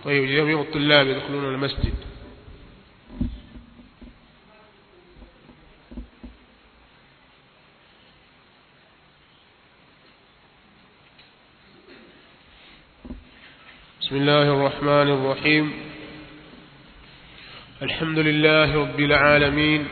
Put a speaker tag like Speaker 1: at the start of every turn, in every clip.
Speaker 1: طيب جميع الطلاب يدخلون المسجد بسم الله الرحمن الرحيم الحمد لله رب العالمين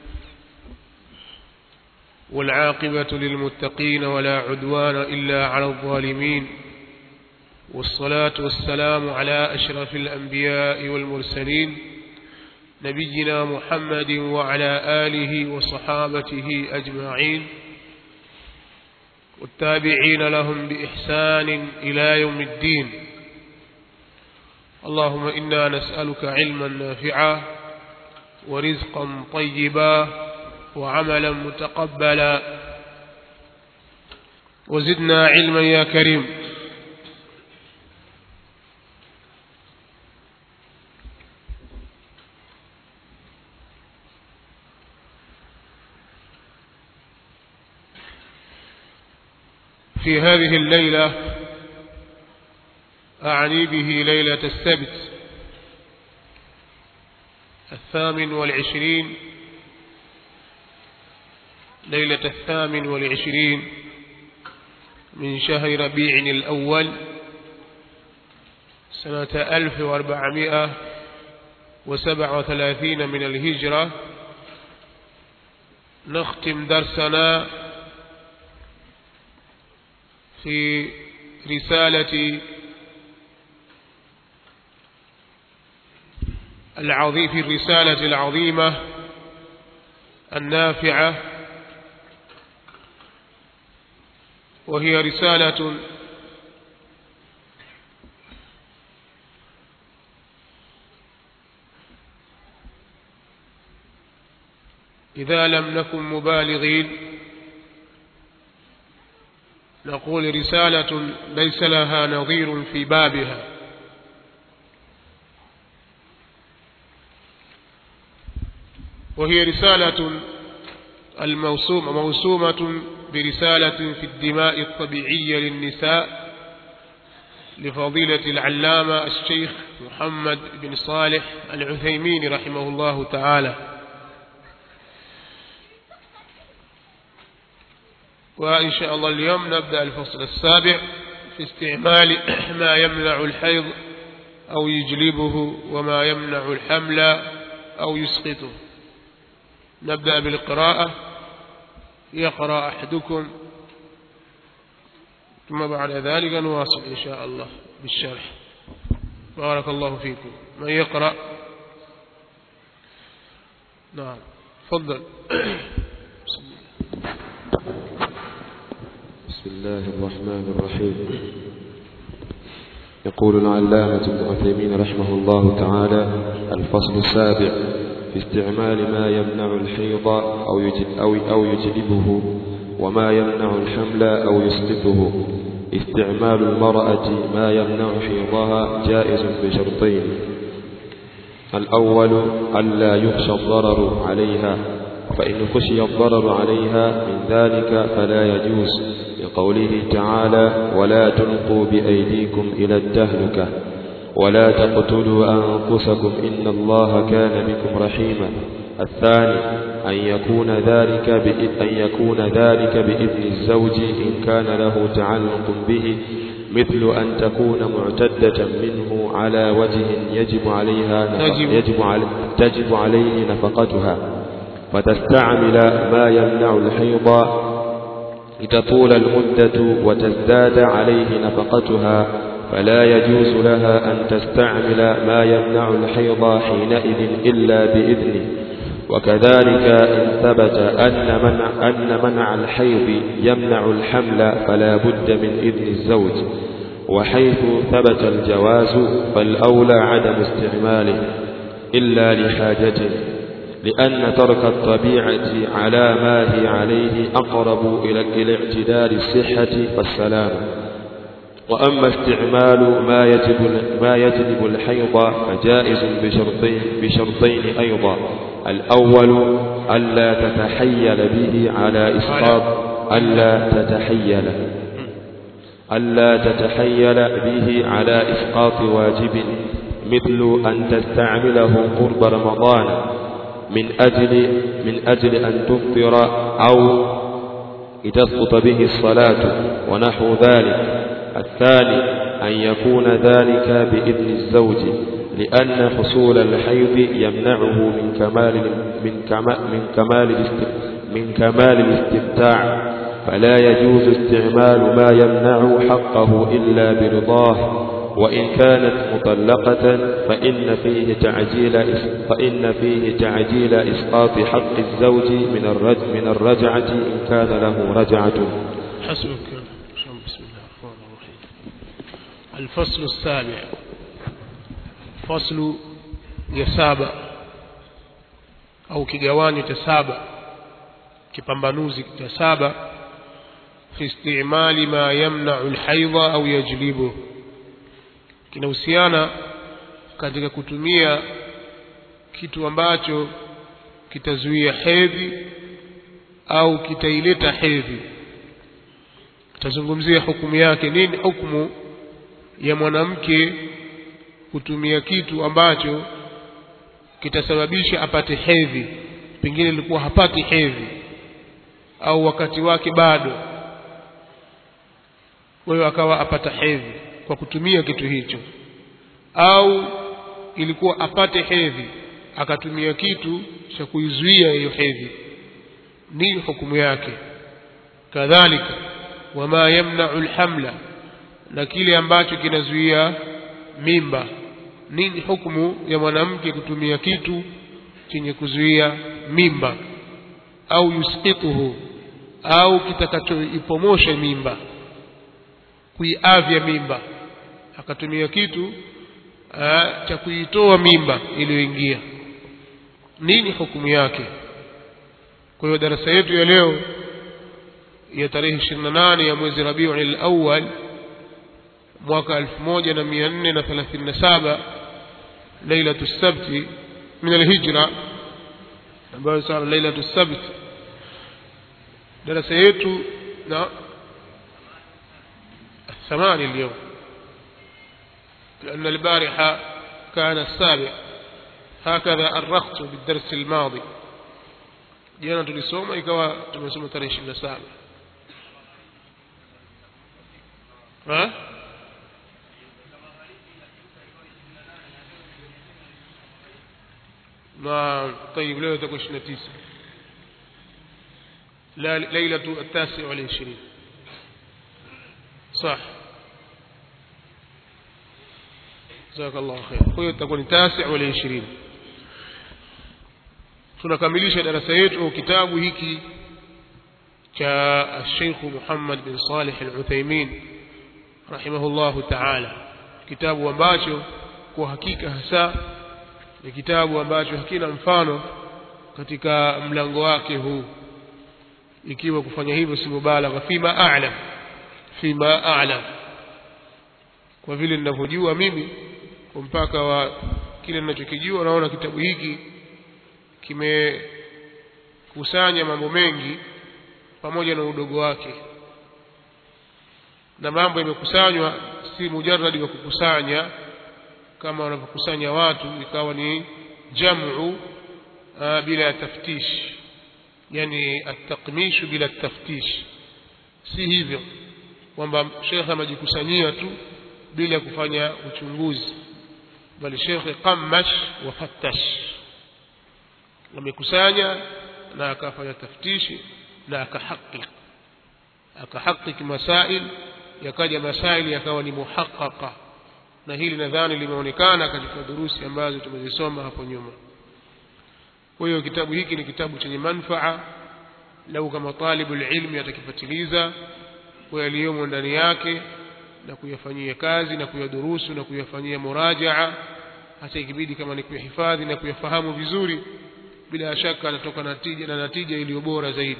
Speaker 1: والعاقبة للمتقين ولا عدوان إلا على الظالمين والصلاة والسلام على أشرف الأنبياء والمرسلين نبينا محمد وعلى آله وصحابته أجمعين والتابعين لهم بإحسان إلى يوم الدين اللهم إنا نسألك علما نافعا ورزقا طيبا وعملا متقبلا وزدنا علما يا كريم في هذه الليلة أعني به ليلة السبت الثامن والعشرين ليلة الثامن والعشرين من شهر ربيع الأول سنة ألف وأربعمائة وسبع وثلاثين من الهجرة نختم درسنا في رسالة العظيم في الرسالة العظيمة النافعة وهي رسالة إذا لم نكن مبالغين نقول رسالة ليس لها نظير في بابها وهي رسالة الموسومة موسومة برسالة في الدماء الطبيعية للنساء لفضيلة العلامة الشيخ محمد بن صالح العثيمين رحمه الله تعالى وإن شاء الله اليوم نبدأ الفصل السابع في استعمال ما يمنع الحيض أو يجلبه وما يمنع الحمل أو يسقطه نبدأ بالقراءة يقرأ أحدكم ثم بعد ذلك نواصل إن شاء الله بالشرح بارك الله فيكم من يقرأ نعم تفضل
Speaker 2: بسم الله الرحمن الرحيم يقول العلامة ابن عثيمين رحمه الله تعالى الفصل السابع في استعمال ما يمنع الحيض أو يجل أو أو يجلبه وما يمنع الحمل أو يسقطه استعمال المرأة ما يمنع حيضها جائز بشرطين الأول ألا يخشى الضرر عليها فإن خشي الضرر عليها من ذلك فلا يجوز لقوله تعالى ولا تلقوا بأيديكم إلى التهلكة ولا تقتلوا أنفسكم إن الله كان بكم رحيما الثاني أن يكون ذلك أن يكون ذلك بإذن الزوج إن كان له تعلق به مثل أن تكون معتدة منه على وجه يجب عليها
Speaker 1: يجب.
Speaker 2: يجب علي تجب عليه نفقتها فتستعمل ما يمنع الحيض لتطول المدة وتزداد عليه نفقتها فلا يجوز لها أن تستعمل ما يمنع الحيض حينئذ إلا بإذنه وكذلك إن ثبت أن منع, أن منع الحيض يمنع الحمل فلا بد من إذن الزوج وحيث ثبت الجواز فالأولى عدم استعماله إلا لحاجته لأن ترك الطبيعة على ما هي عليه أقرب إلى إلى اعتدال الصحة والسلامة وأما استعمال ما يجب ما يجلب الحيض فجائز بشرطين بشرطين أيضا الأول ألا تتحيل به على إسقاط ألا تتحيل ألا تتحيل به على إسقاط واجب مثل أن تستعمله قرب رمضان من أجل من أجل أن تفطر أو لتسقط به الصلاة ونحو ذلك الثاني أن يكون ذلك بإذن الزوج لأن حصول الحيض يمنعه من كمال من كمال من كمال من كمال الاستمتاع فلا يجوز استعمال ما يمنع حقه إلا برضاه وإن كانت مطلقة فإن فيه تعجيل فإن فيه تعجيل إسقاط حق الزوج من الرج من الرجعة إن كان له رجعة
Speaker 1: حسبك بسم الله الرحمن الرحيم الفصل السابع فصل يسابع au kigawanyo cha saba kipambanuzi cha saba fi istimali ma yamna'u alhaidha au yajlibu kinahusiana katika kutumia kitu ambacho kitazuia hedhi au kitaileta hedhi tutazungumzia hukumu yake nini hukumu ya mwanamke kutumia kitu ambacho kitasababisha apate hedhi pengine ilikuwa hapati hedhi au wakati wake bado wewe akawa apata hedhi kwa kutumia kitu hicho au ilikuwa apate hedhi akatumia kitu cha kuizuia hiyo hedhi nini hukumu yake kadhalika wama yamna'u alhamla na kile ambacho kinazuia mimba nini hukumu ya mwanamke kutumia kitu chenye kuzuia mimba au yusqituhu au kitakachoipomosha mimba kuiavya mimba akatumia kitu aa, cha kuitoa mimba iliyoingia nini hukumu yake kwa hiyo darasa yetu ya leo ya tarehe 28 ya mwezi Rabiul Awwal mwaka 1437 lailatu sabti min alhijra ambayo sasa lailatu sabt darasa yetu na ثمانية اليوم لأن البارحة كان السابع هكذا أرخت بالدرس الماضي jana tulisoma ikawa tumesoma tarehe ishirini na saba na طيب leo itakuwa ishirini na tisa ليلة التاسع والعشرين صح جزاك الله خير huyo itakuwa ni tasi wala 20 tunakamilisha darasa yetu kitabu hiki cha Sheikh Muhammad bin Salih Al-Uthaymeen rahimahullahu ta'ala kitabu ambacho kwa hakika hasa ni kitabu ambacho hakina mfano katika mlango wake huu ikiwa kufanya hivyo si mubalagha fima a'lam fima a'lam kwa vile ninavyojua mimi kwa mpaka wa kile ninachokijua naona kitabu hiki kimekusanya mambo mengi pamoja na udogo wake na mambo yamekusanywa si mujarradi wa kukusanya kama wanavyokusanya watu ikawa ni jamu bila ya taftish yani at-taqmish bila at-taftish si hivyo kwamba shekhe amejikusanyia tu bila kufanya uchunguzi bali shekhe qammash wa fattash amekusanya na akafanya taftishi na akahakik akahakik masail yakaja masail yakawa ni muhaqqaqa na hili nadhani limeonekana katika durusi ambazo tumezisoma hapo nyuma kwa hiyo kitabu hiki ni kitabu chenye manfaa lau kama talibu ilmi atakifatiliza kwa yaliyomo ndani yake na kuyafanyia kazi na kuyadurusu na kuyafanyia murajaa hata ikibidi kama ni kuyahifadhi na kuyafahamu vizuri bila shaka anatoka natija na natija iliyo bora zaidi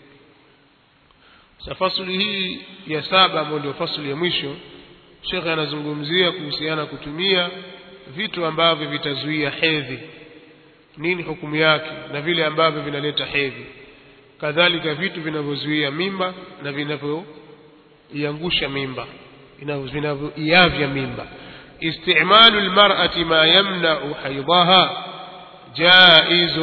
Speaker 1: sa fasuli hii ya saba ambayo ndio fasuli ya mwisho shekhe anazungumzia kuhusiana kutumia vitu ambavyo vitazuia hedhi nini hukumu yake na vile ambavyo vinaleta hedhi kadhalika vitu vinavyozuia mimba na vinavyoiangusha mimba vinavyoiavya mimba استعمال المرأة ما يمنع حيضها جائز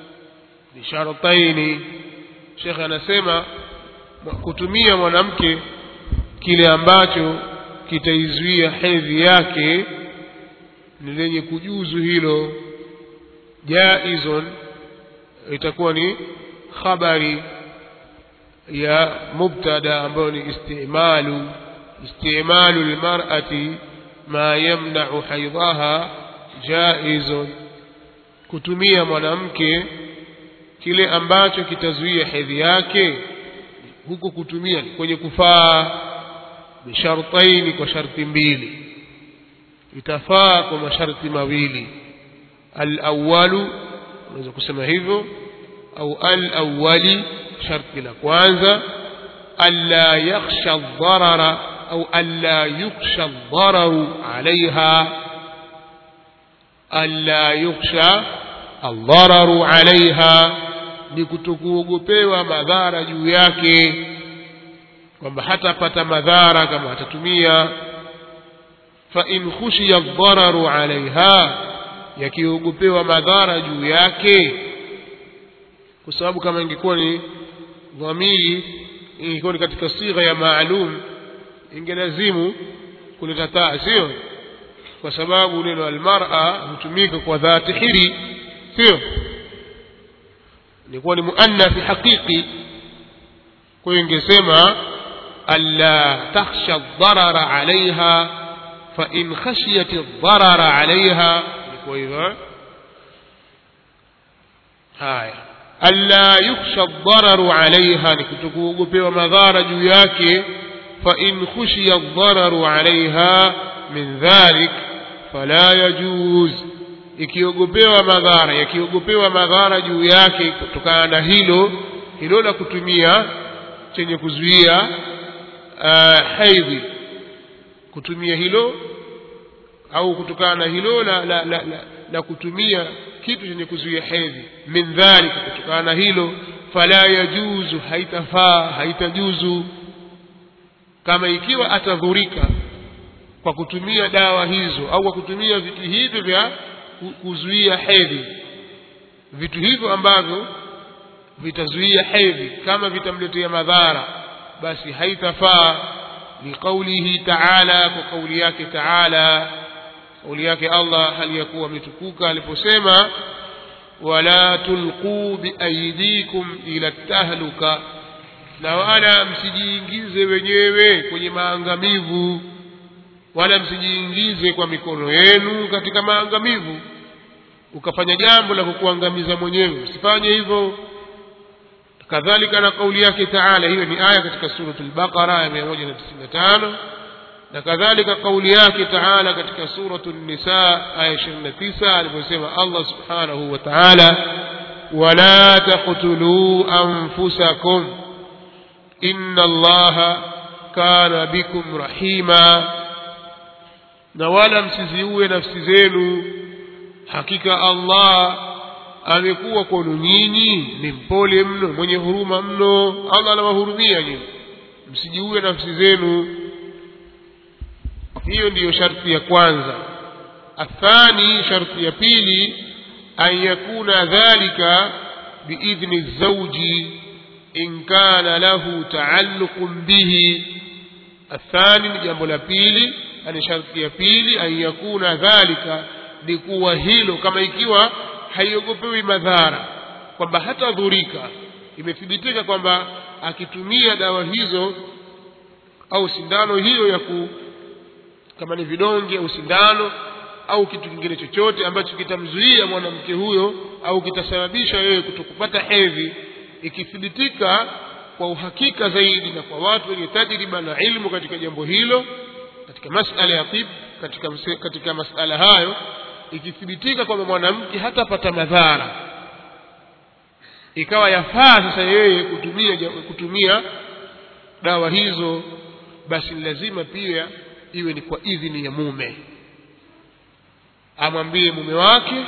Speaker 1: بشرطين شيخ anasema kutumia mwanamke kile ambacho kitaizuia hedhi yake ni lenye kujuzu hilo jaizun itakuwa ni khabari ya mubtada ambayo ni istimalu istimalu lmarati ma yamnau haidhaha jaizun kutumia mwanamke kile ambacho kitazuia hedhi yake huko kutumia kwenye kufaa bishartaini kwa sharti mbili itafaa kwa masharti mawili alawalu unaweza kusema hivyo au alawali sharti la kwanza alla yakhsha dharara au alla yukhsha dhararu alaiha alla yukhsha aldhararu alaiha ni kutokuogopewa madhara juu yake kwamba hatapata madhara kama atatumia fa in khushiya aldhararu alaiha yakiogopewa madhara juu yake kwa sababu kama ingekuwa ni dhamiri ingekuwa ni katika sigha ya maalum ingelazimu kuleta taa sio kwa sababu neno almar'a hutumika kwa dhati hiri sio ilikuwa ni muannathi haqiqi kwa hiyo ingesema alla takhsha dharara alaiha fa in khashiyat dharara alaiha ilikuwa hivyo haya alla yukhsha dhararu alaiha ni kutokuogopewa madhara juu yake fa in khushiya dhararu alaiha min dhalik fala yajuz ikiogopewa madhara yakiogopewa madhara juu yake kutokana na hilo hilo la kutumia chenye kuzuia uh, haidhi kutumia hilo au kutokana na hilo la, la, la, la, la kutumia kitu chenye kuzuia hedhi min dhalika kutokana na hilo fala yajuzu haitafaa haitajuzu kama ikiwa atadhurika kwa kutumia dawa hizo au kwa kutumia vitu hivyo vya kuzuia hedhi vitu hivyo ambavyo vitazuia hedhi kama vitamletea madhara basi haitafaa liqaulihi taala kwa kauli yake taala kauli yake Allah hali ya kuwa ametukuka aliposema wala tulquu biaidikum ila tahluka na wala msijiingize wenyewe kwenye maangamivu wala msijiingize kwa mikono yenu katika maangamivu ukafanya jambo la kukuangamiza mwenyewe usifanye hivyo kadhalika na kauli yake taala hiyo ni aya katika suratul baqara ya 195 na kadhalika kauli yake taala katika suratul nisa aya 29 aliposema Allah subhanahu wa ta'ala wala taqtulu anfusakum inna allaha kana bikum rahima na wala msiziue nafsi zenu hakika Allah amekuwa kwenu nyinyi ni mpole mno mwenye huruma mno Allah anawahurumia nyinyi msijiue nafsi zenu hiyo ndiyo sharti ya kwanza athani sharti ya pili an yakuna dhalika biidhni zauji in kana lahu taalluqun bihi athani ni jambo la pili ani sharti ya pili an yakuna dhalika ni kuwa hilo kama ikiwa haiogopewi madhara kwamba hatadhurika imethibitika kwamba akitumia dawa hizo au sindano hiyo ya ku kama ni vidonge au sindano au kitu kingine chochote ambacho kitamzuia mwanamke huyo au kitasababisha yeye kutokupata hedhi ikithibitika kwa uhakika zaidi na kwa watu wenye tajriba na ilmu katika jambo hilo katika masala ya tib katika, katika masala hayo ikithibitika kwamba mwanamke hatapata madhara ikawa yafaa sasa yeye kutumia kutumia dawa hizo basi ni lazima pia iwe ni kwa idhini ya mume amwambie mume wake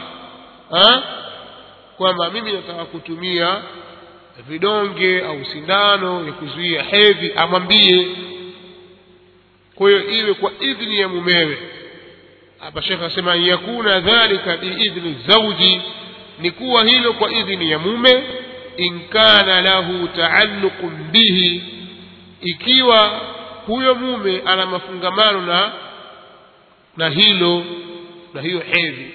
Speaker 1: kwamba mimi nataka kutumia vidonge au sindano ya kuzuia hedhi amwambie kwa hiyo iwe kwa idhini ya mumewe hapa shekhe asema an yakuna dhalika biidhni zauji ni kuwa hilo kwa idhini ya mume in kana lahu taalluqun bihi ikiwa huyo mume ana mafungamano na na hilo na hiyo hedhi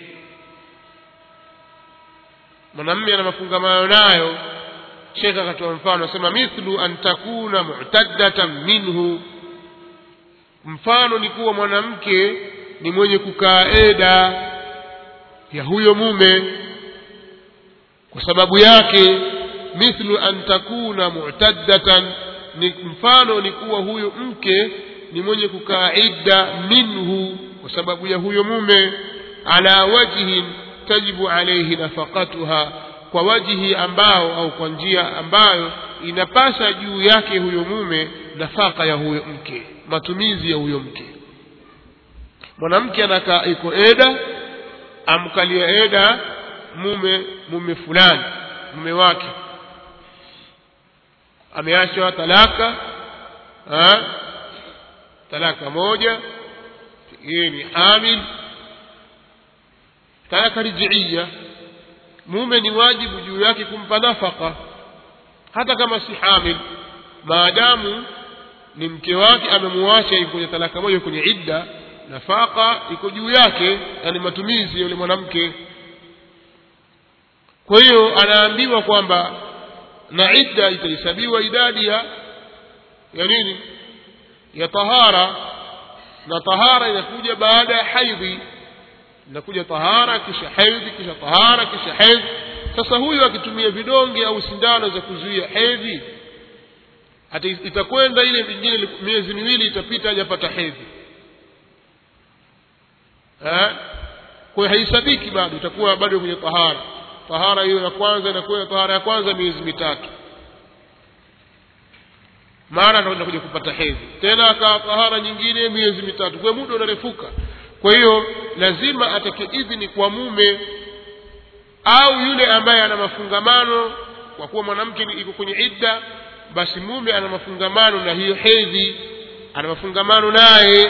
Speaker 1: mwanamme ana mafungamano nayo shekhe akatoa mfano asema mithlu an takuna mu'taddatan minhu mfano ni kuwa mwanamke ni mwenye kukaa eda ya huyo mume kwa sababu yake mithlu an takuna mu'taddatan ni mfano ni kuwa huyo mke ni mwenye kukaa idda minhu kwa sababu ya huyo mume ala wajhin tajibu alayhi nafaqatuha kwa wajihi ambao au kwa njia ambayo inapasa juu yake huyo mume nafaka ya huyo mke matumizi ya huyo mke mwanamke anakaa iko eda amkalia eda mume mume fulani mume wake ameachwa talaka ha? talaka moja yeye ni hamil talaka rijiia mume ni wajibu juu yake kumpa nafaka hata kama si hamil maadamu ni mke wake amemuacha yuko kwenye talaka moja kwenye idda nafaka iko juu yake yani matumizi ya yule mwanamke kwa hiyo anaambiwa kwamba na idda itahesabiwa idadi ya ya nini ya tahara na tahara inakuja baada ya haidhi inakuja tahara kisha hedhi kisha tahara kisha hedhi sasa huyu akitumia vidonge au sindano za kuzuia hedhi hata itakwenda ile vingine miezi miwili itapita hajapata hedhi kwa hiyo haisabiki bado itakuwa bado kwenye tahara tahara hiyo ya kwanza inakuwa tahara ya kwanza miezi mitatu mara anakwenda kuja kupata hedhi tena akawa tahara nyingine miezi mitatu kwa muda unarefuka kwa hiyo lazima atake idhini kwa mume au yule ambaye ana mafungamano kwa kuwa mwanamke iko kwenye idda basi mume ana mafungamano na hiyo hedhi ana mafungamano naye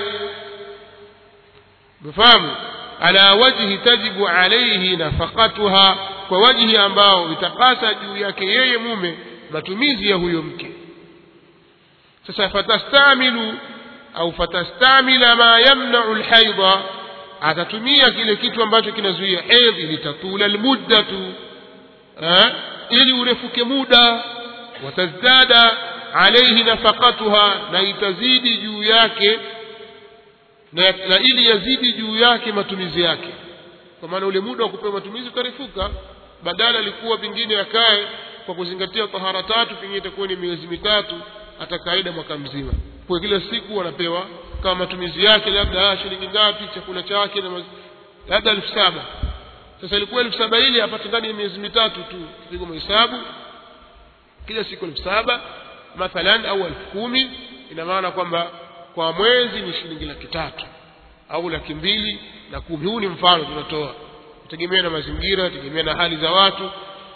Speaker 1: mfahamu ala wajhi tajibu alayhi nafaqatuha kwa wajhi ambao itapasa juu yake yeye mume matumizi ya huyo mke sasa fatastamilu au fatastamila ma yamna'u alhaidha atatumia kile kitu ambacho kinazuia hedhi litatula almuddatu ili urefuke muda watazdada alayhi nafaqatuha na itazidi juu yake na, na ili yazidi juu yake matumizi yake kwa maana ule muda wa kupewa matumizi ukarefuka badala alikuwa pengine akae kwa kuzingatia tahara tatu pengine itakuwa ni miezi mitatu atakaida mwaka mzima kwa kila siku anapewa kama matumizi yake labda shilingi ngapi chakula chake na labda elfu saba sasa ilikuwa elfu saba ili apate ndani ya miezi mitatu tu pigo mahesabu kila siku elfu saba mathalan au elfu kumi ina maana kwamba kwa mwezi ni shilingi laki tatu au laki mbili na kumi huu ni mfano tunatoa tegemea na mazingira tegemea na hali za watu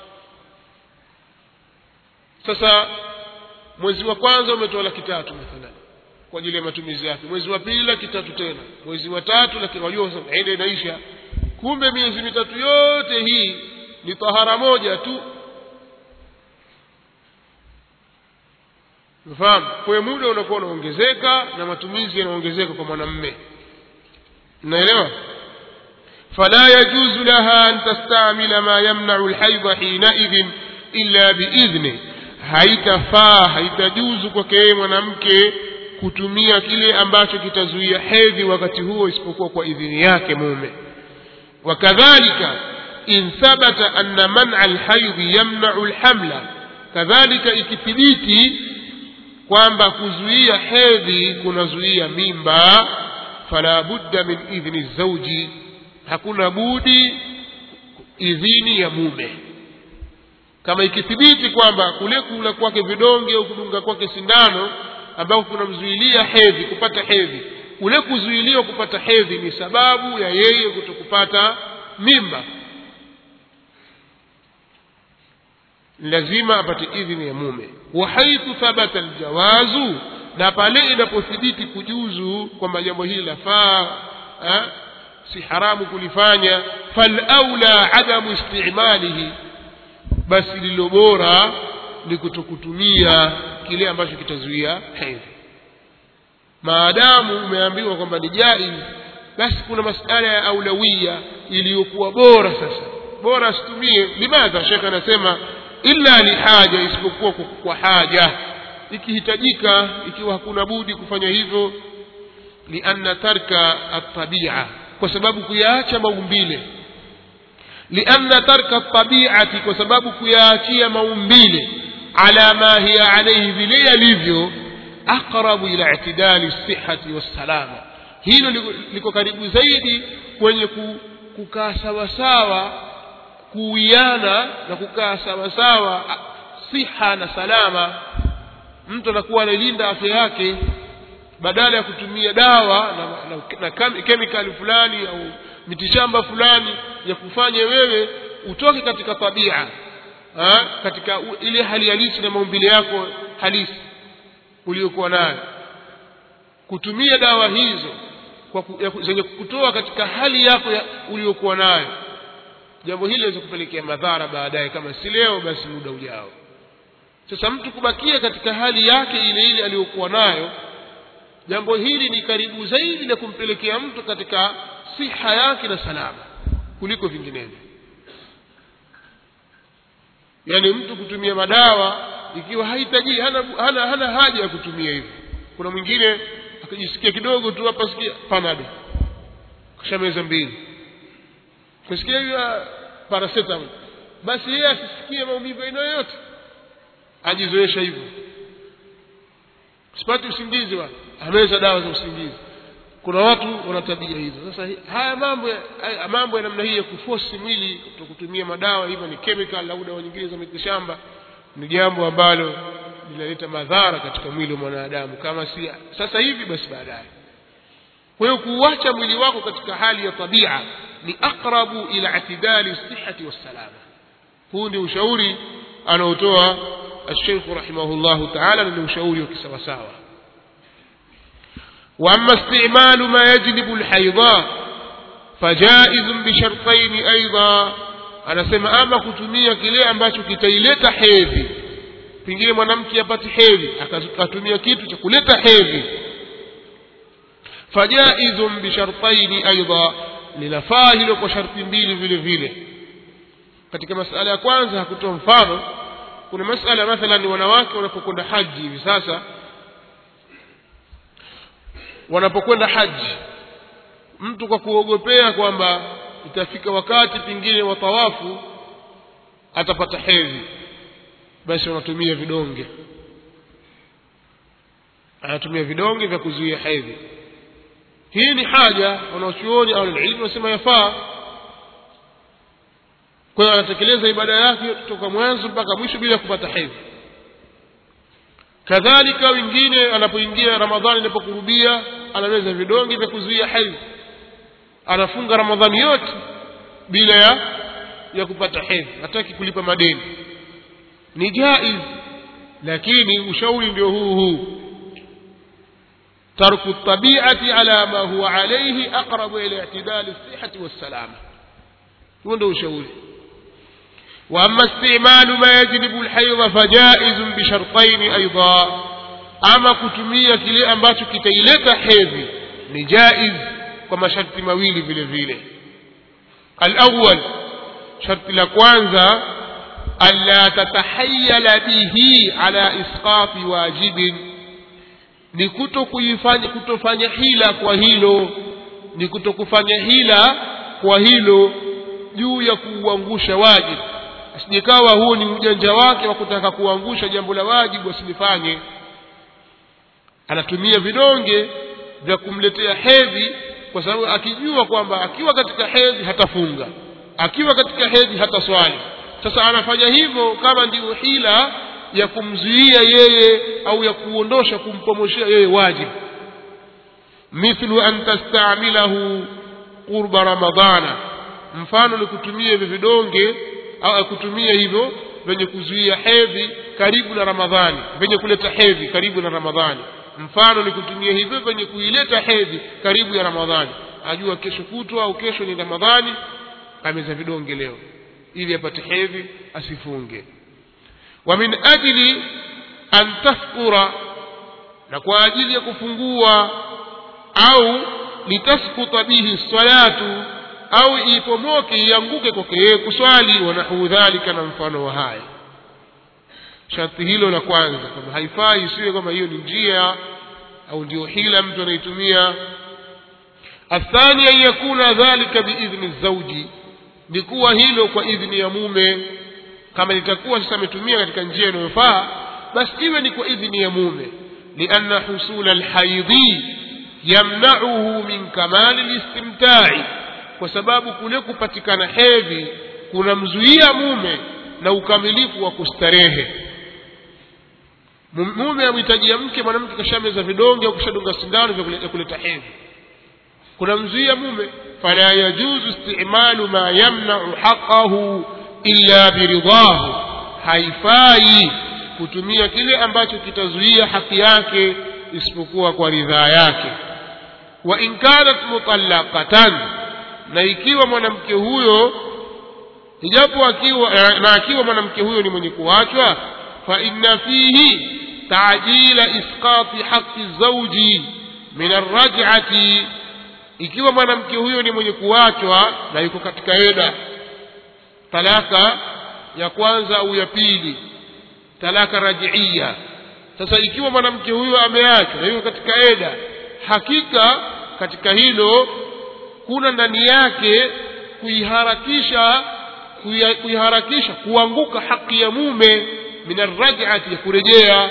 Speaker 1: sasa mwezi wa kwanza umetoa laki tatu mathalan kwa ajili ya matumizi yake mwezi wa pili laki tatu tena mwezi wa tatu laki wajua ende inaisha kumbe miezi mitatu yote hii ni tahara moja tu mfahamu kwa muda unakuwa unaongezeka na matumizi yanaongezeka kwa mwanamme naelewa فلا يجوز لها أن تستعمل ما يمنع الحيض حينئذ إلا بإذنه haitafaa haitajuzu kwake yeye mwanamke kutumia kile ambacho kitazuia hedhi wakati huo isipokuwa kwa idhini yake mume wakadhalika in thabata anna man'a alhaidhi yamna'u alhamla kadhalika ikithibiti kwamba kuzuia hedhi kunazuia mimba fala budda min idhni zauji hakuna budi idhini ya mume kama ikithibiti kwamba kule kula kwake vidonge au kudunga kwake sindano ambako kunamzuilia hedhi kupata hedhi kule kuzuiliwa kupata hedhi ni sababu ya yeye kutokupata mimba lazima apate idhini ya mume wa haithu thabata aljawazu na pale inapothibiti kujuzu kwamba jambo hili lafaa si haramu kulifanya falaula adamu istimalihi basi lilo bora ni kutokutumia kile ambacho kitazuia hedhi maadamu umeambiwa kwamba ni jaiz basi kuna masala ya aulawia iliyokuwa bora sasa bora asitumie limadha shekhe anasema illa lihaja isipokuwa kwa, kwa haja ikihitajika ikiwa hakuna budi kufanya hivyo lianna tarka atabia kwa sababu kuyaacha maumbile lianna tarka tabiati kwa sababu kuyaachia maumbile ala ma hiya alayhi vile yalivyo aqrabu ila i'tidali sihhati wassalama hilo liko karibu zaidi kwenye kukaa sawasawa kuwiana na kukaa sawasawa siha na salama mtu anakuwa analinda afya yake badala ya kutumia dawa na, na, na kemikali fulani au mitishamba fulani ya kufanya wewe utoke katika tabia ha? katika ile hali halisi na maumbile yako halisi uliyokuwa nayo kutumia dawa hizo kwa ku, ya, zenye kutoa katika hali yako ya, uliyokuwa nayo jambo hili liweza kupelekea madhara baadaye kama si leo basi muda ujao sasa mtu kubakia katika hali yake ile ile aliyokuwa nayo jambo hili ni karibu zaidi na kumpelekea mtu katika siha yake na salama kuliko vinginevyo yaani mtu kutumia madawa ikiwa hahitaji hana, hana, hana haja ya kutumia hivyo kuna mwingine akijisikia kidogo tu hapa sikia panado kisha meza mbili kusikia hiyo paracetamol basi yeye asisikie maumivu aina yoyote ajizoesha hivyo sipati usingizi wa ameza dawa za usingizi kuna watu wana tabia hizo sasa haya mambo ya, haya mambo ya namna hii ya kufosi mwili kutumia madawa hivyo ni chemical au dawa nyingine za mitishamba ni jambo ambalo linaleta madhara katika mwili wa mwanadamu kama si sasa hivi basi baadaye kwa hiyo kuuacha mwili wako katika hali ya tabia ni aqrabu ila itidali sihhati wassalama huu ndio ushauri anaotoa الشيخ رحمه الله تعالى من ushauri wa kisawasawa واما استعمال ما يجلب الحيض فجائز بشرطين ايضا anasema ama kutumia kile ambacho kitaileta hedhi pengine mwanamke apate hedhi akatumia kitu cha kuleta hedhi fajaizun bishartaini aidha linafaa hilo kwa sharti mbili vile vile katika masala ya kwanza hakutoa mfano kuna masala mathalan wanawake wanapokwenda haji hivi sasa wanapokwenda haji mtu kwa kuogopea kwamba itafika wakati pengine wa tawafu atapata hedhi basi wanatumia vidonge anatumia vidonge vya kuzuia hedhi hii ni haja wanaochuoni au ilmu wanasema yafaa kwa hiyo anatekeleza ibada yake kutoka mwanzo mpaka mwisho bila kupata hedhi kadhalika wengine anapoingia ramadhani inapokurubia anaweza vidonge vya kuzuia hedhi anafunga ramadhani yote bila ya ya kupata hedhi hataki kulipa madeni ni jaiz lakini ushauri ndio huu huu ترك الطبيعة على ما هو عليه أقرب إلى اعتدال الصحة والسلامة عنده شعور وأما استعمال ما يجلب الحيض فجائز بشرطين أيضا أما كتمية كلي أمباتو كتيلت حيض نجائز كما شرط مويل vile vile الأول شرط لكوانزا ألا تتحيل به على إسقاط واجب ni kuto kuifanya kutofanya hila kwa hilo ni kuto kufanya hila kwa hilo juu ya kuuangusha wajibu asijekawa huo ni ujanja wake wa kutaka kuangusha jambo la wajibu asilifanye anatumia vidonge vya kumletea hedhi kwa sababu akijua kwamba akiwa katika hedhi hatafunga akiwa katika hedhi hataswali sasa anafanya hivyo kama ndio hila ya kumzuia yeye au ya kuondosha kumpomoshea yeye wajibu mithlu an tastamilahu qurba ramadhana mfano ni kutumia hivyo vidonge au kutumia hivyo vyenye kuzuia hedhi karibu na ramadhani vyenye kuleta hedhi karibu na ramadhani mfano ni kutumia hivyo vyenye kuileta hedhi karibu ya ramadhani ajua kesho kutwa au kesho ni ramadhani ameza vidonge leo ili apate hedhi asifunge wa min ajli an tafkura na kwa ajili ya kufungua au litaskuta bihi salatu au ipomoke ianguke kwake yeye kuswali wa nahu dhalika na mfano wa haya sharti hilo la kwanza kwamba haifai isiwe kwamba hiyo ni njia au ndio hila mtu anaitumia athani an yakuna dhalika biidhni zauji ni kuwa hilo kwa idhni ya mume kama litakuwa sasa ametumia katika njia inayofaa basi iwe ni kwa idhni ya mume lianna husula alhaidhi yamnauhu min kamali listimtai kwa sababu kule kupatikana hedhi kunamzuia mume na ukamilifu wa kustarehe mume amhitajia mke mwanamke kashameza vidonge au kashadunga sindano vya kuleta hedhi kunamzuia mume fala yajuzu istimalu ma yamnau haqahu illa biridhahu haifai kutumia kile ambacho kitazuia haki yake isipokuwa kwa ridhaa yake wa in kanat mutallaqatan na ikiwa mwanamke huyo ijapo akiwa na akiwa mwanamke huyo ni mwenye kuachwa fa inna fihi taajila isqati haqqi zawji min arraj'ati ikiwa mwanamke huyo ni mwenye kuachwa na yuko katika eda talaka ya kwanza au ya pili talaka rajiia sasa ikiwa mwanamke huyo ameachwa na yuko katika eda hakika katika hilo kuna ndani yake kuiharakisha kuiharakisha kuanguka haki ya mume min arraj'ati ya kurejea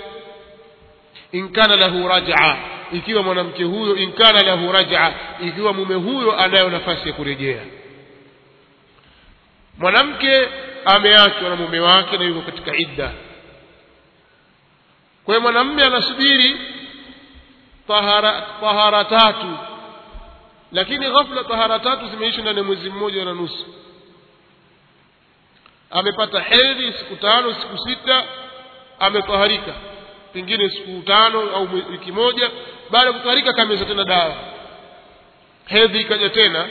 Speaker 1: in kana lahu raj'a ikiwa mwanamke huyo in kana lahu raj'a ikiwa mume huyo anayo nafasi ya kurejea mwanamke ameachwa na mume wake na yuko katika idda kwa hiyo mwanamume anasubiri tahara, tahara tatu lakini ghafla tahara tatu zimeisha ndani ya mwezi mmoja na nusu amepata hedhi siku tano siku sita ametaharika pengine siku tano au wiki moja baada ya kutaharika kameza tena dawa hedhi ikaja tena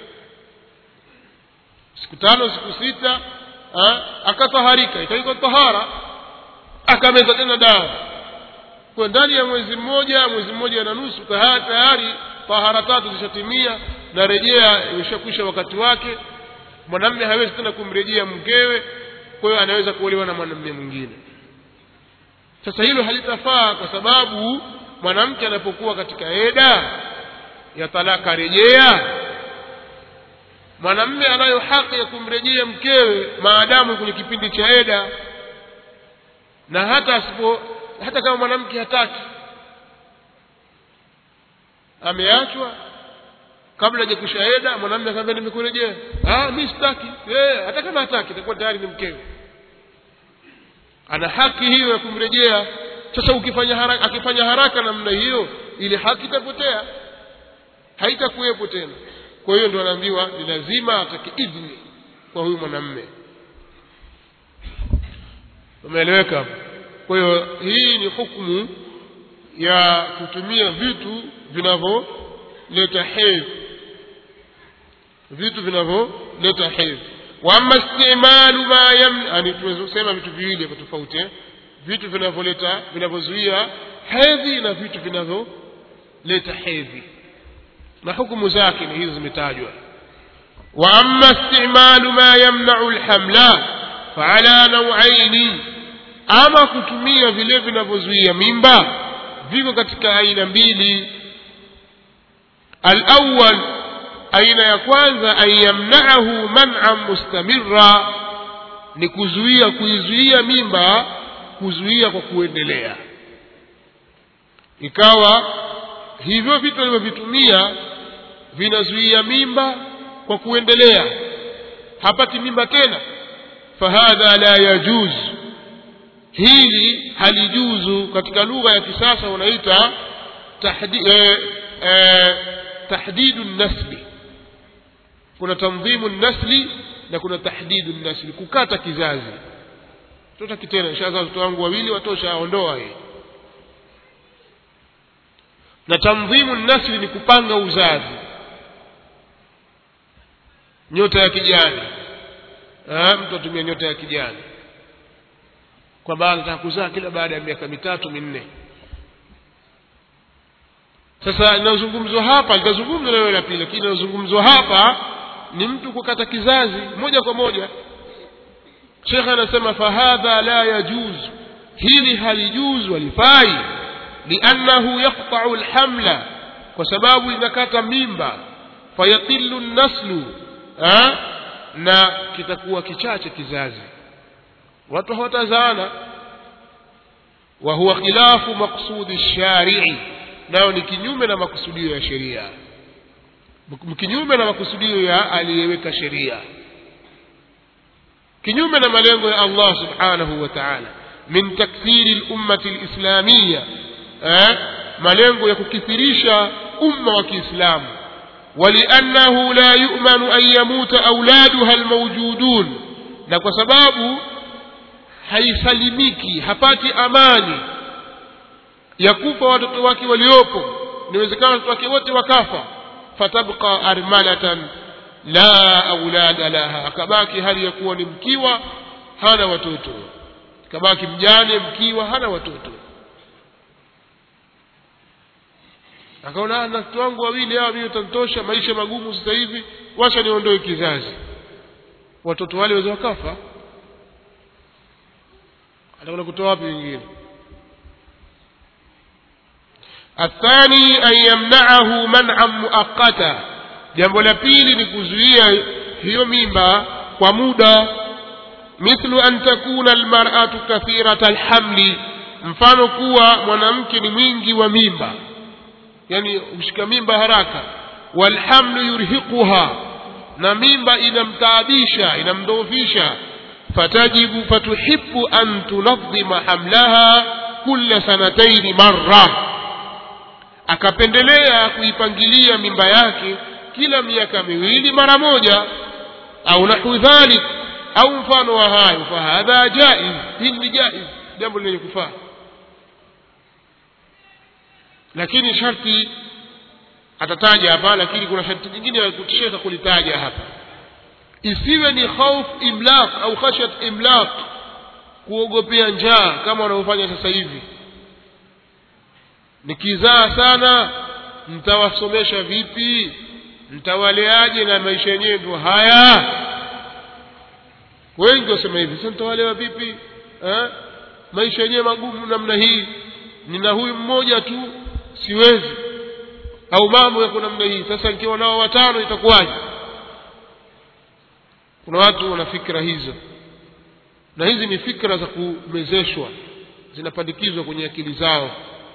Speaker 1: siku tano siku sita akataharika ikaikwa tahara akameza tena dawa kwa ndani ya mwezi mmoja mwezi mmoja na nusu tayari tahara tatu zishatimia na rejea imeshakwisha wakati wake mwanamme hawezi tena kumrejea mkewe kwa hiyo anaweza kuolewa na mwanamme mwingine sasa hilo halitafaa kwa sababu mwanamke anapokuwa katika eda ya talaka rejea mwanamme anayo haki ya kumrejea mkewe maadamu kwenye kipindi cha eda na hata asipo hata kama mwanamke hataki ameachwa kabla hajakwisha eda mwanamume akamwambia nimekurejea ah mimi sitaki eh hata kama hataki itakuwa tayari ni mkewe ana haki hiyo ya kumrejea sasa ukifanya haraka akifanya haraka namna hiyo ile haki itapotea haitakuwepo tena kwa hiyo ndio anaambiwa ni lazima atake idhni kwa huyu mwanamume umeeleweka hapo kwa hiyo hii ni hukumu ya kutumia vitu vinavyoleta hedhi vitu vinavyoleta hedhi waama istimalu ma yamna yani tumesema vitu viwili hapa tofauti eh? vitu vinavyoleta vinavyozuia hedhi na vitu vinavyoleta hedhi na hukumu zake ni hizo zimetajwa واما استعمال ما يمنع الحمل فعلى نوعين ama kutumia vile vinavyozuia mimba viko katika aina mbili alawal aina ya kwanza an yamnaahu man'an mustamira ni kuzuia kuizuia mimba kuzuia kwa kuendelea ikawa hivyo vitu alivyovitumia vinazuia mimba kwa kuendelea hapati mimba tena fahadha la yajuz hili halijuzu katika lugha ya kisasa unaita tahdi, eh, eh, tahdidu nasli kuna tanzimu nasli na kuna tahdidu nasli kukata kizazi tutaki tena inshallah watoto wangu wawili watosha ondoa hii na tanzimu nasli ni kupanga uzazi nyota ya kijani eh, mtu atumia nyota ya kijani kwamba anataka kuzaa kila baada ya miaka mitatu minne sasa linazungumzwa hapa litazungumzwa na la pili lakini linazungumzwa hapa ni mtu kukata kizazi moja kwa moja shekhe anasema fahadha la yajuz hili halijuzu walifai liannahu yaqtau lhamla kwa sababu inakata mimba fayaqilu nnaslu na kitakuwa kichache kizazi watu hawatazaana wa huwa khilafu maqsudi lsharii nayo ni kinyume na makusudio ya sheria kinyume na makusudio ya aliyeweka sheria kinyume na malengo ya Allah subhanahu wa ta'ala min takthiri lummati lislamiya eh? malengo ya kukithirisha umma wa kiislamu ولأنه لا يؤمن أن يموت أولادها الموجودون na kwa sababu haisalimiki hapati amani ya kufa watoto wake waliopo inawezekana watoto wake wote wakafa fatabqa armalatan la aulada laha akabaki hali ya kuwa ni mkiwa hana watoto akabaki mjane mkiwa hana watoto akaona na watoto wangu wawili hawa mimi utanitosha maisha magumu sasa hivi wacha niondoe kizazi watoto wale waweza wakafa atakwenda kutoa wapi wengine الثاني أن يمنعه منعا مؤقتا jambo la pili ni kuzuia hiyo mimba kwa muda mithlu an takuna almar'atu kathirata alhamli mfano kuwa mwanamke ni mwingi wa mimba yani ushika mimba haraka walhamlu yurhiquha na mimba inamtaabisha inamdhoofisha fatajibu fatuhibu an tunadhima hamlaha kulla sanataini marra akapendelea kuipangilia mimba yake kila miaka miwili mara moja au nahu dhalik au mfano wa hayo fahadha jaiz hili ni jaiz jambo lenye kufaa lakini sharti atataja hapa lakini kuna sharti nyingine ya kusheka kulitaja hapa isiwe ni khauf imlaq au khashyat imlaq kuogopea njaa kama wanaofanya sasa hivi nikizaa sana mtawasomesha vipi mtawaleaje na maisha yenyewe ndio haya wengi wasema hivi sasa mtawalewa vipi eh? maisha yenyewe magumu namna hii nina huyu mmoja tu siwezi au mambo yako namna hii sasa nikiwa nao watano itakuwaje kuna watu wana fikra hizo na hizi ni fikra za kumezeshwa zinapandikizwa kwenye akili zao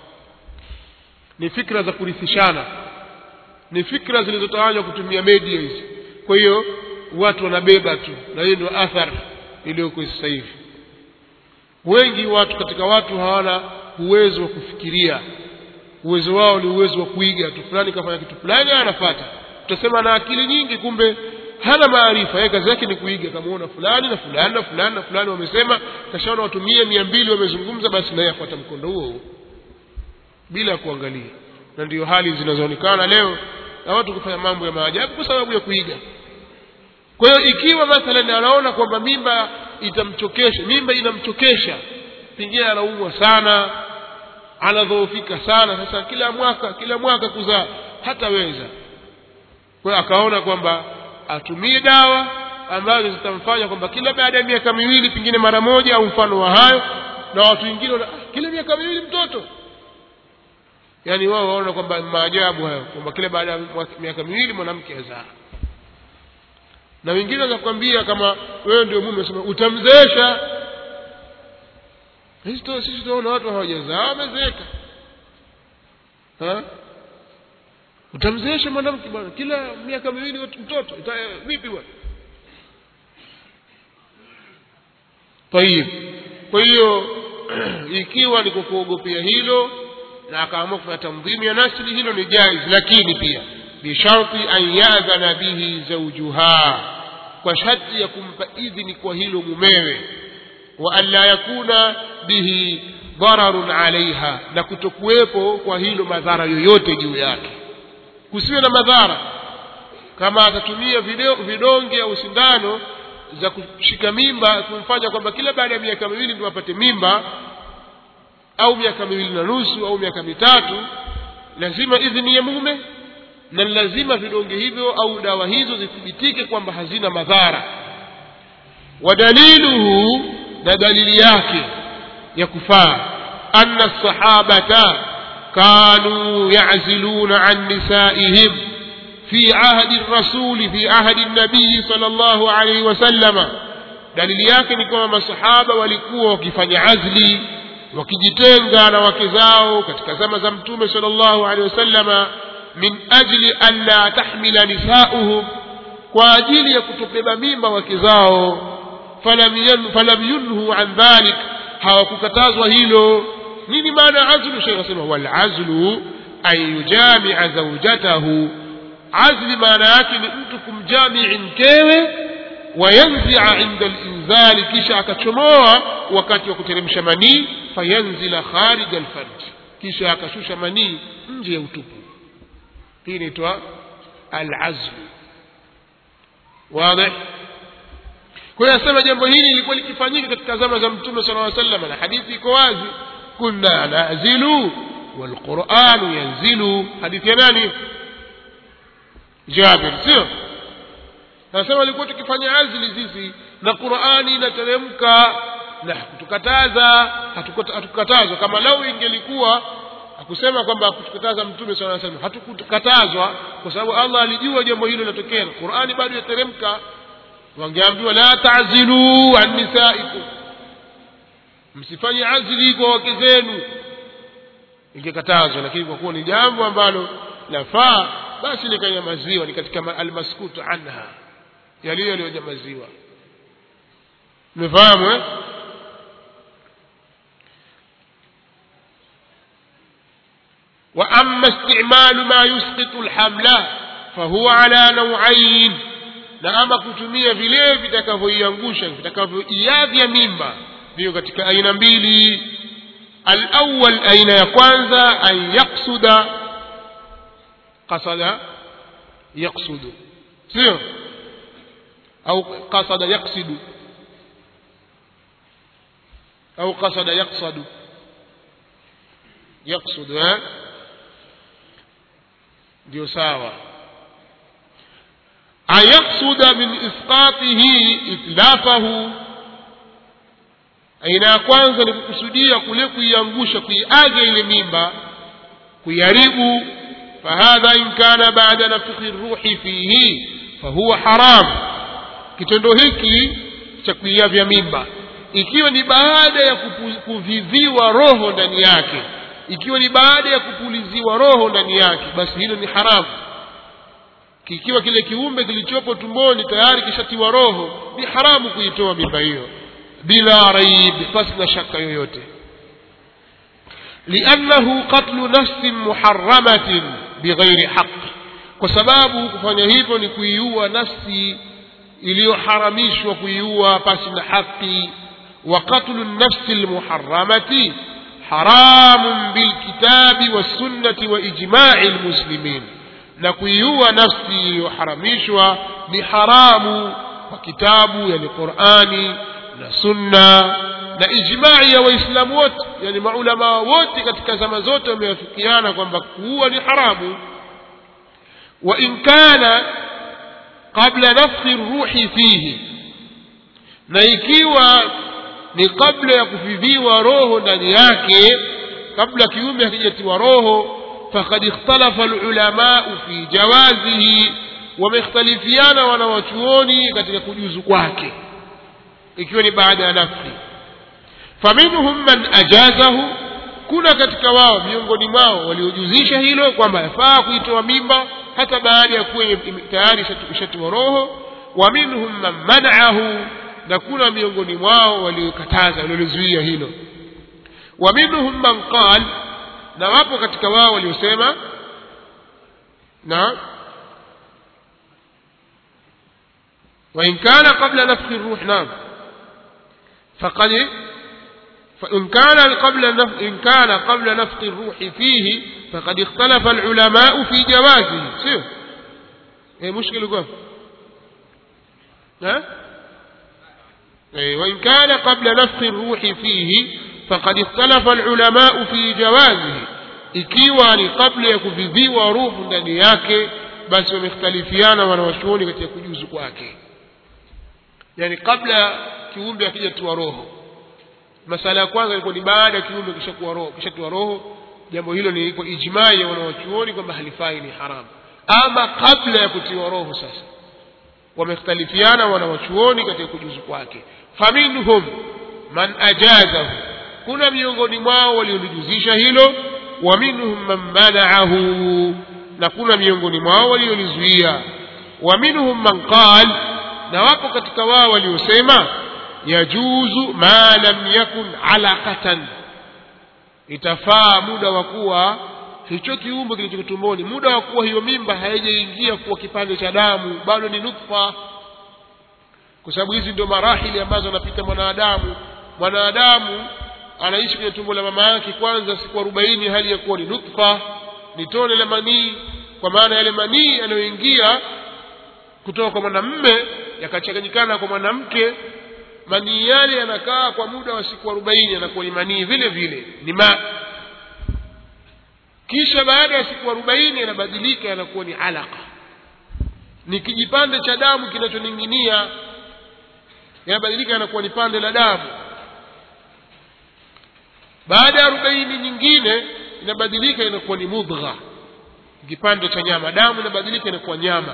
Speaker 1: ni fikra za kurithishana ni fikra zilizotawanywa kutumia media hizi kwa hiyo watu wanabeba tu na hiyo ndio athari iliyoko sasa hivi wengi watu katika watu hawana uwezo wa kufikiria uwezo wao ni uwezo wa kuiga tu fulani kafanya kitu fulani anafata utasema na akili nyingi kumbe hana maarifa yeye kazi yake ni kuiga kamaona fulani na fulani na fulani na fulani wamesema kashaona watu mia mia mbili wamezungumza basi naye afuata mkondo huo huo bila kuangalia na ndiyo hali zinazoonekana leo na watu kufanya mambo ya maajabu kwa sababu ya kuiga kwa hiyo ikiwa mathalan anaona kwamba mimba itamchokesha mimba inamchokesha pengine anaumwa sana anadhoofika sana sasa kila mwaka kila mwaka kuzaa hataweza kwa hiyo akaona kwamba atumie dawa ambazo zitamfanya kwamba kila baada ya miaka miwili pengine mara moja au mfano wa hayo na watu wengine wana ah, kila miaka miwili mtoto yaani wao waona kwamba maajabu hayo kwamba kila baada ya miaka miwili mwanamke azaa na wengine wakakwambia kama wewe ndio mume sema utamzeesha sisi sisi tunaona watu hawajazaa wamezeeka utamzeesha mwanamke bwana kila miaka miwili mtoto Ita, vipi bwana tayib kwa hiyo ikiwa ni kwa kuogopea hilo na akaamua kufanya tamdhimu ya nasli hilo ni jaiz lakini pia bisharti an yadhana bihi zaujuha kwa sharti ya kumpa idhini kwa hilo mumewe wa an la yakuna bihi dararun alaiha na kutokuwepo kwa hilo madhara yoyote juu yake kusiwe na madhara kama atatumia video, vidonge au sindano za kushika mimba kumfanya kwamba kila baada ya miaka miwili ndio apate mimba au miaka miwili na nusu au miaka mitatu lazima idhini ya mume na lazima vidonge hivyo au dawa hizo zithibitike kwamba hazina madhara ودليله na dalili yake ya kufaa anna sahabata kanu ya'ziluna an nisaihim fi ahdi rasuli fi ahdi nabii sallallahu alayhi wasallama dalili yake ni kwamba masahaba walikuwa wakifanya azli wakijitenga na wake zao katika zama za mtume sallallahu alayhi wasallama min ajli an la tahmila nisauhum kwa ajili ya kutobeba mimba wake zao falam yan- falam yunhu an dhalik hawakukatazwa hilo nini maana azlu shekh asema wal azlu an yujamia zaujatahu azli maana yake ni mtu kumjamii mkewe wayanzia inda linzali kisha akachomoa wakati wa kuteremsha manii fayanzila kharija alfarji kisha akashusha manii nje ya utupu hii inaitwa alazlu واضح kwa hiyo asema jambo hili lilikuwa likifanyika katika zama za mtume sala llaw sallam na hadithi iko wazi kunna nazilu walquranu yanzilu hadithi ya nani jabir sio nasema alikuwa tukifanya azli sisi na qurani inateremka na hakutukataza hatukuta- hatukukatazwa kama lau ingelikuwa hakusema kwamba hakutukataza mtume sala llaw sallam hatukukatazwa kwa sababu allah alijua jambo hilo linatokea qurani bado yateremka wangeambiwa la tazilu an nisaikum msifanye azli kwa wake zenu ingekatazwa lakini kwa kuwa ni jambo ambalo lafaa basi likanyamaziwa ni katika ma- almaskutu anha yaliyo yaliyonyamaziwa umefahamu eh? وأما استعمال ما يسقط الحمل فهو على نوعين na ama kutumia vile vitakavyoiangusha vitakavyoiavya mimba vio katika aina mbili alawal aina ya kwanza an yaksuda qasada yaksudu sio au qasada yaksidu au qasada yaksadu yaksudu eh? ndio sawa أن يقصد من إسقاطه إتلافه aina ya kwanza ni kukusudia kule kuiangusha kuiaga ile mimba kuiharibu fahadha in kana baada nafkhi ruhi fihi fahuwa haram kitendo hiki cha kuiavya mimba ikiwa ni baada ya kupu- kuviviwa roho ndani yake ikiwa ni baada ya kupuliziwa roho ndani yake basi hilo ni haramu kikiwa kile kiumbe kilichopo tumboni tayari kishatiwa roho ni haramu kuitoa mimba hiyo bila raib pasi na shaka yoyote liannahu qatlu nafsin muharamatin bighairi haqi kwa sababu kufanya hivyo ni kuiua nafsi iliyoharamishwa kuiua pasi na haki wa qatlu nafsi lmuharamati haramun bilkitabi wassunnati wa ijmai lmuslimin na kuiua nafsi iliyoharamishwa ni haramu kwa kitabu yani qurani na sunna na ijmai ya waislamu wote yani maulamaa wote katika zama zote wamewafikiana kwamba kuua ni haramu wa in kana qabla nafkhi ruhi fihi na ikiwa ni kabla ya kufiviwa roho ndani yake kabla kiumbe hakijatiwa roho فقد اختلف العلماء في جوازه wamekhtalifiana wanawachuoni katika kujuzu kwake ikiwa ni baada ya nafsi faminhum man ajazahu kuna katika wao miongoni mwao waliojuzisha hilo kwamba yafaa kuitoa mimba hata baada ya kuwa ime- tayari ishatu- ishatiwa roho wa minhum man manaahu na kuna miongoni mwao waliokataza waliolizuia hilo wa minhum man qal na wapo katika wao waliosema na وإن كان قبل نفخ الروح نعم فقد فإن كان قبل نفخ إن كان قبل نفخ الروح فيه فقد اختلف العلماء في جوازه سير eh mushkil uko ها وإن كان قبل نفخ الروح فيه فقد اختلف العلماء في جوازه ikiwa ni kabla ya kuvidhiwa ruhu ndani yake basi wamekhtalifiana wanawachuoni katika kujuzu kwake yani kabla kiumbe akijatiwa roho masala ya kwanza ilikuwa ni baada ya kiumbe kishakuwa roho kishatiwa roho jambo hilo ni iko ijmai ya wanawachuoni kwamba halifai ni haramu ama kabla ya kutiwa roho sasa wamekhtalifiana wanawachuoni katika kujuzu kwake faminhum man ajazahu kuna miongoni mwao waliolijuzisha hilo wa minhum man manaahu na kuna miongoni mwao waliolizuia wa minhum man qal na wapo katika wao waliosema yajuzu ma lam yakun alaqatan itafaa muda wa kuwa hicho kiumbe kilicho tumboni muda wa kuwa hiyo mimba haijaingia kuwa kipande cha damu bado ni nutfa kwa sababu hizi ndio marahili ambazo anapita mwanadamu mwanadamu anaishi kwenye tumbo la mama yake kwanza siku arobaini hali ya kuwa ni nutfa ni tone la manii kwa maana yale manii yanayoingia kutoka kwa mwanamme yakachanganyikana kwa mwanamke manii yale yanakaa kwa muda wa siku arobaini yanakuwa ni manii vile vile ni ma kisha baada ya siku arobaini yanabadilika yanakuwa ni alaka ni kijipande cha damu kinachoning'inia yanabadilika yanakuwa ni pande la damu baada ya arobaini nyingine inabadilika inakuwa ni mudgha kipande cha nyama damu inabadilika inakuwa nyama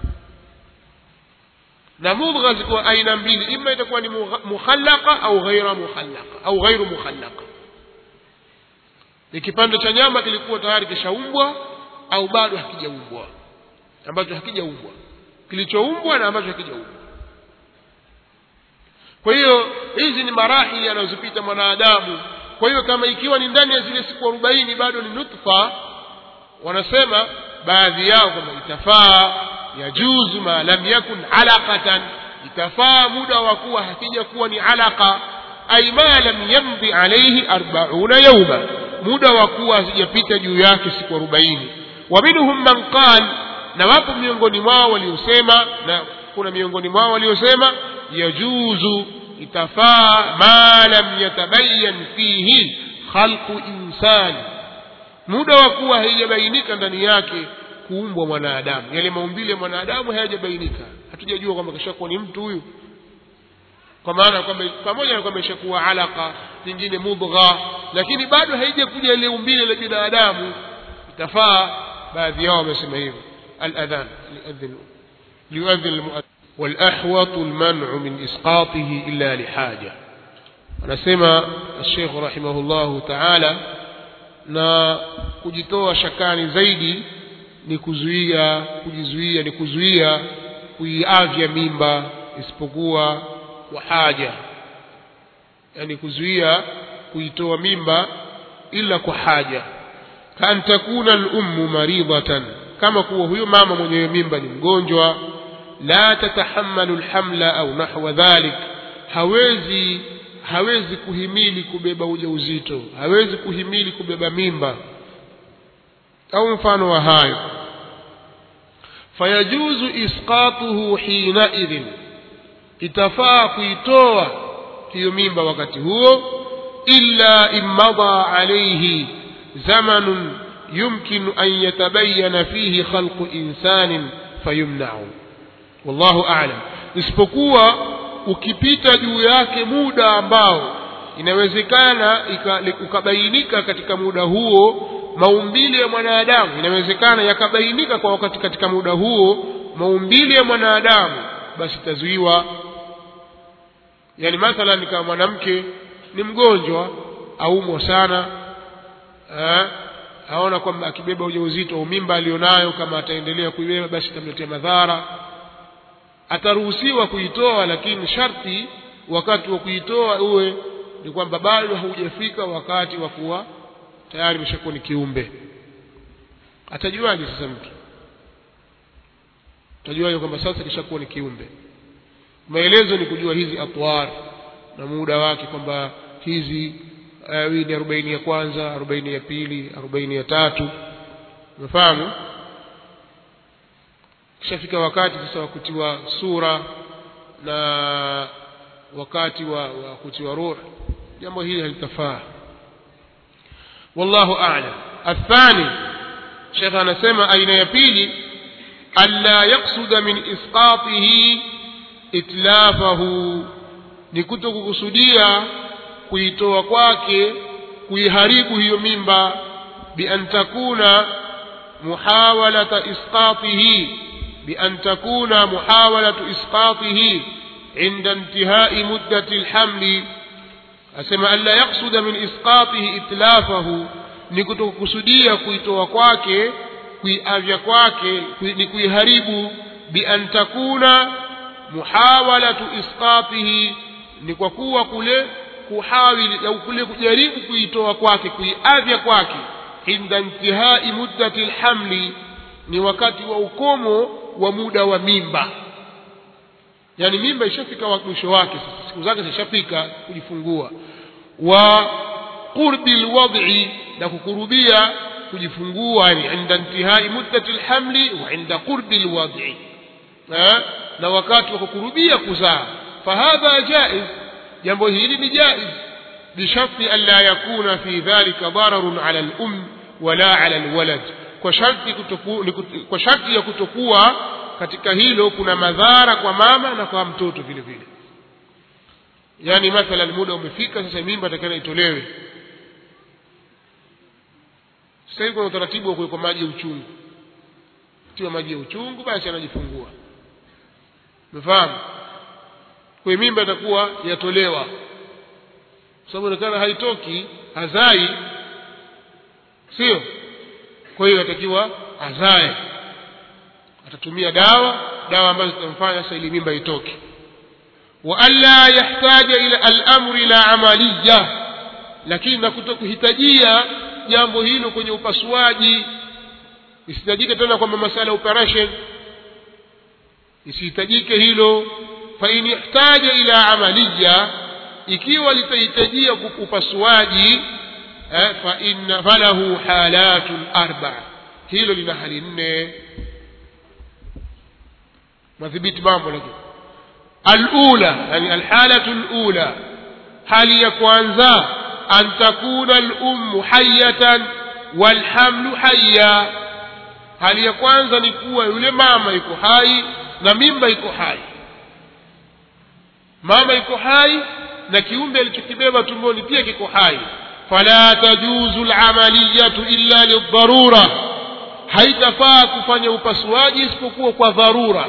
Speaker 1: na mudgha ziko aina mbili ima itakuwa ni mukhallaqa au ghaira mukhallaqa au ghairu mukhallaqa ni kipande cha nyama kilikuwa tayari kishaumbwa au bado hakijaumbwa ambacho hakijaumbwa kilichoumbwa na ambacho hakijaumbwa kwa hiyo hizi ni marahili yanayozipita mwanadamu kwa hiyo kama ikiwa ni ndani ya zile siku arobaini bado ni nutfa wanasema baadhi yao kwamba itafaa yajuzu ma lam yakun alaqatan itafaa muda wa kuwa hakija kuwa ni alaqa ay ma lam yamdi alayhi arbauna yauma muda wa kuwa hazijapita juu yake siku arobaini wa minhum man qal na wapo miongoni mwao waliosema na kuna miongoni mwao waliosema yajuzu itafaa ma lam yatabayan fihi khalqu insani muda wa kuwa haijabainika ndani yake kuumbwa mwanadamu yale maumbile ya mwanadamu hayajabainika hatujajua kwamba kishakuwa ni mtu huyu kwa maana kwamba pamoja na kwamba ishakuwa alaka pengine mudgha lakini bado haijakuja ile umbile la binadamu itafaa baadhi yao wamesema hivyo الاذان ليؤذن ليؤذن المؤذن والاحوط المنع من اسقاطه الا لحاجه anasema الشيخ رحمه الله تعالى na kujitoa shakani zaidi ni kuzuia kujizuia ni kuzuia kuiavya mimba isipokuwa kwa haja yani kuzuia kuitoa mimba ila kwa haja kan takuna al-ummu maridatan kama kuwa huyo mama mwenye mimba ni mgonjwa la tatahammalu alhamla au nahwa dhalik hawezi hawezi kuhimili kubeba ujauzito hawezi kuhimili kubeba mimba au mfano wa hayo fayajuzu isqatuhu hina idhin itafaa kuitoa hiyo mimba wakati huo illa imada alayhi zamanun يمكن أن يتبين فيه خلق إنسان فيمنع والله أعلم isipokuwa ukipita juu yake muda ambao inawezekana ukabainika katika muda huo maumbile ya mwanadamu inawezekana yakabainika kwa wakati katika muda huo maumbile ya mwanadamu basi tazuiwa yani mathalan kama mwanamke ni mgonjwa aumwa sana eh, aona kwamba akibeba ujauzito au mimba alionayo kama ataendelea kuibeba basi itamletea madhara ataruhusiwa kuitoa lakini sharti wakati wa kuitoa uwe ni kwamba bado haujafika wakati wa kuwa tayari imeshakuwa ni kiumbe atajuaje sasa mtu atajuaje kwamba sasa kishakuwa ni kiumbe maelezo ni kujua hizi atwar na muda wake kwamba hizi uh, ni arobaini ya kwanza arobaini ya pili arobaini ya tatu umefahamu kishafika wakati sasa wa kutiwa sura na wakati wa, wa kutiwa ruh jambo hili halitafaa wallahu a'lam athani shekh anasema aina ya pili alla yaksuda min isqatihi itlafahu ni kuto kukusudia kuitoa kwake kuiharibu hiyo mimba bian takuna muhawalata isqatihi بأن تكون محاولة إسقاطه عند انتهاء مدة الحمل أسمى ألا يقصد من إسقاطه إتلافه نكتو كسدية كويتو kwake kuiavya kwake ni kuiharibu bian takuna muhawalatu isqatihi ni kwa kuwa kule kuhawili au kule kujaribu kuitoa kwake kuiavya kwake inda intihai muddati lhamli ni wakati wa ukomo wa muda wa mimba yani mimba ishafika mwisho wake sasa siku zake zishafika kujifungua wa qurbi lwad'i na kukurubia kujifungua yani inda intihai muddati lhamli wa inda qurbi lwad'i na wakati wa kukurubia kuzaa fahadha jaiz jambo hili ni jaiz bisharti an la yakuna fi dhalika dararun ala lum wala ala lwalad kwa sharti kutoku, kwa sharti ya kutokuwa katika hilo kuna madhara kwa mama na kwa mtoto vile vile yaani mathalan muda umefika sasa mimba takana itolewe sasa hivi kuna utaratibu wa kuwekwa maji ya uchungu tiwa maji ya uchungu basi anajifungua umefahamu kwa mimba itakuwa yatolewa sababu inaonekana haitoki hazai sio kwa hiyo atakiwa azae atatumia dawa dawa ambazo zitamfanya sasa ili mimba itoke wa alla yahtaja ila al-amri la amaliya lakini na kutokuhitajia jambo hilo kwenye upasuaji isihitajike tena kwamba masala operation isihitajike hilo fa in ihtaja ila amaliya ikiwa litahitajia upasuaji fa inna falahu halatun arba hilo lina hali nne madhibiti mambo lakini alula yani alhalatu alula hali ya kwanza an takuna alummu hayatan walhamlu hayya hali ya kwanza ni kuwa yule mama iko hai na mimba iko hai mama iko hai na kiumbe alichokibeba tumboni pia kiko hai fala tajuzu lamaliyatu illa lidharura haitafaa kufanya upasuaji isipokuwa kwa dharura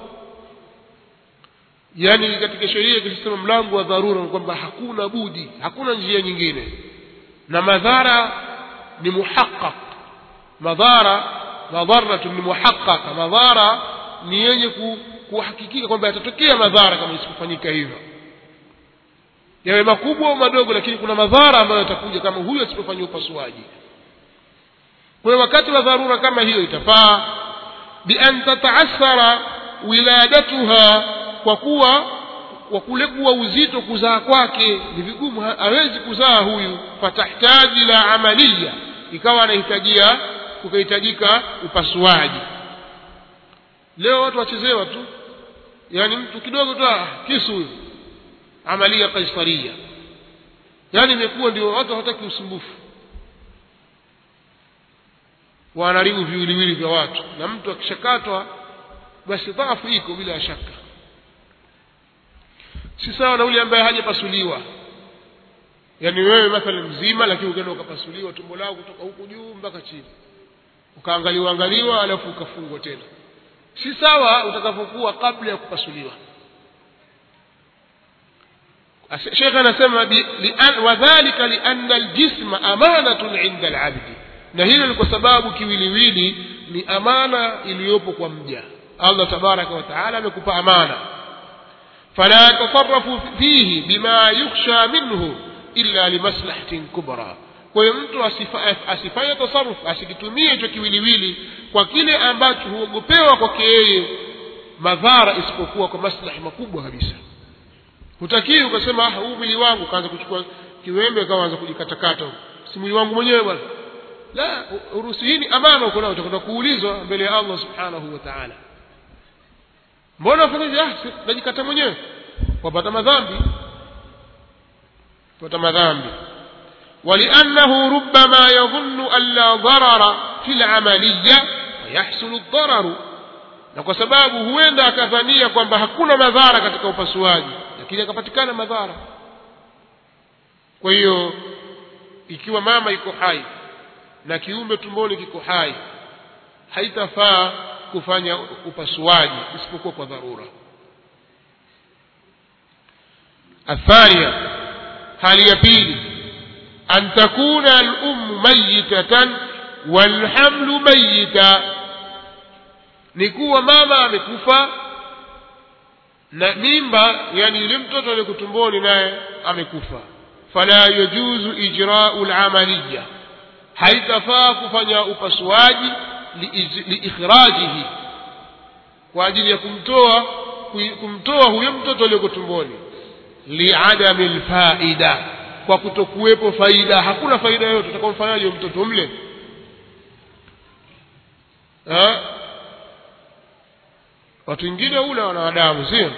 Speaker 1: yaani katika sheria ikisema mlango wa dharura ni kwamba hakuna budi hakuna njia nyingine na madhara ni muhaqqaq madhara madharatu ni muhaqqaqa madhara ni yenye kuhakikika kwamba yatatokea madhara kama isipofanyika hivyo yawe makubwa au madogo lakini kuna madhara ambayo yatakuja kama huyo asipofanya upasuaji kwa hiyo wakati wa dharura kama hiyo itafaa bian tataathara wiladatuha kwa kuwa kwa kule kuwa uzito kuzaa kwake ni vigumu hawezi kuzaa huyu fatahtaji la amaliya ikawa anahitajia kukahitajika upasuaji leo watu wachezewa tu yaani mtu kidogo tu kisu huyu amalia kaisaria yaani imekuwa ndio watu hawataki usumbufu wanaharibu viwiliwili vya watu na mtu akishakatwa basi dhaafu iko bila shaka si sawa na yule ambaye hajapasuliwa yaani wewe mathalan mzima lakini ukaenda ukapasuliwa tumbo lako kutoka huku juu mpaka chini ukaangaliwa angaliwa alafu ukafungwa tena si sawa utakapokuwa kabla ya kupasuliwa shekhe anasema wadhalika lianna aljisma amanatun inda alabdi na hilo ni kwa sababu kiwiliwili ni amana iliyopo kwa mja allah tabaraka wa taala amekupa amana fala yatasarafu fihi bima yukhsha minhu illa limaslahatin kubra kwa hiyo mtu asifanye tasaruf asikitumie hicho kiwiliwili kwa kile ambacho huogopewa kwake yeye madhara isipokuwa kwa maslahi makubwa kabisa hutakii ukasema ah huu mwili wangu kaanza kuchukua kiwembe kaanza kujikatakata si mwili wangu mwenyewe bwana la uruhusi hii ni amana uko nayo utakwenda kuulizwa mbele ya Allah subhanahu wa ta'ala mbona wafanya hivi ah si- najikata mwenyewe wapata madhambi wapata madhambi ولأنه ربما يظن أن لا ضرر في العملية ويحصل الضرر na kwa sababu huenda akadhania kwamba hakuna madhara katika upasuaji lakini akapatikana madhara kwa hiyo ikiwa mama iko hai na kiumbe tumboni kiko hai haitafaa kufanya upasuaji isipokuwa kwa dharura الثانية hali ya pili أن تكون الأم ميتة والحمل ميتا ni kuwa mama amekufa na mimba yani yule mtoto aliye tumboni naye amekufa fala yajuzu ijra'u al-amaliya haitafaa kufanya upasuaji liij- liikhrajihi kwa ajili ya kumtoa kui- kumtoa huyo mtoto aliye tumboni liadami lfaida kwa kutokuwepo faida hakuna faida yoyote utakamfanyaje huyo mtoto mle ha? watu wengine ula wanadamu sio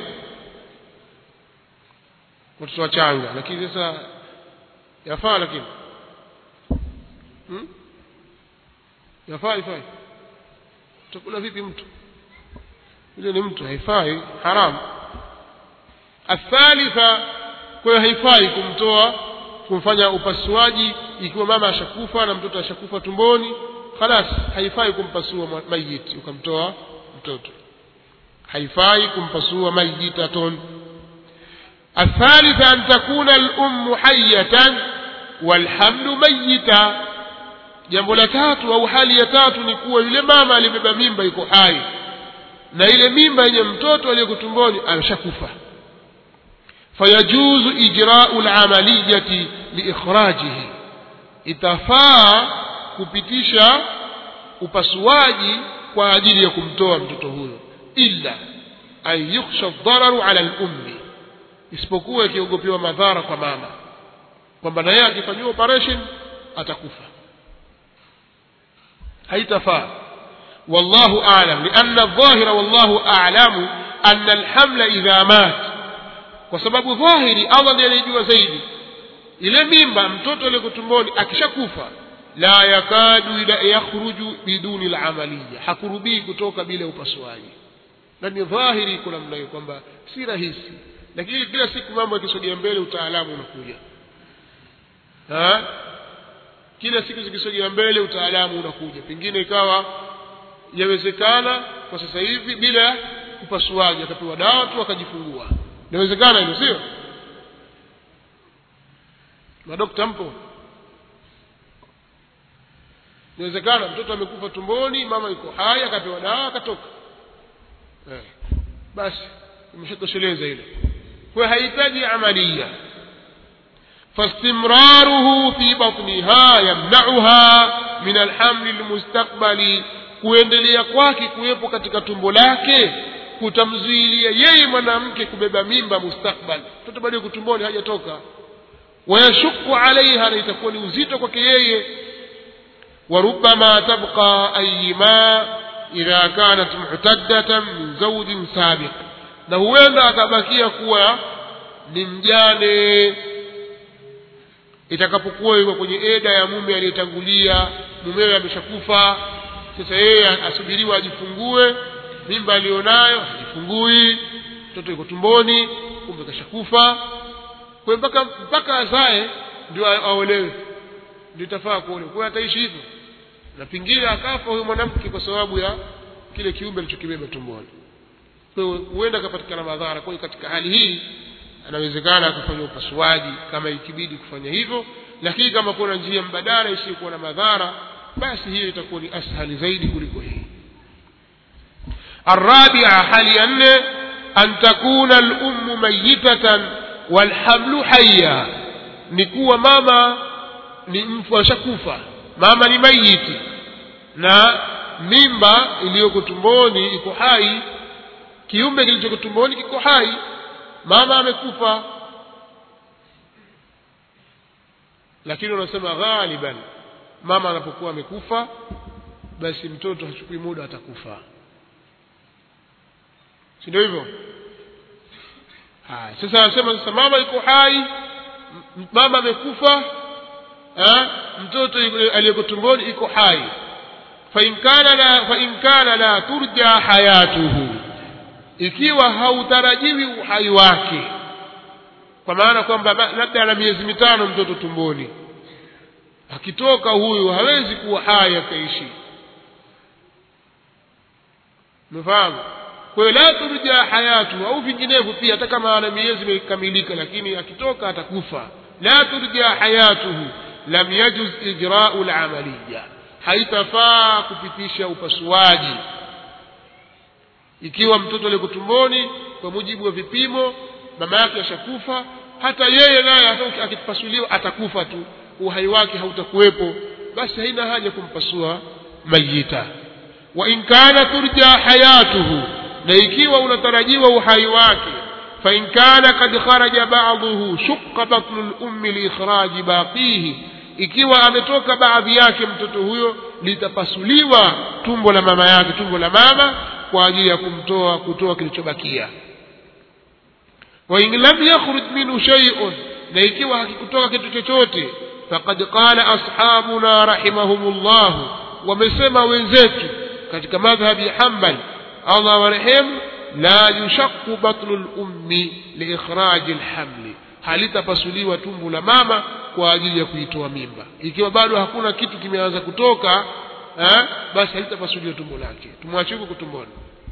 Speaker 1: watoto wachanga lakini sasa yafaa lakini hmm? yafaa ifai utakula vipi mtu yule ni mtu haifai haramu athalitha kwa hiyo haifai kumtoa kumfanya upasuaji ikiwa mama ashakufa na mtoto ashakufa tumboni khalas haifai kumpasua mwa- mayiti ukamtoa mtoto haifai kumpasua mayitatun الثالثة أن تكون الأم حية والحمل ميتا jambo la tatu au hali ya tatu ni kuwa yule mama alibeba mimba iko hai na ile mimba yenye mtoto aliyeko tumboni ameshakufa fayajuzu ijrau lamaliyati liikhrajihi itafaa kupitisha upasuaji kwa ajili ya kumtoa mtoto huyo illa an yukhsha dhararu ala lummi isipokuwa ikiogopewa madhara kwa mama kwamba na yeye akifanyiwa operation atakufa haitafaa والله أعلم لأن الظاهر والله أعلم أن الحمل إذا مات وسبب ظاهري الله ndiye anejua zaidi ile mimba mtoto aliyeko tumboni akishakufa la yakadu ila yakhruju biduni lamaliya hakurubii kutoka bila upasuaji na ni dhahiri iko namna hiyo kwamba si rahisi lakini kila siku mambo yakisogea mbele utaalamu unakuja ha? kila siku zikisogea mbele utaalamu unakuja pengine ikawa yawezekana kwa sasa hivi bila upasuaji akapewa dawa tu akajifungua inawezekana hilo sio madokta mpo inawezekana mtoto amekufa tumboni mama yuko hai akapewa dawa akatoka eh. basi imeshatosheleza ile kwa hiyo hahitaji amalia فاستمراره في بطنها يمنعها من الحمل المستقبلي kuendelea kwake kuwepo katika tumbo lake kutamzuilia yeye mwanamke kubeba mimba mustakbal mtoto bado yuko tumboni hajatoka wayashuku alaiha na itakuwa ni uzito kwake yeye وربما تبقى أيما إذا كانت معتدة من زوج سابق na huenda akabakia kuwa ni mjane itakapokuwa yuko kwenye eda ya mume aliyetangulia mumewe ameshakufa sasa yeye asubiriwa ajifungue mimba aliyonayo hajifungui mtoto yuko tumboni kumbe kashakufa kwa hiyo mpaka mpaka azae ndio a- aolewe ndio itafaa kuolewa kwa hiyo ataishi hivyo na pengine akafa huyo mwanamke kwa sababu ya kile kiumbe alichokibeba tumboni kwa hiyo huenda akapatikana madhara kwa hiyo katika hali hii anawezekana akafanya upasuaji kama ikibidi kufanya hivyo lakini kama kuna njia mbadala isiyokuwa na madhara basi hiyo itakuwa ni ashali zaidi kuliko hii الرابعة حال أن أن تكون الأم ميتة والحمل حيا نكوى ماما وشكوفة ماما ni mayiti na mimba iliyoko tumboni iko hai kiumbe kilichoko tumboni kiko hai mama amekufa lakini unasema ghaliban mama anapokuwa amekufa basi mtoto hachukui muda atakufa si ndio hivyo haya sasa anasema sasa mama iko hai m- mama amekufa eh, mtoto yule aliyeko tumboni iko hai فإن كان لا فإن كان لا ترجى حياته ikiwa hautarajiwi uhai wake kwa maana kwamba ba- labda ana miezi mitano mtoto tumboni akitoka huyu hawezi kuwa hai akaishi umefahamu kwa hiyo la turja hayatu au vinginevyo pia hata kama ana miezi imekamilika lakini akitoka atakufa la turja hayatuhu lam yajuz ijrau lamaliya haitafaa kupitisha upasuaji ikiwa mtoto aliyeko tumboni kwa mujibu wa vipimo mama yake ashakufa hata yeye naye hata akipasuliwa atakufa tu uhai wake hautakuwepo basi haina haja kumpasua mayita wa in kana turja hayatuhu na ikiwa unatarajiwa uhai wake fa in kana kad kharaja ba'dahu shaqqa batnu al-ummi li ikhraji baqihi ikiwa ametoka baadhi yake mtoto huyo litapasuliwa tumbo la mama yake tumbo la mama kwa ajili ya kumtoa kutoa kilichobakia wa in lam yakhruj minhu shay'un na ikiwa hakikutoka kitu chochote faqad qala ashabuna rahimahumullah wamesema wenzetu katika madhhabi ya Hanbal Allah warehemu la yushaqqu batnu al-ummi liikhraj al-hamli halitapasuliwa tumbo la mama kwa ajili ya kuitoa mimba ikiwa bado hakuna kitu kimeanza kutoka eh, basi halitapasuliwa tumbo lake tumwache huko tumboni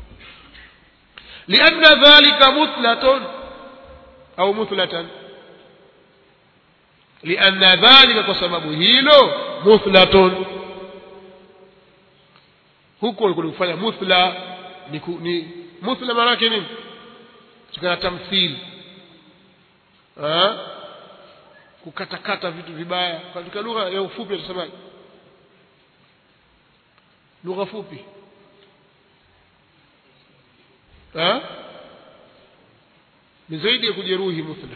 Speaker 1: lianna dhalika mutlatun au mutlatan lianna dhalika kwa sababu hilo muthlatun huko kulikufanya muthla ni, ku, ni muthla maana yake nini tukana tamthili kukatakata vitu vibaya katika lugha ya ufupi tutasemaje lugha fupi ha? ni zaidi ya kujeruhi muthla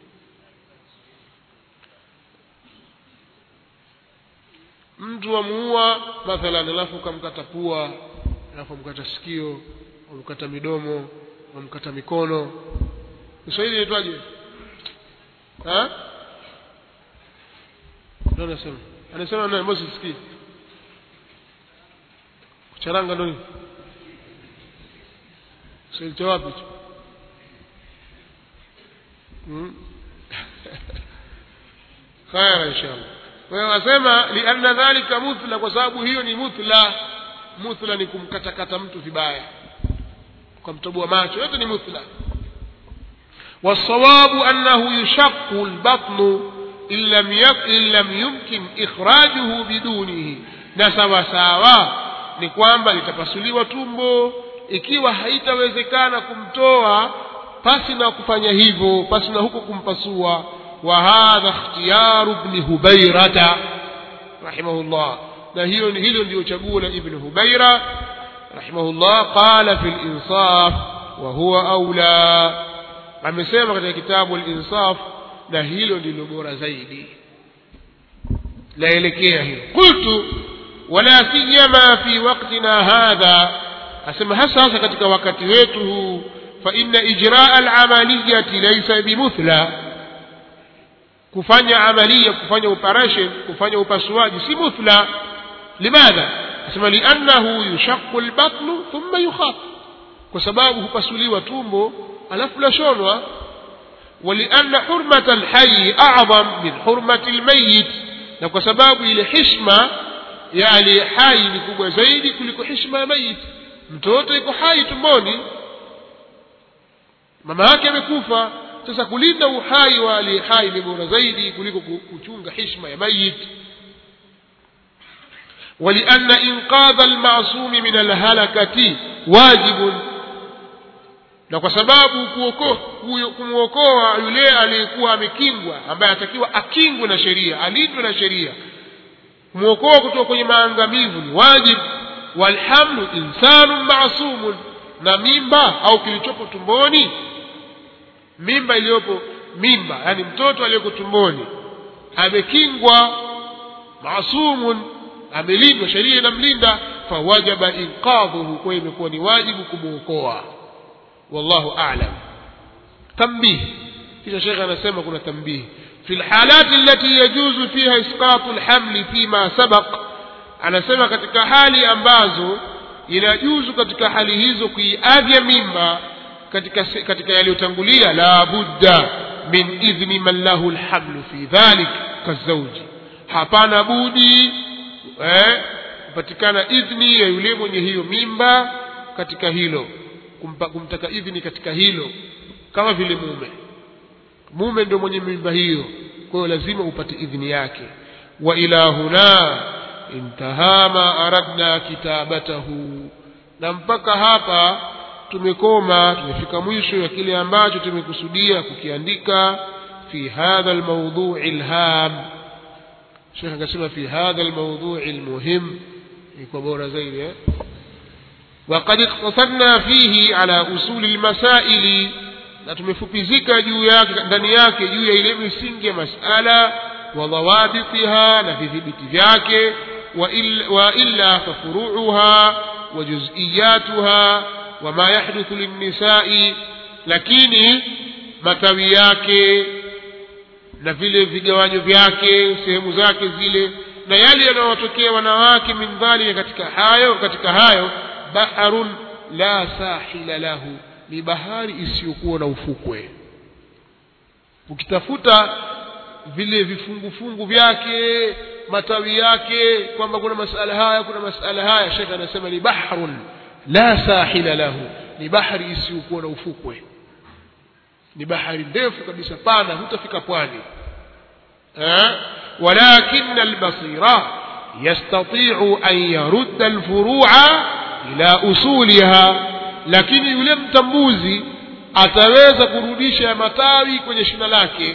Speaker 1: mtu amuua mathalan alafu ukamkata pua alafu amkata sikio amkata midomo amkata mikono Kiswahili inaitwaje ha ndio anasema anasema nani mbona sisikii kucharanga ndio nini Kiswahili cha wapi hicho hmm? khaya inshallah kwa hiyo wasema lianna dhalika muthla kwa sababu hiyo ni muthla muthla ni kumkatakata mtu vibaya kwa mtoboa macho yote ni muthla والصواب أنه يشق البطن إن لم يك إن لم يمكن إخراجه بدونه na sawa sawa ni kwamba litapasuliwa tumbo ikiwa haitawezekana kumtoa pasi na kufanya hivyo pasi na huko kumpasua wa hadha ikhtiyaru ibn hubairata rahimahullah na hiyo hilo ndio chaguo la ibn hubaira rahimahullah qala fi al-insaf wa huwa aula amesema katika kitabu al-insaf na hilo ndilo bora zaidi laelekea hilo qultu wala siyama fi waqtina hadha asema hasa hasa katika wakati wetu huu fa inna ijraa al-amaliyati laysa bimuthla kufanya amalia kufanya operation kufanya upasuaji si muthla limadha asema liannahu yushaqqu al-batnu thumma yukhaf kwa sababu hupasuliwa tumbo alafu lashonwa ولأن حرمة الحي أعظم من حرمة الميت na kwa sababu ile hishma ya aliye hai ni kubwa zaidi kuliko hishma ya mayit mtoto yuko hai tumboni mama yake amekufa sasa kulinda uhai wa aliye hai ni bora zaidi kuliko kuchunga hishma ya mayit ولأن إنقاذ المعصوم من الهلكة واجب na kwa sababu kumwokoa yule aliyekuwa amekingwa ambaye anatakiwa akingwe na sheria alindwe na sheria kumwokoa kutoka kwenye maangamivu ni wajibu walhamlu insanu masumun na mimba au kilichopo tumboni mimba iliyopo mimba yani mtoto aliyeko tumboni amekingwa masumun amelindwa sheria inamlinda fawajaba inqadhuhu kwa imekuwa ni wajibu kumwokoa wallahu a'lam tambih kisha shekhe anasema kuna tambih في الحالات التي يجوز فيها إسقاط الحمل فيما سبق anasema katika hali ambazo inajuzu katika hali hizo kuiavya mimba katika katika yaliyotangulia la budda min idhni man lahu alhamlu fi dhalik kazauji hapana budi eh, kupatikana idhni ya yule mwenye hiyo mimba katika hilo kumpa, kumtaka idhni katika hilo kama vile mume mume ndio mwenye mimba hiyo kwa hiyo lazima upate idhni yake wa ila huna intaha ma aradna kitabatahu na mpaka hapa tumekoma tumefika mwisho ya kile ambacho tumekusudia kukiandika fi hadha almawdhu'i alham Sheikh akasema fi hadha almawdhu'i almuhim iko bora zaidi eh وقد اقتصرنا فيه على أصول المسائل na tumefupizika juu yake ndani yake juu ya ile misingi ya masala wa dhawabitiha na vidhibiti vyake wa illa fafuruuha wa juz'iyatuha wa ma yahduthu linnisai lakini matawi yake na vile vigawanyo vyake sehemu zake zile na yale yanayotokea wanawake min dhalika katika hayo katika hayo baharun la sahila lahu ni bahari isiyokuwa na ufukwe ukitafuta vile vifungufungu vyake matawi yake kwamba kuna masala haya kuna masala haya shekhe anasema ni bahrun la sahila lahu ni bahari isiyokuwa na ufukwe ni bahari ndefu kabisa pana hutafika pwani ولكن البصير يستطيع أن يرد الفروع إلى أصولها lakini yule mtambuzi ataweza kurudisha matawi kwenye shina lake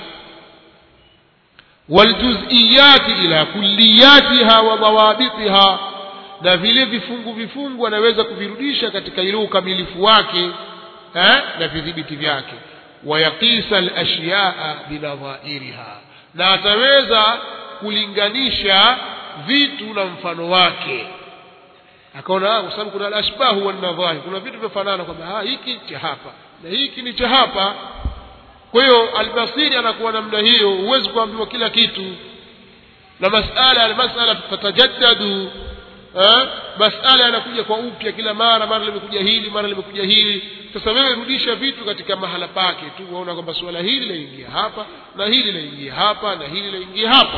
Speaker 1: waljuziyati ila kulliyatiha wa dhawabitiha na vile vifungu vifungu anaweza kuvirudisha katika ile ukamilifu wake eh, na vidhibiti vyake wayaqisa alashyaa binadhairiha na ataweza kulinganisha vitu na mfano wake akaona kwa sababu kuna alashbahu wanadhahir kuna vitu vinafanana kwamba hiki cha hapa na hiki ni cha hapa kwa hiyo albasiri anakuwa namna hiyo huwezi kuambiwa kila kitu na masala almasala tatajaddadu masala yanakuja kwa upya kila mara mara limekuja hili mara limekuja hili sasa wewe rudisha vitu katika mahala pake tu waona kwamba suala hili laingia hapa na hili laingia hapa na hili laingia hapa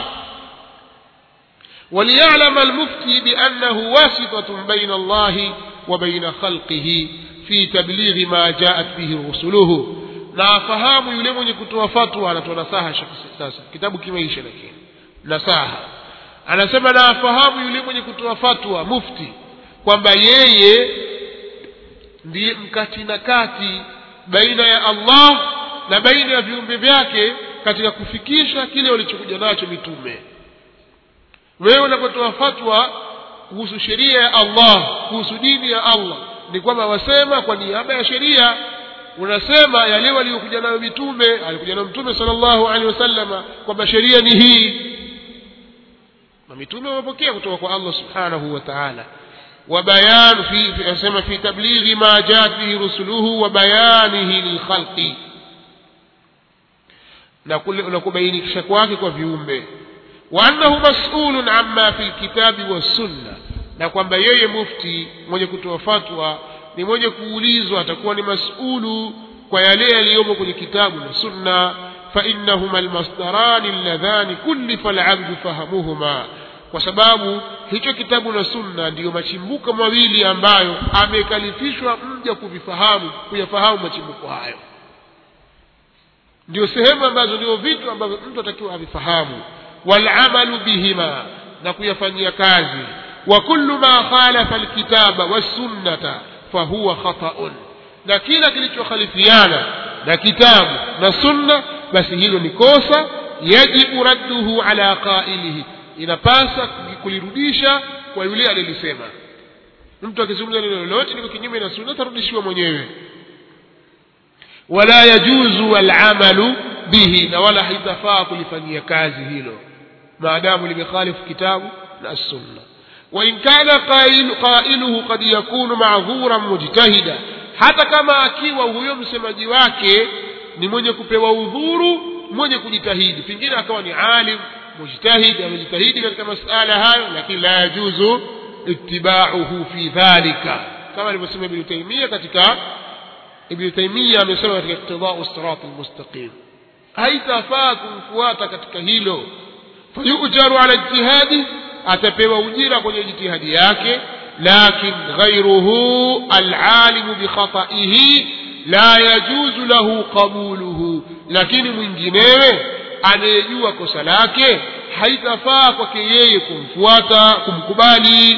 Speaker 1: وليعلم المفتي بأنه واسطة بين الله وبين خلقه في تبليغ ما جاءت به رسله na afahamu yule mwenye kutoa fatwa anatoa nasaha sasa kitabu kimeisha lakini nasaha anasema na afahamu yule mwenye kutoa fatwa mufti kwamba yeye ndiye mkati na kati baina ya Allah na baina ya viumbe vyake katika kufikisha kile walichokuja nacho mitume wewe unapotoa fatwa kuhusu sheria ya Allah kuhusu dini ya Allah ni kwamba wasema kwa niaba ya sheria unasema yale waliokuja nayo mitume alikuja nayo mtume sallallahu alaihi wasallama kwamba sheria ni hii na mitume wamepokea kutoka kwa Allah subhanahu wa ta'ala وبيان في في في تبليغ ما جاءت به رسله وبيانه للخلق na kubainisha kwake kwa viumbe وأنه مسؤول عما في الكتاب والسنة na kwamba yeye mufti mwenye kutoa fatwa ni mwenye kuulizwa atakuwa ni masulu kwa yale yaliyomo kwenye kitabu na sunna فإنهما المصدران اللذان كلف العبد فهمهما kwa sababu hicho kitabu na sunna ndiyo machimbuko mawili ambayo amekalifishwa mja kuvifahamu kuyafahamu machimbuko hayo ndio sehemu ambazo ndio vitu ambavyo mtu atakiwa avifahamu والعمل بهما نكيفنيا كازي وكل ما خالف الكتاب والسنة فهو خطأ na kila kilichokhalifiana na kitabu na sunna basi hilo ni kosa yajibu radduhu ala qailihi inapasa kulirudisha kwa yule alilisema mtu akizungumza neno lolote liko kinyume na sunna tarudishiwa mwenyewe wala yajuzu alamalu bihi na wala haitafaa kulifanyia kazi hilo maadamu limekhalifu kitabu na sunna وإن كان قائل قائله قد يكون معذورا مجتهدا hata kama akiwa huyo msemaji wake ni mwenye kupewa udhuru mwenye kujitahidi pengine akawa ni alim mujtahid amejitahidi katika masala hayo lakini la yajuzu ittiba'uhu fi dhalika kama alivyosema ibn taymiyyah katika ibn taymiyyah amesema katika iqtida'u sirat almustaqim haitafaa kumfuata katika hilo fayujaru ala ijtihadi atapewa ujira kwenye jitihadi yake lakin ghayruhu alalimu bikhata'ihi la yajuzu lahu qabuluhu lakini mwinginewe anayejua kosa lake haitafaa kwake yeye kumfuata kumkubali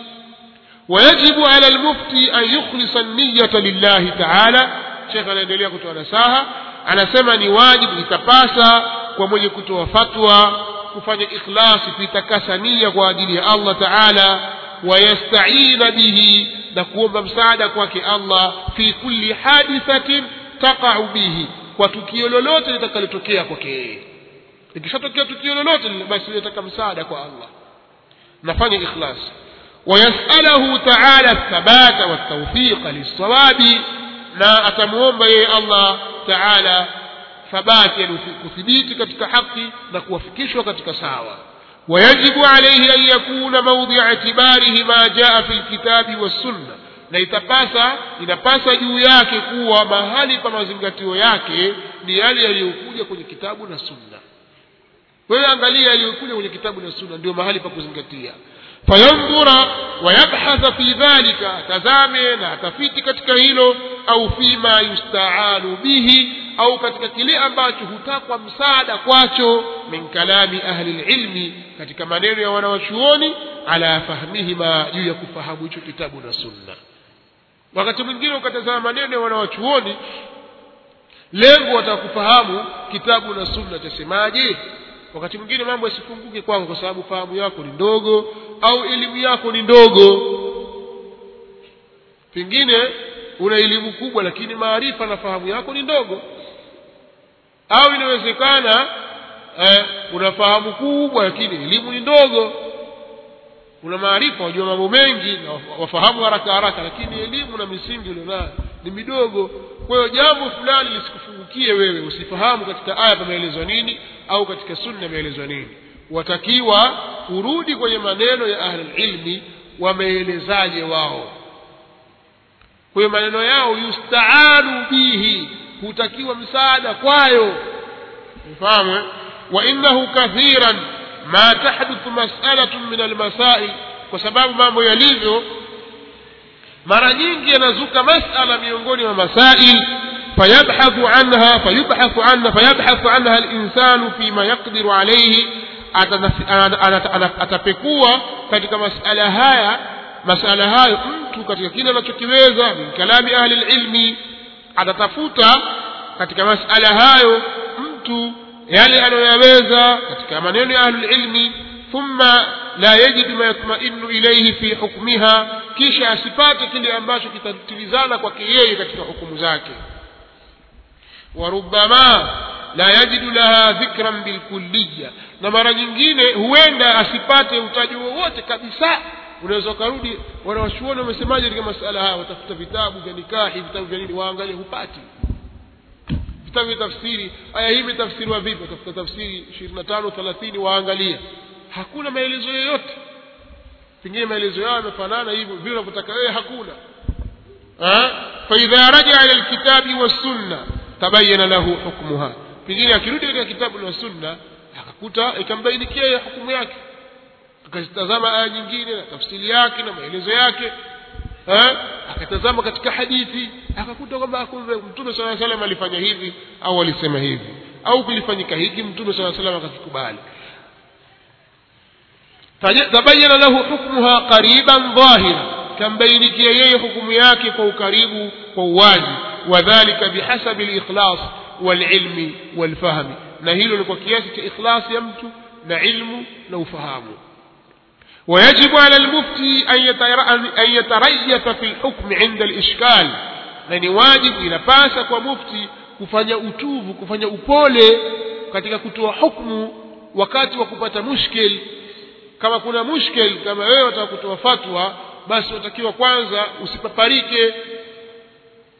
Speaker 1: ويجب على المفتي أن يخلص النية لله تعالى شيخ anaendelea kutoa nasaha anasema ni wajibu itapasa kwa mwenye kutoa fatwa kufanya ikhlasi kuitakasa nia kwa ajili ya Allah Taala wayastaina bihi na kuomba msaada kwake Allah fi kulli hadithatin taqa'u bihi kwa tukio lolote litakalotokea kwake yeye likishatokea tukio lolote basi nataka msaada kwa Allah nafanya ikhlas ويسأله تعالى الثبات والتوفيق للصواب لا أتموم بي الله تعالى ثبات يعني كثبيت كتك حقي نكوفكش وكتك ساوى ويجب عليه أن يكون موضع اعتباره ما جاء في الكتاب والسنة na itapasa inapasa juu yake kuwa mahali pa mazingatio yake ni yale yaliyokuja kwenye kitabu na sunna wewe angalia yaliyokuja kwenye kitabu na sunna ndio mahali pa kuzingatia fayandhura wayabhatha fi dhalika atazame na atafiti katika hilo au fima yustaanu bihi au katika kile ambacho hutakwa msaada kwacho min kalami ahli lilmi katika maneno ya wanawachuoni ala fahmihima juu ya kufahamu hicho kitabu na sunna wakati mwingine ukatazama maneno ya wanawachuoni lengo watakufahamu kitabu na sunna chasemaje wakati mwingine mambo yasifunguke kwako kwa sababu fahamu yako ni ndogo au elimu yako ni ndogo pengine una elimu kubwa lakini maarifa na fahamu yako ni ndogo au inawezekana eh, una fahamu kubwa lakini elimu ni ndogo una maarifa wajua mambo mengi na wafahamu haraka haraka lakini elimu na misingi ulionayo ni midogo kwa hiyo jambo fulani lisikufungukie wewe usifahamu katika aya pameelezwa nini au katika sunna imeelezwa nini watakiwa urudi kwenye maneno ya ahlulilmi wameelezaje wao kwa hiyo maneno yao yustaanu bihi hutakiwa msaada kwayo mfahamu wa innahu kathiran ma tahduthu mas'alatun min almasail kwa sababu mambo yalivyo mara nyingi yanazuka masala miongoni mwa masail fayabhathu anha fayubhathu anha fayabhathu anha alinsanu fima yaqdiru alayhi atapekua katika masala haya masala hayo mtu katika kile anachokiweza min kalami ahli ilmi atatafuta katika masala hayo mtu yale anayoyaweza katika maneno ya ahli ilmi thumma la yajidu ma yatmainu ilayhi fi hukmiha kisha asipate kile ambacho kitatilizana kwake yeye katika hukumu zake warubama la yajidu laha dhikran bilkulliya na mara nyingine huenda asipate utaji wowote kabisa unaweza ukarudi wanawachuoni wamesemaje katika masala haya watafuta vitabu vya nikahi vitabu vya nini waangalie hupati vitabu vya tafsiri aya hii imetafsiriwa vipi watafuta tafsiri ishirini na tano thelathini waangalia hakuna maelezo yoyote pengine maelezo yao yamefanana hivyo vile unavyotaka wewe hakuna faidha rajaa ila lkitabi wassunna tabayana lahu hukmuha pengine akirudi katika kitabu na sunna akakuta ikambainikia ya hukumu yake akazitazama aya nyingine na tafsiri yake na maelezo yake akatazama katika hadithi akakuta kwamba kumbe mtume saa salam alifanya hivi au alisema hivi au kulifanyika hiki mtume saa salam akakikubali tabayana lahu hukmuha qariban dhahira kambainikia yeye hukumu yake kwa ukaribu kwa uwazi wadhalika bihasabi likhlas walilmi walfahmi na hilo ni kwa kiasi cha ikhlasi ya mtu na ilmu na ufahamu ويجب على المفتي أن يتريث في الحكم عند الإشكال na واجب inapasa kwa mufti kufanya utuvu kufanya upole katika kutoa hukmu wakati wa kupata mushkil kama kuna mushkil kama wewe wataka kutoa fatwa basi watakiwa kwanza usipaparike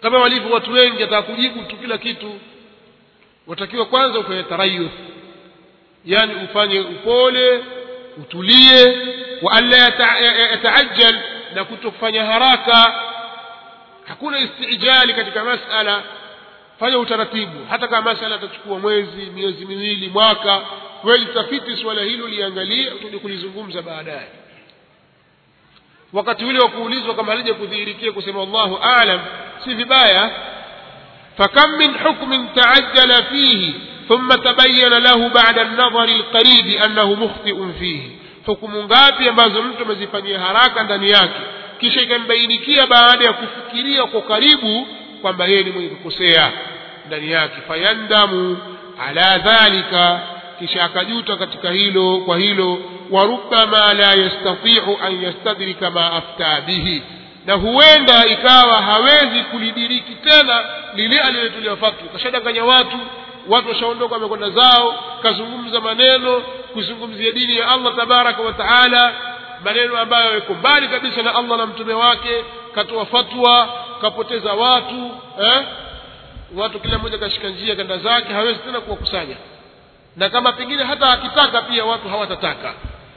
Speaker 1: kama walivyo watu wengi ataka kujibu tu kila kitu watakiwa kwanza ufanye tarayuth yani ufanye upole utulie wa alla yataajjal na kutofanya haraka hakuna istijali katika masala fanya utaratibu hata kama masala atachukua mwezi miezi miwili mwaka kweli tafiti suala hilo liangalie tuje kulizungumza baadaye wakati ule wa kuulizwa kama halija kudhihirikia kusema Allahu aalam si vibaya فكم من حكم تعجل فيه ثم تبين له بعد النظر القريب أنه مخطئ فيه hukumu ngapi ambazo mtu amezifanyia haraka ndani yake kisha ikambainikia baada ya kufikiria kwa karibu kwamba yeye ni mwenye kukosea ndani yake fayandamu ala dhalika kisha akajuta katika hilo kwa hilo warubama la yastatiu an yastadrika ma afta bihi na huenda ikawa hawezi kulidiriki tena lile alilotulia fatwa kashadanganya watu watu washaondoka wamekwenda zao kazungumza maneno kuzungumzia dini ya Allah tabaraka wa taala maneno ambayo yako mbali kabisa na Allah na mtume wake katoa fatwa kapoteza watu eh? watu kila mmoja kashika njia kanda zake hawezi tena kuwakusanya na kama pengine hata akitaka pia watu hawatataka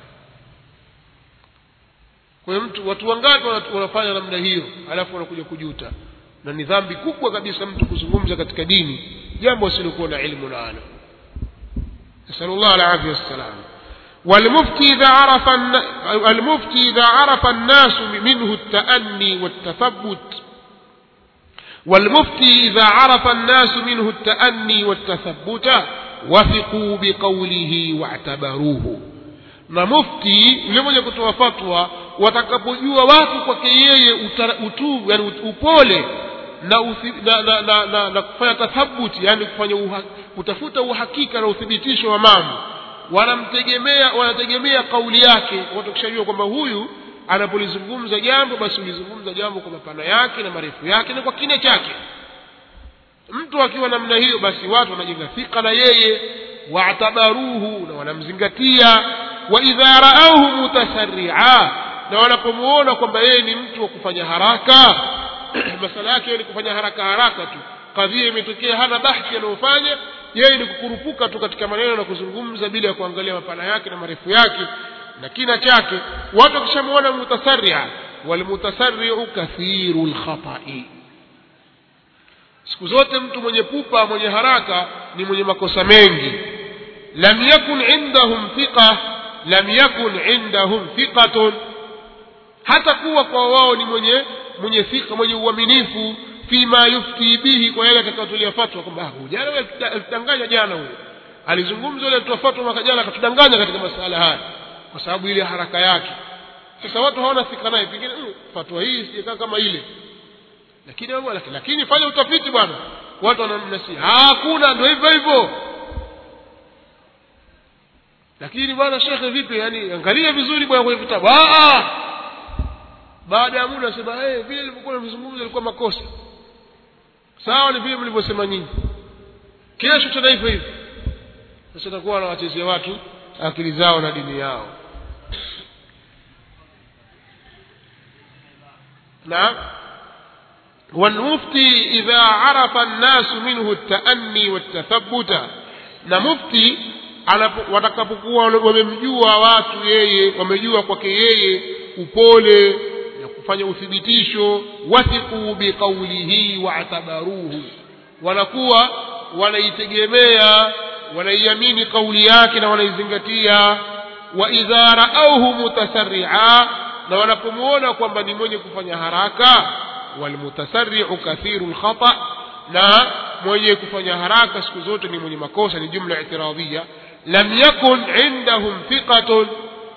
Speaker 1: kwa hiyo mtu watu wangapi wanafanya namna hiyo alafu wanakuja kujuta na ni dhambi kubwa kabisa mtu kuzungumza katika dini jambo asilokuwa na ilmu nalo نسأل الله العافية والسلام والمفتي إذا عرف المفتي إذا عرف الناس منه التأني والتثبت والمفتي إذا عرف الناس منه التأني والتثبت وثقوا بقوله واعتبروه na mufti yule mwenye kutoa fatwa watakapojua watu kwake yeye utu yani upole na, uthi, na, na, na, na, na kufanya tathabuti yani kufanya uha, kutafuta uhakika na uthibitisho wa mambo wanamtegemea wanategemea kauli yake watu kishajua kwamba huyu anapolizungumza jambo basi ulizungumza jambo kwa mapana yake na marefu yake na kwa kina chake mtu akiwa namna hiyo basi watu wanajenga thika na yeye waatabaruhu na wanamzingatia wa idha raauhu mutasarria na wanapomuona kwamba yeye ni mtu wa kufanya haraka masala yake ni kufanya haraka haraka tu kadhia imetokea hana bahthi anayofanya yeye ni kukurupuka tu katika maneno na kuzungumza bila ya kuangalia mapana yake na marefu yake na kina chake watu wakishamuona mutasarria walmutasarriu kathiru lkhatai siku zote mtu mwenye pupa mwenye haraka ni mwenye makosa mengi lam yakun indahum thiqa lam yakun indahum thiqatun hata kuwa kwa wao ni mwenye mwenye thika mwenye uaminifu fima yufti bihi kwa yale atakayotolea fatwa kwamba jana alitanganya jana huyo alizungumza yule alitoa fatwa mwaka jana akatudanganya katika masala haya kwa sababu ile haraka yake sasa watu hawana thika naye pengine mm, fatwa hii sijakaa kama ile lakini lakini, lakini fanya utafiti bwana watu wanamnasi hakuna ndio hivyo hivyo lakini bwana shekhe vipi yani angalia vizuri bwana kwenye vitabu baada ya muda sema hey, vile nilivyokuwa nimezungumza ilikuwa makosa sawa ni vile mlivyosema nyinyi kesho tena hivyo hivyo sasa takuwa wanawachezea watu akili zao na dini yao نعم والمفتي إذا عرف الناس منه التأني والتثبت na mufti watakapokuwa wamemjua watu yeye wamejua kwake yeye upole na kufanya uthibitisho wathiqu biqaulihi waatabaruhu wanakuwa wanaitegemea wanaiamini kauli yake na wanaizingatia wa idha raauhu mutasarria na wanapomuona kwamba ni mwenye kufanya haraka walmutasarriu kathiru lkhata na mwenye kufanya haraka siku zote ni mwenye makosa ni jumla itiradhia lam yakun indahum thiqatun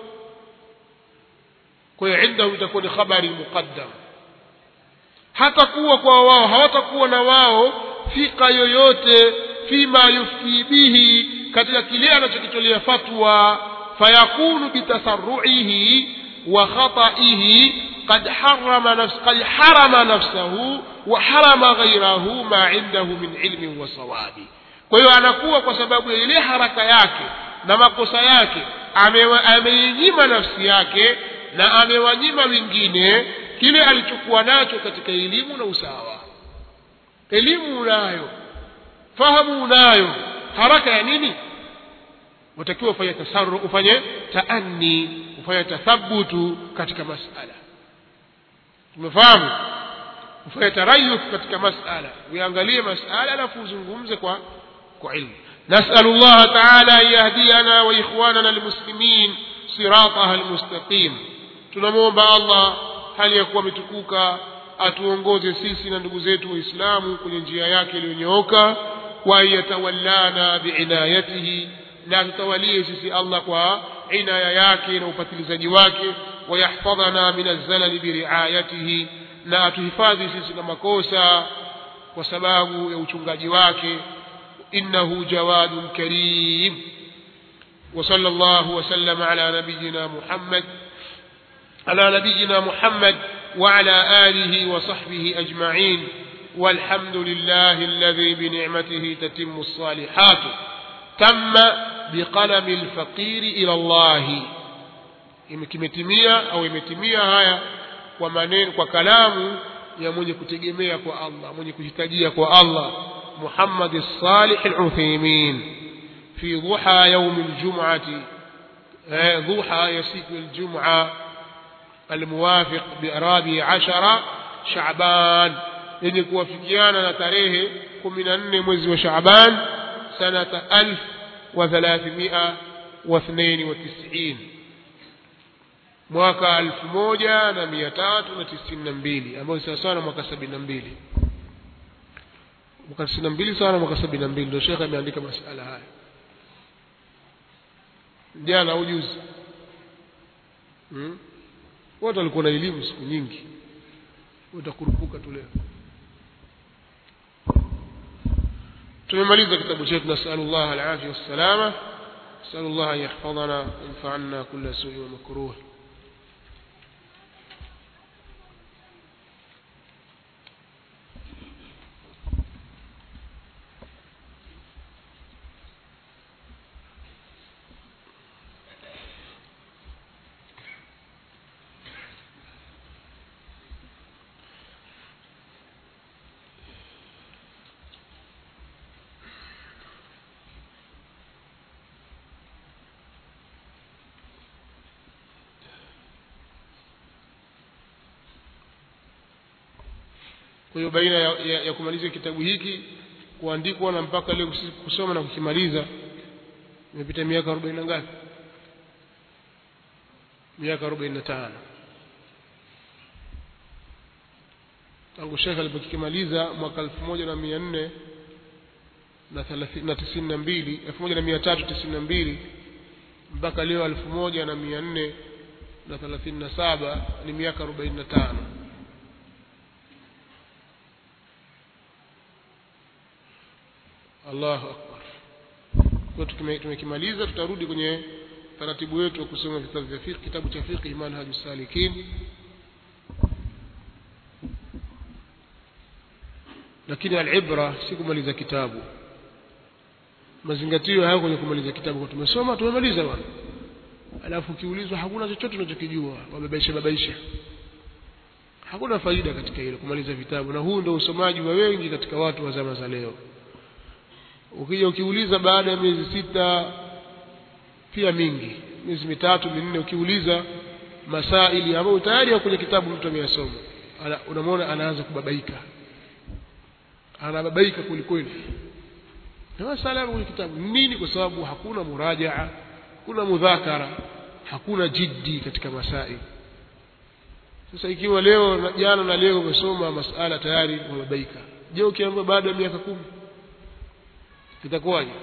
Speaker 1: kwa hiyo indahum itakuwa ni khabari muqaddam hatakuwa kwa wao hawatakuwa na wao thika yoyote fima yufti bihi katika kile anachokitolea fatwa fayakunu bitasarruihi wa khataihi قد حرم نفس قد حرم نفسه وحرم غيره ما عنده من علم وصواب kwa hiyo anakuwa kwa sababu ya ile haraka yake na makosa yake ameinyima nafsi yake na amewanyima wengine kile alichokuwa nacho katika elimu na usawa elimu unayo fahamu unayo haraka ya nini watakiwa ufanye tasaru ufanye taanni ufanye tathabutu katika masala tumefahamu ufanye tarayuf katika masala uangalie masala alafu uzungumze kwa kwa ilmu نسأل الله تعالى أن يهدينا وإخواننا المسلمين صراطها المستقيم tunamwomba allah hali ya kuwa ametukuka atuongoze sisi na ndugu zetu waislamu kwenye njia yake iliyonyooka wa yatawallana biinayatihi na tutawalie sisi allah kwa inaya yake na upatilizaji wake wayahfadhana min alzalali biriayatihi na atuhifadhi sisi na makosa kwa sababu ya uchungaji wake innahu jawadun karim وصلى الله وسلم على نبينا محمد على نبينا محمد وعلى آله وصحبه أجمعين والحمد لله الذي بنعمته تتم الصالحات تم بقلم الفقير إلى الله imetimia au imetimia haya kwa maneno kwa kalamu ya mwenye kutegemea kwa Allah mwenye kuhitajia kwa Allah Muhammad as-Salih al-Uthaymeen fi dhuha yawm al-jum'ah dhuha ya siku al-jum'ah الموافق برابع عشر شعبان yenye kuwafikiana na tarehe kumi na nne mwezi wa Shaaban sanata alf wa thalathimia wa thnaini wa tisini mwaka elfu moja na mia tatu na tisini na mbili ambayo sawasawa na mwaka sabini na mbili mwaka tisini na mbili sawa na mwaka sabini na mbili ndio shekhe ameandika masala haya jana au juzi hmm? wote walikuwa na elimu siku nyingi utakurupuka tu leo tumemaliza kitabu chetu nasalullah alafia wassalama nasalullah an yahfadhana yanfaana kula sui wa makruh kwa hiyo baina ya, ya, ya kumaliza kitabu hiki kuandikwa na mpaka leo kusoma na kukimaliza imepita miaka arobaini na ngapi miaka arobaini na tano tangu shekhe alipokikimaliza mwaka elfu moja na mia nne na tisini na mbili elfu moja na mia tatu tisini na mbili mpaka leo elfu moja na mia nne na thelathini na saba ni miaka arobaini na tano Allahu akbar. Kwa tumekimaliza tutarudi kwenye taratibu wetu wa kusoma vitabu vya fiqh kitabu cha fiqh manhaj salikin lakini alibra si kumaliza kitabu mazingatio hayo kwenye kumaliza kitabu kwa tumesoma tumemaliza bwana alafu ukiulizwa hakuna chochote unachokijua wabebaisha babaisha hakuna faida katika hilo kumaliza vitabu na huu ndio usomaji wa wengi katika watu wa zama za leo ukija ukiuliza baada ya miezi sita pia mingi miezi mitatu minne ukiuliza masaili ambayo tayari ya kwenye kitabu mtu ameyasoma unamwona anaanza kubabaika anababaika kwelikweli na masala kwenye kitabu nini kwa sababu hakuna murajaa hakuna mudhakara hakuna jiddi katika masaili sasa ikiwa leo jana na leo umesoma masala tayari umebabaika je ukiambiwa baada ya miaka kumi itakuwaje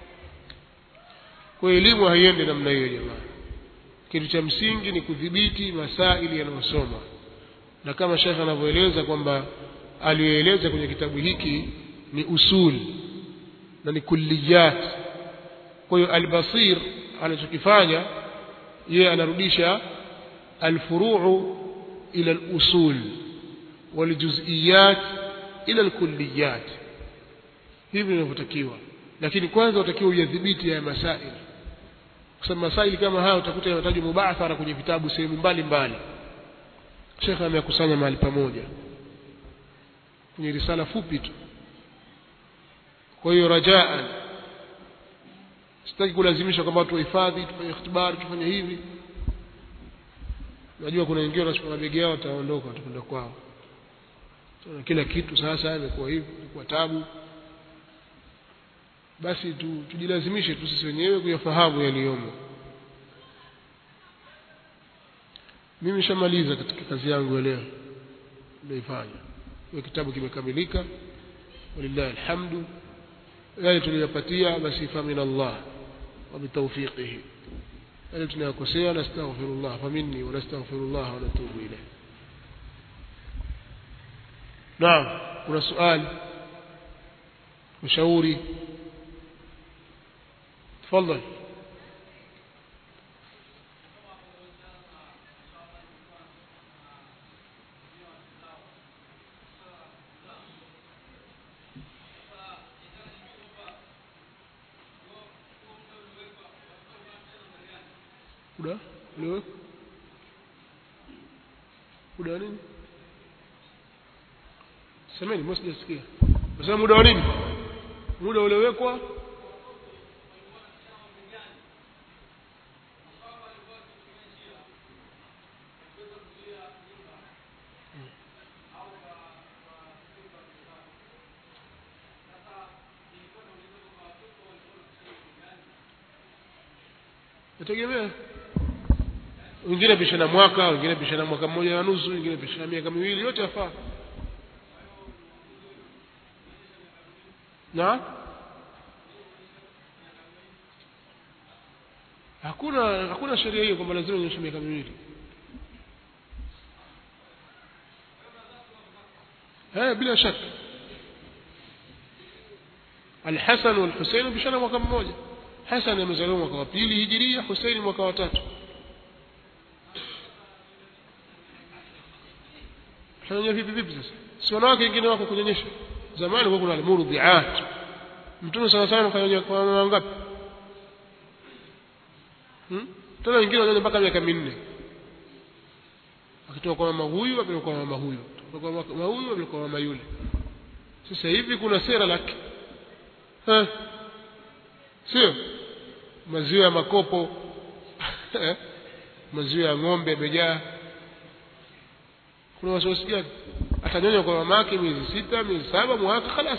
Speaker 1: kwa elimu haiendi namna hiyo jamaa kitu cha msingi ni kudhibiti masaili yanayosoma na kama shekhe anavyoeleza kwamba aliyoeleza kwenye kitabu hiki ni usul na ni kulliyat kwa hiyo albasir anachokifanya yeye anarudisha alfuruu ila alusul waljuziyat ila alkulliyat hivi inavyotakiwa lakini kwanza utakiwa uyadhibiti ya masaili kwa sababu masaili kama haya utakuta yanatajwa mubathara kwenye vitabu sehemu mbalimbali shekhe ameyakusanya mahali pamoja kwenye risala fupi tu kwa hiyo rajaan sitaki kulazimisha kwamba watu wahifadhi tufanye ikhtibari tufanye hivi najua kuna wengine wanachukua mabegi yao wataondoka watakwenda kwao na kila kitu sasa imekuwa hivi imekuwa tabu basi tu, tujilazimishe tu sisi wenyewe kuyafahamu yaliyomo mimi nishamaliza katika kazi yangu ya leo niliyoifanya hiyo kitabu kimekamilika walillahi alhamdu yale tuliyopatia basi fa min Allah wa bitawfiqihi yale tunayokosea nastaghfirullah fa minni wa nastaghfirullah wa natubu ilayh naam kuna swali ushauri تفضل muda uliowekwa muda wa nini semeni mbona sijasikia nasema muda wa nini muda uliowekwa nategemea wengine pishana mwaka wengine pishana mwaka mmoja na nusu wengine pishana miaka miwili yote yafaa na hakuna hakuna sheria hiyo kwamba lazima nyoshe miaka miwili eh bila shaka Al-Hasan wal-Husayn bishana mwaka mmoja Hasan amezaliwa mwaka wa pili hijiria Husaini mwaka wa tatu Tunanya vipi vipi sasa si wanawake wengine wako kunyonyesha zamani kwa kuna al-murdhi'at mtume sana sana kanyonya kwa mama ngapi hmm? tena wengine wanyonya mpaka miaka minne akitoka kwa mama huyu apeleka kwa mama huyu kutoka kwa mama huyu apeleka kwa mama yule sasa hivi kuna sera lake eh sio maziwa ya makopo maziwa ya ng'ombe yamejaa kuna wasiwasi gani atanyonya kwa mamake miezi sita miezi saba mwaka khalas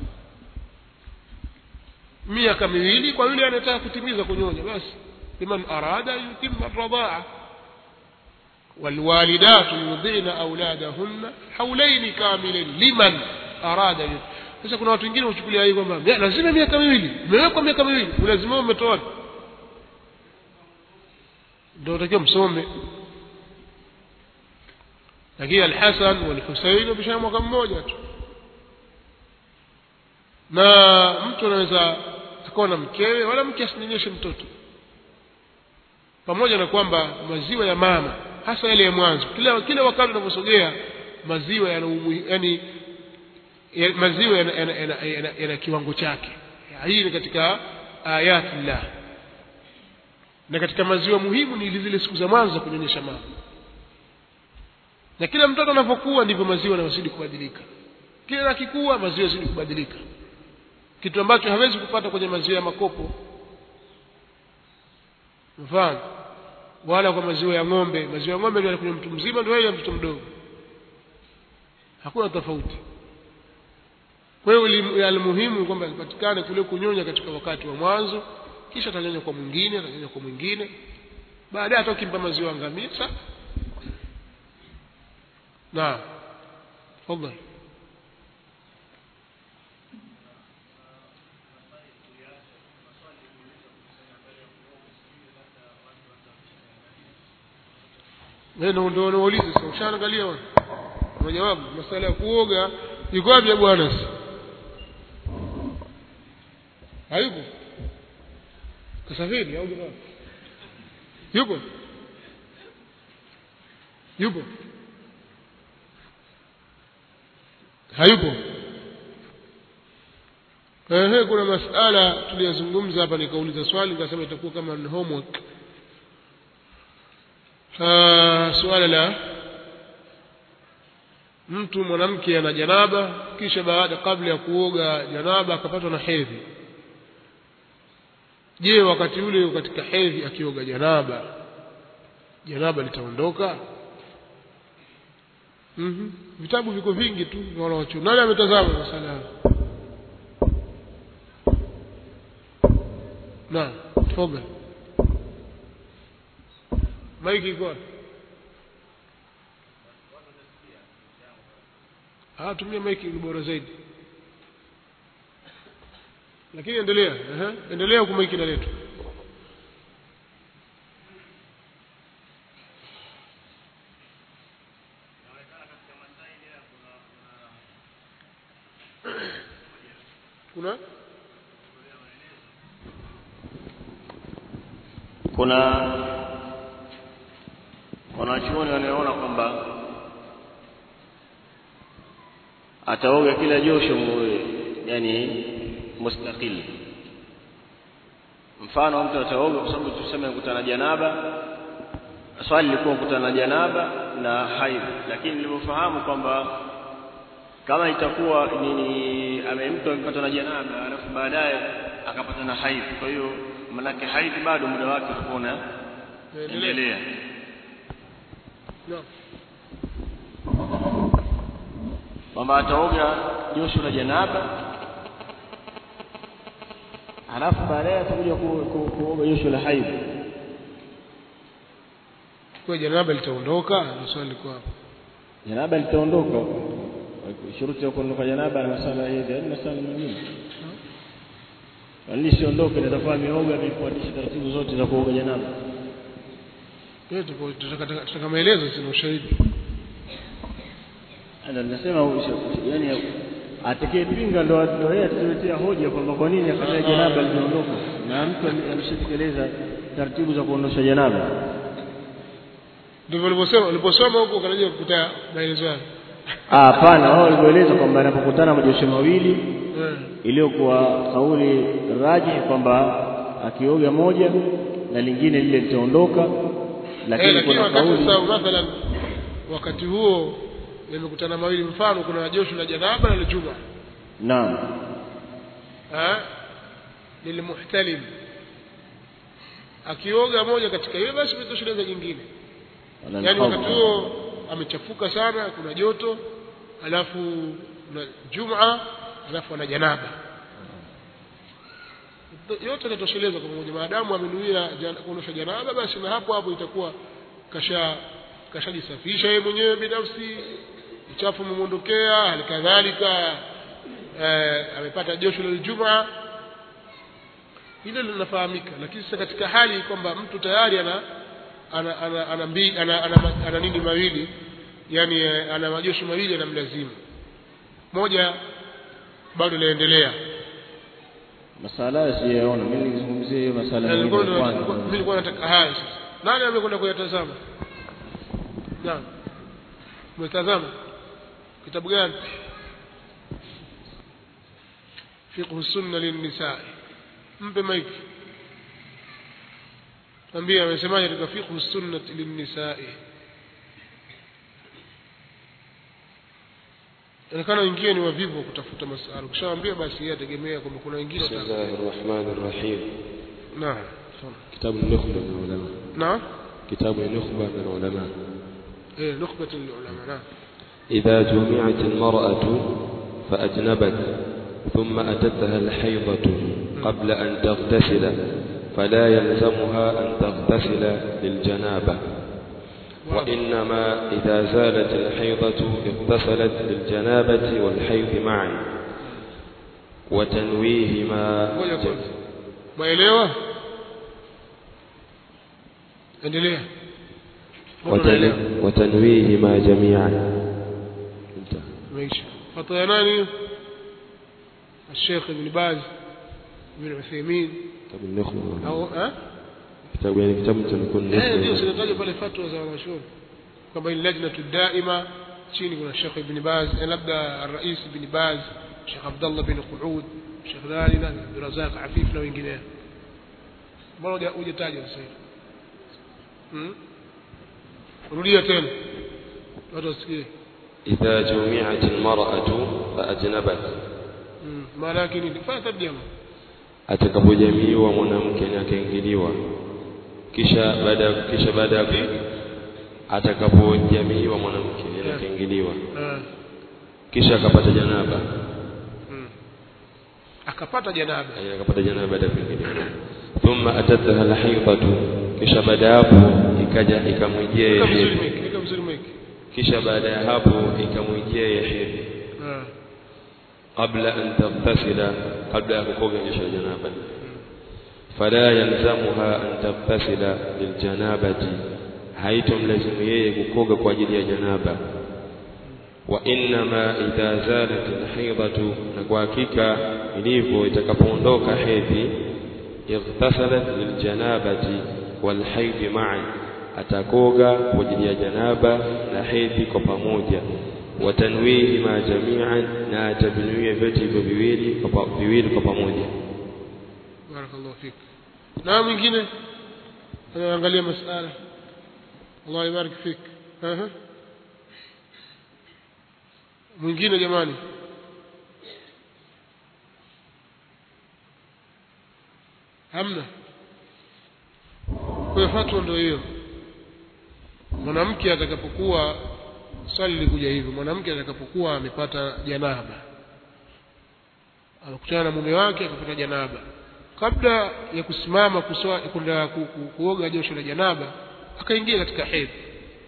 Speaker 1: miaka miwili kwa yule anataka kutimiza kunyonya basi liman arada yutimma radhaa والوالدات يرضعن أولادهن حولين كاملين لمن أراد يتم sasa kuna watu wengine huchukulia hii kwamba lazima miaka miwili imewekwa miaka miwili ulazima umetoa wapi ndio utakiwa msome lakini al-Hasan wal-Husayn wamesha mwaka mmoja tu na mtu anaweza akawa na mkewe wala mke asinyonyeshe mtoto pamoja na kwamba maziwa ya mama hasa yale ya mwanzo kila kila wakati unaposogea maziwa yana yani ya, maziwa yana, yana, yana, yana, yana kiwango chake hii ni katika ayatillah na katika maziwa muhimu ni zile siku za mwanzo za kunyonyesha mama na kila mtoto anapokuwa ndivyo maziwa yanazidi kubadilika kila akikua maziwa yazidi kubadilika kitu ambacho hawezi kupata kwenye maziwa ya makopo mfano wala kwa maziwa ya ng'ombe maziwa ya ng'ombe ndio kwenye mtu mzima ndio ya mtoto mdogo hakuna tofauti kwa hiyo almuhimu kwamba ipatikane kule kunyonya katika wakati wa mwanzo kisha atanyonya kwa mwingine atanyonya kwa mwingine baadaye hata ukimpa maziwa ngamia sawa naam tafadhali ndio ndio nauliza sasa ushaangalia wewe majawabu masala ya kuoga yuko wapi ya bwana hayupo kasafiri au jamaa yupo yupo hayupo ehe kuna masala tuliyazungumza hapa nikauliza swali nikasema itakuwa kama ni homework suala la mtu mwanamke ana janaba kisha baada kabla ya kuoga janaba akapatwa na hedhi je wakati ule katika hedhi akioga janaba janaba litaondoka mm vitabu viko vingi tu vya wanawachuoni nani ametazama masala hayo na tfoga maiki iko wapi ah tumia maiki ni bora zaidi lakini endelea ehe endelea huku maiki inaletwa kuna
Speaker 3: kuna wanachuoni wanaoona kwamba ataoga kila josho mu- yani mustaqil mfano mtu ataoga kwa sababu tuseme kukutana janaba swali lilikuwa kukutana janaba na haidh lakini nilivyofahamu kwamba kama itakuwa nini ame mtu amepata na janaba alafu baadaye akapata na haidh kwa hiyo manake haidh bado muda wake utakuwa unaendelea
Speaker 1: Naam.
Speaker 3: kwamba ataoga josho la janaba halafu baadaye atakuja ku- ku- kuoga josho la haidh
Speaker 1: kwa janaba litaondoka ni swali liko hapo
Speaker 3: janaba litaondoka shuruti ya kuondoka janaba na masala ya hedhi yaani masala mengine kwani siondoke nitakuwa ameoga amefuatisha taratibu zote za kuoga janaba
Speaker 1: Yote tuko- tutaka tutaka maelezo sina ushahidi
Speaker 3: Ndio nasema usha- yani atakayepinga ndo ndo yeye atatuletea hoja kwamba kwa nini afanya janaba linaondoka na mtu ame- ameshatekeleza taratibu za kuondosha janaba
Speaker 1: ndivyo ulivyosema uliposoma huko ukanaja kukuta maelezo yake
Speaker 3: Ah, hapana wao walivyoeleza kwamba anapokutana majosho mawili
Speaker 1: Eh.
Speaker 3: iliyokuwa kauli raji kwamba akioga moja na lingine lile litaondoka
Speaker 1: Eh,
Speaker 3: lakini
Speaker 1: lakini
Speaker 3: kuna
Speaker 1: wakati
Speaker 3: kauli
Speaker 1: sasa mathalan wakati huo yamekutana mawili mfano kuna josho la janaba na la juma
Speaker 3: naam
Speaker 1: eh lilmuhtalim akioga moja katika hiyo basi imetosheleza jingine
Speaker 3: wala
Speaker 1: yaani
Speaker 3: alqawl.
Speaker 1: wakati huo amechafuka sana kuna joto alafu na juma alafu ana janaba yote yanatosheleza kwa pamoja maadamu amenuia jana- kuondosha janaba basi na hapo hapo itakuwa kasha kashajisafisha yeye mwenyewe binafsi uchafu umemwondokea hali kadhalika eh, amepata josho la Ijumaa hilo linafahamika lakini sasa katika hali kwamba mtu tayari ana ana ana ana, mbi, ana, ana, ana, ana nini mawili yani eh, ana majosho mawili yanamlazimu moja bado laendelea
Speaker 3: masala hayo siyaona mimi nizungumzie hiyo masala
Speaker 1: Na
Speaker 3: mawili
Speaker 1: nilikuwa
Speaker 3: ya
Speaker 1: nilikuwa-
Speaker 3: kwanza
Speaker 1: mimi nilikuwa nataka haya sasa nani amekwenda kuyatazama naam umetazama kitabu gani fiqh sunna lin-nisaa mpe maiki ambia amesemaje katika fiqh sunna lin-nisaa inaonekana wengine ni wavivu wa kutafuta masala ukishawaambia basi yeye ategemea kwamba kuna wengine
Speaker 2: بسم
Speaker 1: wataka-
Speaker 2: الله الرحمن الرحيم
Speaker 1: naam tafadhali.
Speaker 2: كتاب النخبة من العلماء
Speaker 1: naam
Speaker 2: كتاب النخبة من العلماء
Speaker 1: eh nukhbat al-ulama naam
Speaker 2: إذا جمعت المرأة فأجنبت ثم أتتها الحيضة قبل أن تغتسل فلا يلزمها أن تغتسل للجنابة وإنما إذا زالت الحيضة اغتسلت للجنابة والحيض معا وتنويهما
Speaker 1: ngoja kwanza maelewa endelea Mbona unaelewa?
Speaker 2: وتن- وتنويهما جميعا انتهى
Speaker 1: ماشي خطأ يا ناني الشيخ ابن باز ابن عثيمين
Speaker 2: كتاب النخبة
Speaker 1: au eh
Speaker 2: كتاب يعني كتاب تكون
Speaker 1: eh ndio
Speaker 2: نخبة
Speaker 1: sinataja pale fatwa za wanachuoni kwamba ni lajnatu daima chini kuna Sheikh Ibn Baz eh, labda Rais Ibn Baz Sheikh Abdullah bin Qud Sheikh nani nani Abdul Razak Afif na wengineo mbona huja- hujataja sasa hivi hmm? rudia tena watu wasikie
Speaker 2: إذا جمعت المرأة فأجنبت
Speaker 1: mm. maana yake nini fanya tarjama
Speaker 2: atakapojamiiwa mwanamke na akaingiliwa kisha baada kisha baada ya atakapojamiiwa mwanamke na akaingiliwa
Speaker 1: Ah.
Speaker 2: kisha akapata janaba
Speaker 1: mm. akapata janaba
Speaker 2: yani akapata janaba baada ya kuingiliwa thumma atatha alhaidatu kisha baada ya hapo ikaja ikamwijia
Speaker 1: weka
Speaker 2: yeye
Speaker 1: vizuri
Speaker 2: hedhi
Speaker 1: meki weka vizuri meki
Speaker 2: kisha baada ya hapo ikamwijia yeye hedhi
Speaker 1: Ah.
Speaker 2: qabla an taghtasila kabla ya kukoga kisha janaba fala yalzamuha an taghtasila liljanabati haitomlazimu yeye kukoga kwa ajili ya janaba wa innama idha zalat alhaidatu na kwa hakika ilivyo itakapoondoka hedhi ightasalat liljanabati walhaidhi ma'an atakoga kwa ajili ya janaba na hedhi kwa pamoja watanwihima jami'an na atavinuia vyote hivyo viwili kwa pa- viwili kwa pamoja
Speaker 1: barakallahu fik na mwingine anaangalia masala Allah ibarik fik Aha. mwingine jamani hamna kwa hiyo fatwa ndio hiyo mwanamke atakapokuwa swali likuja hivyo mwanamke atakapokuwa amepata janaba amekutana na mume wake akapata janaba kabla ya kusimama kuswa- kwenda ku, ku, kuoga josho la janaba akaingia katika hedhi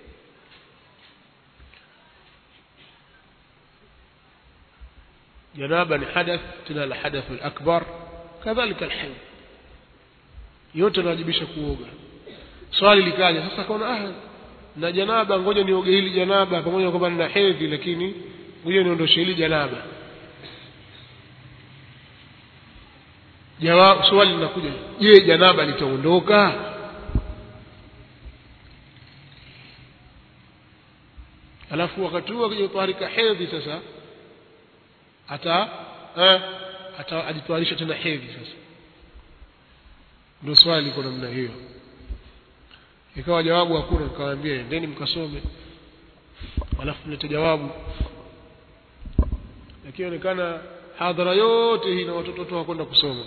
Speaker 1: janaba ni hadath tena la hadath al-akbar kadhalika al-hayd yote yanawajibisha kuoga swali likaja sasa kaona ah na janaba ngoja nioge hili janaba pamoja na kwamba nina hedhi lakini ngoja niondoshe hili janaba Jawab, swali linakuja je janaba litaondoka alafu wakati huo akija kutoharika hedhi sasa ata eh, ata ajitwarisha tena hedhi sasa ndio swali liko namna hiyo ikawa jawabu hakuna nikawaambia endeni mkasome alafu mlete jawabu lakini onekana hadhara yote hii na watoto wote hawakwenda kusoma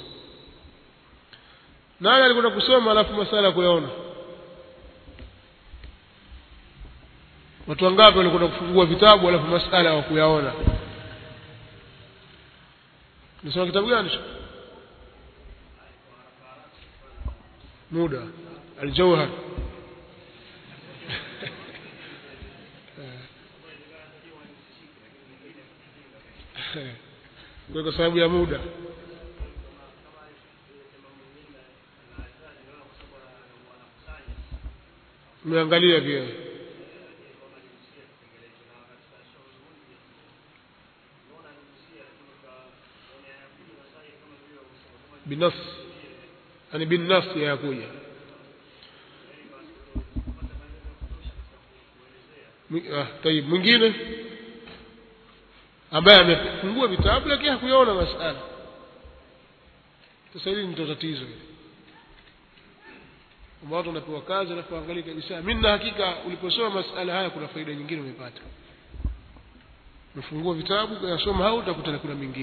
Speaker 1: nani alikwenda kusoma alafu masala ya kuyaona watu wangapi walikwenda kufungua vitabu alafu masala hawakuyaona nisoma kitabu gani muda aljawhar kwa kwa sababu ya muda mmeangalia pia binafsi yani binafsi yakuja Mwi- ah, tayib mwingine ambaye amefungua vitabu lakini hakuyaona masala sasa hili ndio tatizo hili kwamba watu wanapewa kazi alafu angalia kabisa mimi na hakika uliposoma masala haya kuna faida nyingine umepata umefungua vitabu kuyasoma au utakuta kuna mingine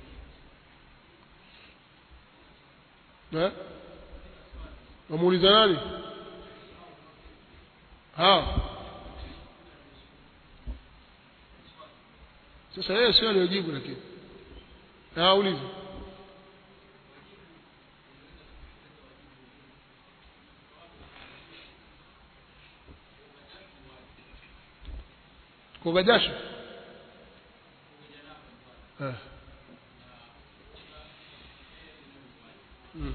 Speaker 1: na wamuuliza nani ha sasa yeye sio aliyojibu lakini na ulize kuoga jasho Ah. Mm.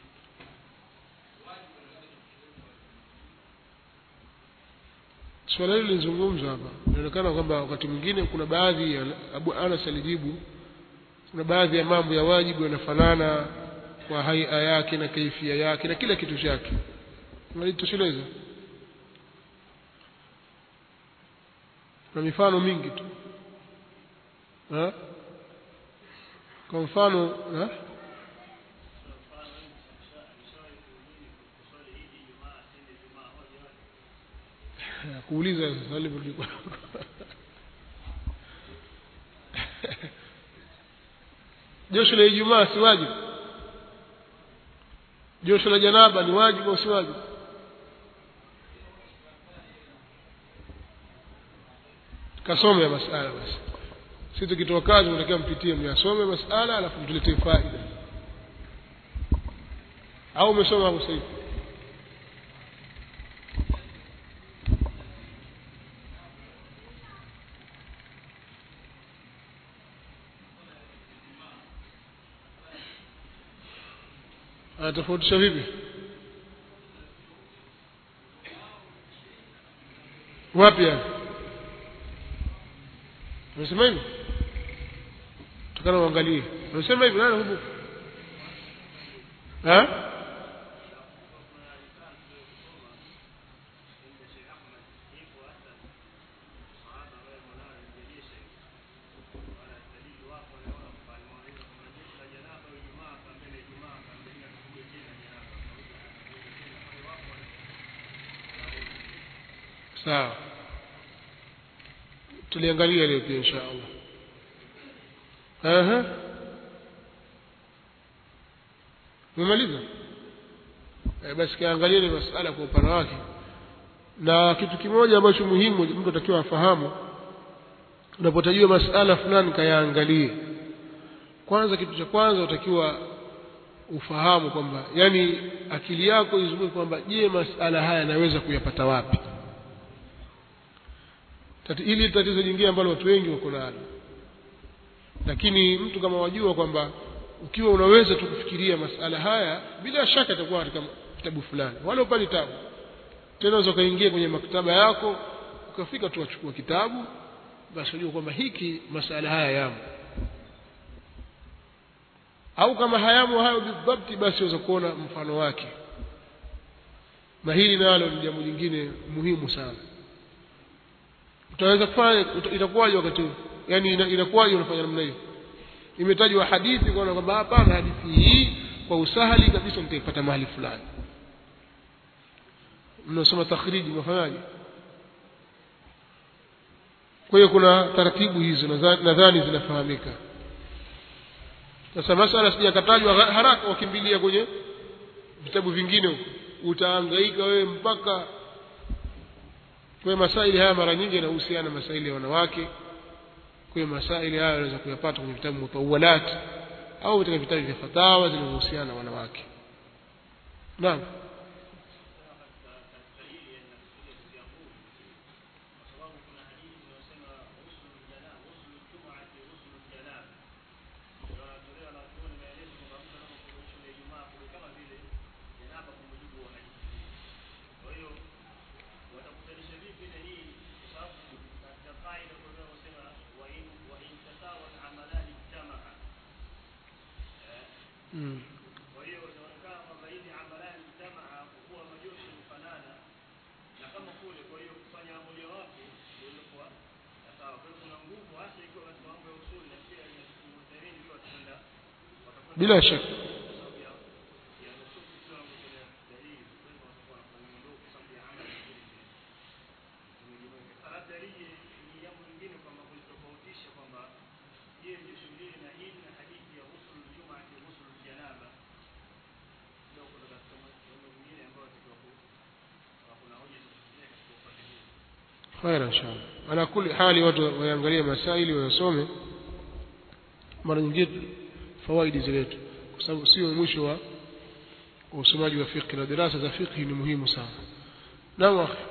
Speaker 1: swala hili lilizungumzwa hapa inaonekana kwamba wakati mwingine kuna baadhi ya Abu Anas alijibu kuna baadhi ya mambo ya wajibu yanafanana kwa haia yake na kaifia yake na kila kitu chake unalitosheleza na mifano mingi tu ha? kwa mfano ha? kuuliza sasa alivyo josho la ijumaa si wajibu josho la janaba ni wajibu au si wajibu kasome ya masala basi si tukitoa kazi unatakiwa mpitie myasome masala alafu mtuletee faida au umesoma hapo sasa hivi anatofautisha vipi wapi yani unasema hivi tukana uangalie unasema hivi nani hubu ha sawa tuliangalia leo pia insha allah Aha. umemaliza e, basi kaangalia ni masala kwa upana wake na kitu kimoja ambacho muhimu mtu atakiwa afahamu unapotajua masala fulani kayaangalie kwanza kitu cha kwanza utakiwa ufahamu kwamba yani akili yako izunguke kwamba je masala haya naweza kuyapata wapi Tati, ili tatizo jingine ambalo watu wengi wako nalo lakini mtu kama wajua kwamba ukiwa unaweza tu kufikiria masala haya bila shaka itakuwa katika kitabu fulani wala upani tabu tena unaweza ukaingia kwenye maktaba yako ukafika tu wachukua kitabu basi unajua kwamba hiki masala haya yamo au kama hayamo hayo bidhabti basi unaweza kuona mfano wake na hili nalo ni jambo lingine muhimu sana utaweza kufanya itakuwaje wakati huu yani inakuwaje unafanya namna hiyo imetajwa hadithi kwa kwamba hapana hadithi hii kwa usahali kabisa nitaipata mahali fulani mnasoma takhriji mnafanyaje kwa hiyo kuna taratibu hizo nadhani zinafahamika sasa masala sijakatajwa haraka wakimbilia kwenye vitabu vingine huko utahangaika wewe mpaka kwa masaili haya mara nyingi yanahusiana masaili ya wanawake kwa masaili haya unaweza kuyapata kwenye vitabu mutawalat au katika vitabu vya fatawa zinazohusiana na wanawake naam mm.
Speaker 3: kwa hiyo inaonekana kwamba hizi amalani jamaa kuwa majoshi kufanana na kama kule kwa hiyo kufanya mojawapo ndio ilikuwa sawa kwa hiyo kuna nguvu hasa ikiwa katika mambo ya usuli na pia inamuhimu ikiwa tutaenda
Speaker 1: bila shaka
Speaker 3: kwa sababu ya ya nususi kiwango cha dalili kwa hiyo watakuwa wanafanya mambo kwa sababu ya amali zimejumuika sasa labda lije ni jambo lingine kwamba kulitofautisha kwamba je josho hili na hili na hadithi ya ghusl jumaa na ghusl janaba ndio kuna katika mambo mengine ambayo tukiwa kuna hoja zinazotumia katika upande huu
Speaker 1: khair inshallah ala kuli hali watu waangalie masaili wayasome mara nyingine fawaidi ziletu kwa sababu sio mwisho wa usomaji wa fiqh na darasa za fiqh ni muhimu sana naam akhi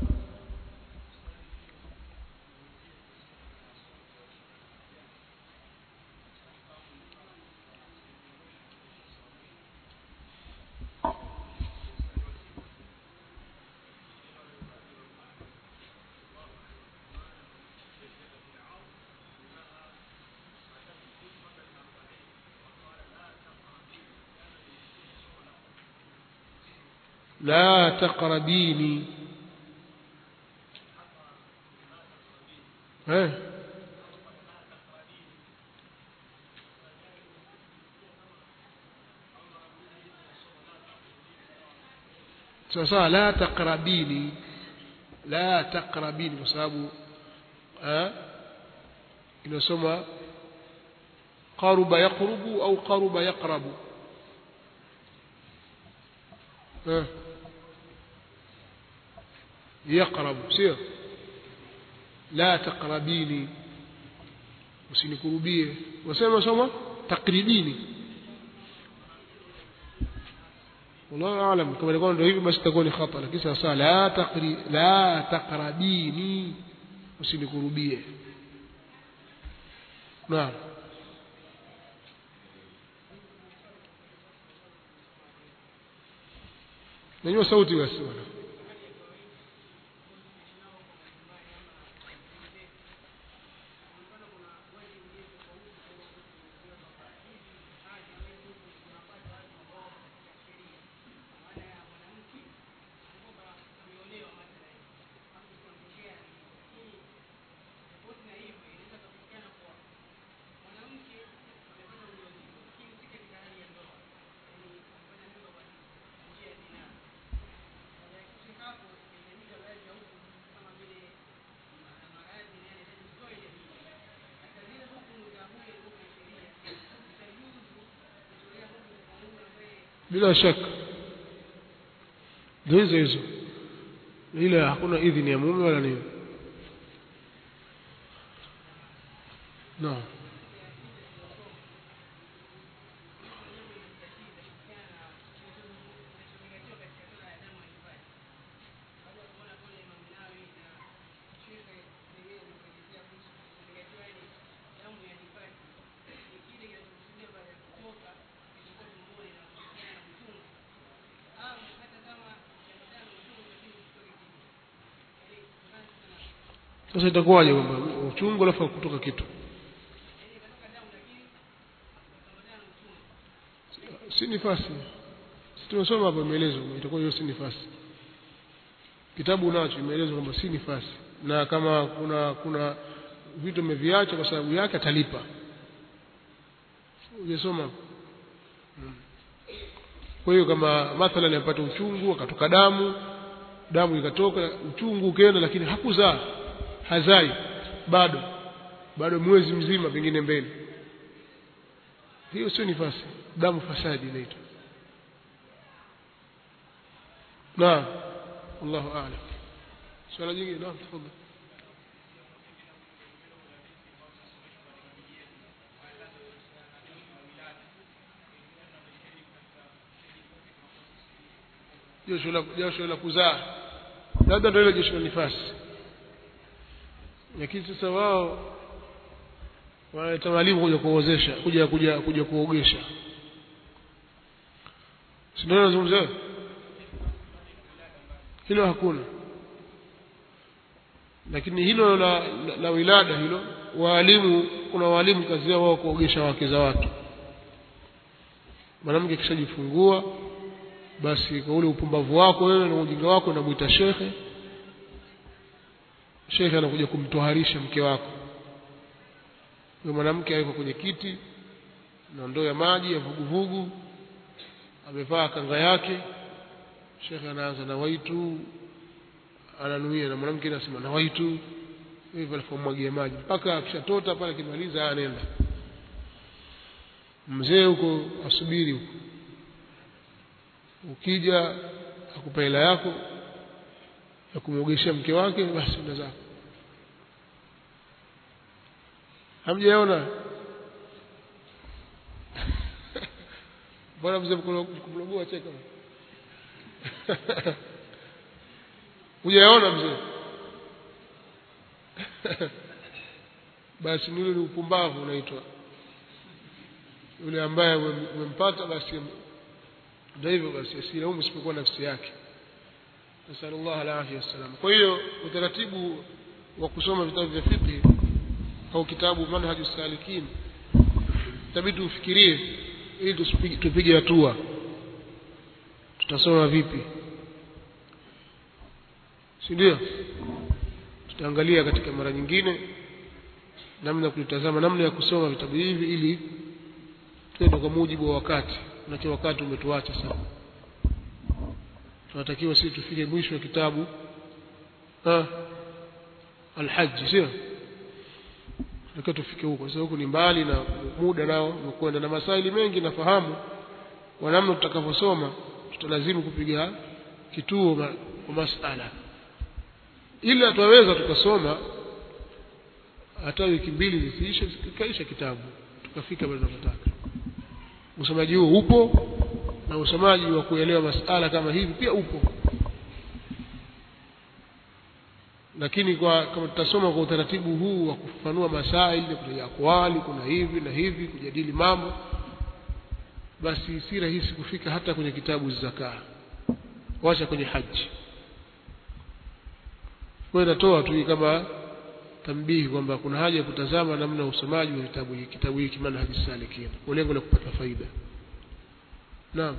Speaker 1: لا تقربيني ها sawasawa la taqrabini la taqrabini kwa sababu inasoma qaruba yaqrubu au qaruba yaqrabu eh yaqrabu sio la taqrabini usinikurubie wasema soma takribini والله اعلم كما يقول ndio hivi basi itakuwa ni khata lakini sasa la taqri la taqrabini usinikurubie naam Nyanyua sauti basi bwana. bila shaka ndio hizo hizo ila hakuna idhini ya mume wala nini no sasa itakuwaje kwamba uchungu alafu kutoka kitu si nifasi si tumesoma hapo imeelezwa itakuwa hiyo si nifasi kitabu unacho imeelezwa kwamba si nifasi na kama kuna kuna vitu ameviacha kwa sababu yake atalipa ujasoma hmm. kwa hiyo kama mathalan apata uchungu akatoka damu damu ikatoka uchungu ukaenda lakini hakuzaa hazai bado bado mwezi mzima pengine mbele hiyo sio nifasi damu fasadi inaitwa naam wallahu a'lam swala jingine naam tafadhali josho la josho la kuzaa labda ndio ile josho la nifasi lakini sasa wao wanaleta walimu kuja kuozesha kuja kuja kuja kuogesha si ndio nazungumzia hilo hakuna lakini hilo la, la, la wilada hilo waalimu kuna waalimu kazi yao wao kuogesha wake za watu mwanamke kishajifungua basi kwa ule upumbavu wako wewe na ujinga wako unamuita shekhe shekhe anakuja kumtoharisha mke wako huyo mwanamke awekwa kwenye kiti na ndoo ya maji ya vuguvugu amevaa kanga yake shekhe anaanza na waitu ananuia na mwanamke anasema na waitu hivyo alipomwagia maji mpaka akishatota pale akimaliza anaenda mzee huko asubiri huko ukija akupa hela yako ya kumwogeshea mke wake basi enda zako hamjaona mbona mzee kumlogua cheka hujaona mzee basi nile ni upumbavu unaitwa yule ambaye umempata basi ndio hivyo basi asilaumu isipokuwa nafsi yake nasallallahu alaihi wasallam kwa hiyo utaratibu wa kusoma vitabu vya fiqh au kitabu manhaju salikin itabidi ufikirie ili tupige hatua tutasoma vipi si ndio tutaangalia katika mara nyingine namna kulitazama namna ya kusoma vitabu hivi ili twende kwa mujibu wa wakati na wakati umetuacha sana tunatakiwa sisi tufike mwisho wa kitabu ah alhajj sio tukiwa tufike huko sasa huku ni mbali na muda nao umekwenda na masaili mengi nafahamu kwa namna tutakavyosoma tutalazimu kupiga kituo ma- kwa masala ila twaweza tukasoma hata wiki mbili zisiishe zikaisha kitabu tukafika pale tunapotaka usomaji huo upo na usomaji wa kuelewa masala kama hivi pia upo lakini kwa kama tutasoma kwa utaratibu huu wa kufafanua masaili kuna akwali kuna hivi na hivi kujadili mambo basi si rahisi kufika hata kwenye kitabu zakaa wacha kwenye haji kwa hiyo natoa tu hii kama tambihi kwamba kuna haja ya kutazama namna ya usomaji wa kitabu hiki kitabu hiki manhaji salikin kwa lengo la kupata faida naam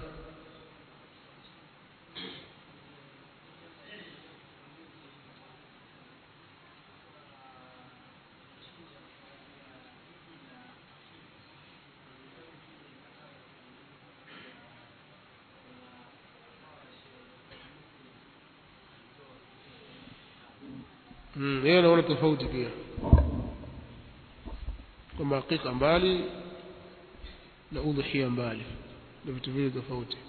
Speaker 1: Mm, yeye anaona tofauti pia kwamba hakika mbali na udhuhia mbali ni vitu vile tofauti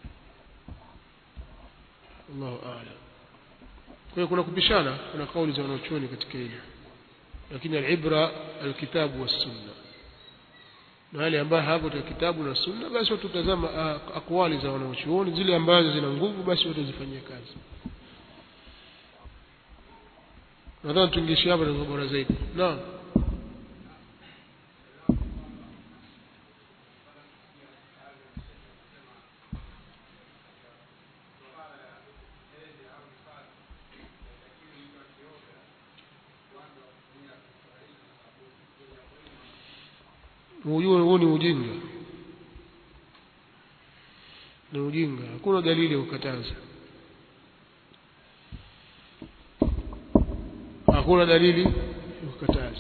Speaker 1: Allahu a'lam kwa hiyo kuna kupishana kuna kauli za wanachuoni katika hilo lakini alibra alkitabu wassunna na wale ambao hapo katika kitabu na sunna basi watutazama ah, akwali za wanachuoni zile ambazo zina nguvu basi watazifanyia kazi nadhani tungeishia hapa ndio bora zaidi naam ujue huu ni ujinga ni ujinga hakuna dalili ya kukataza hakuna dalili ya kukataza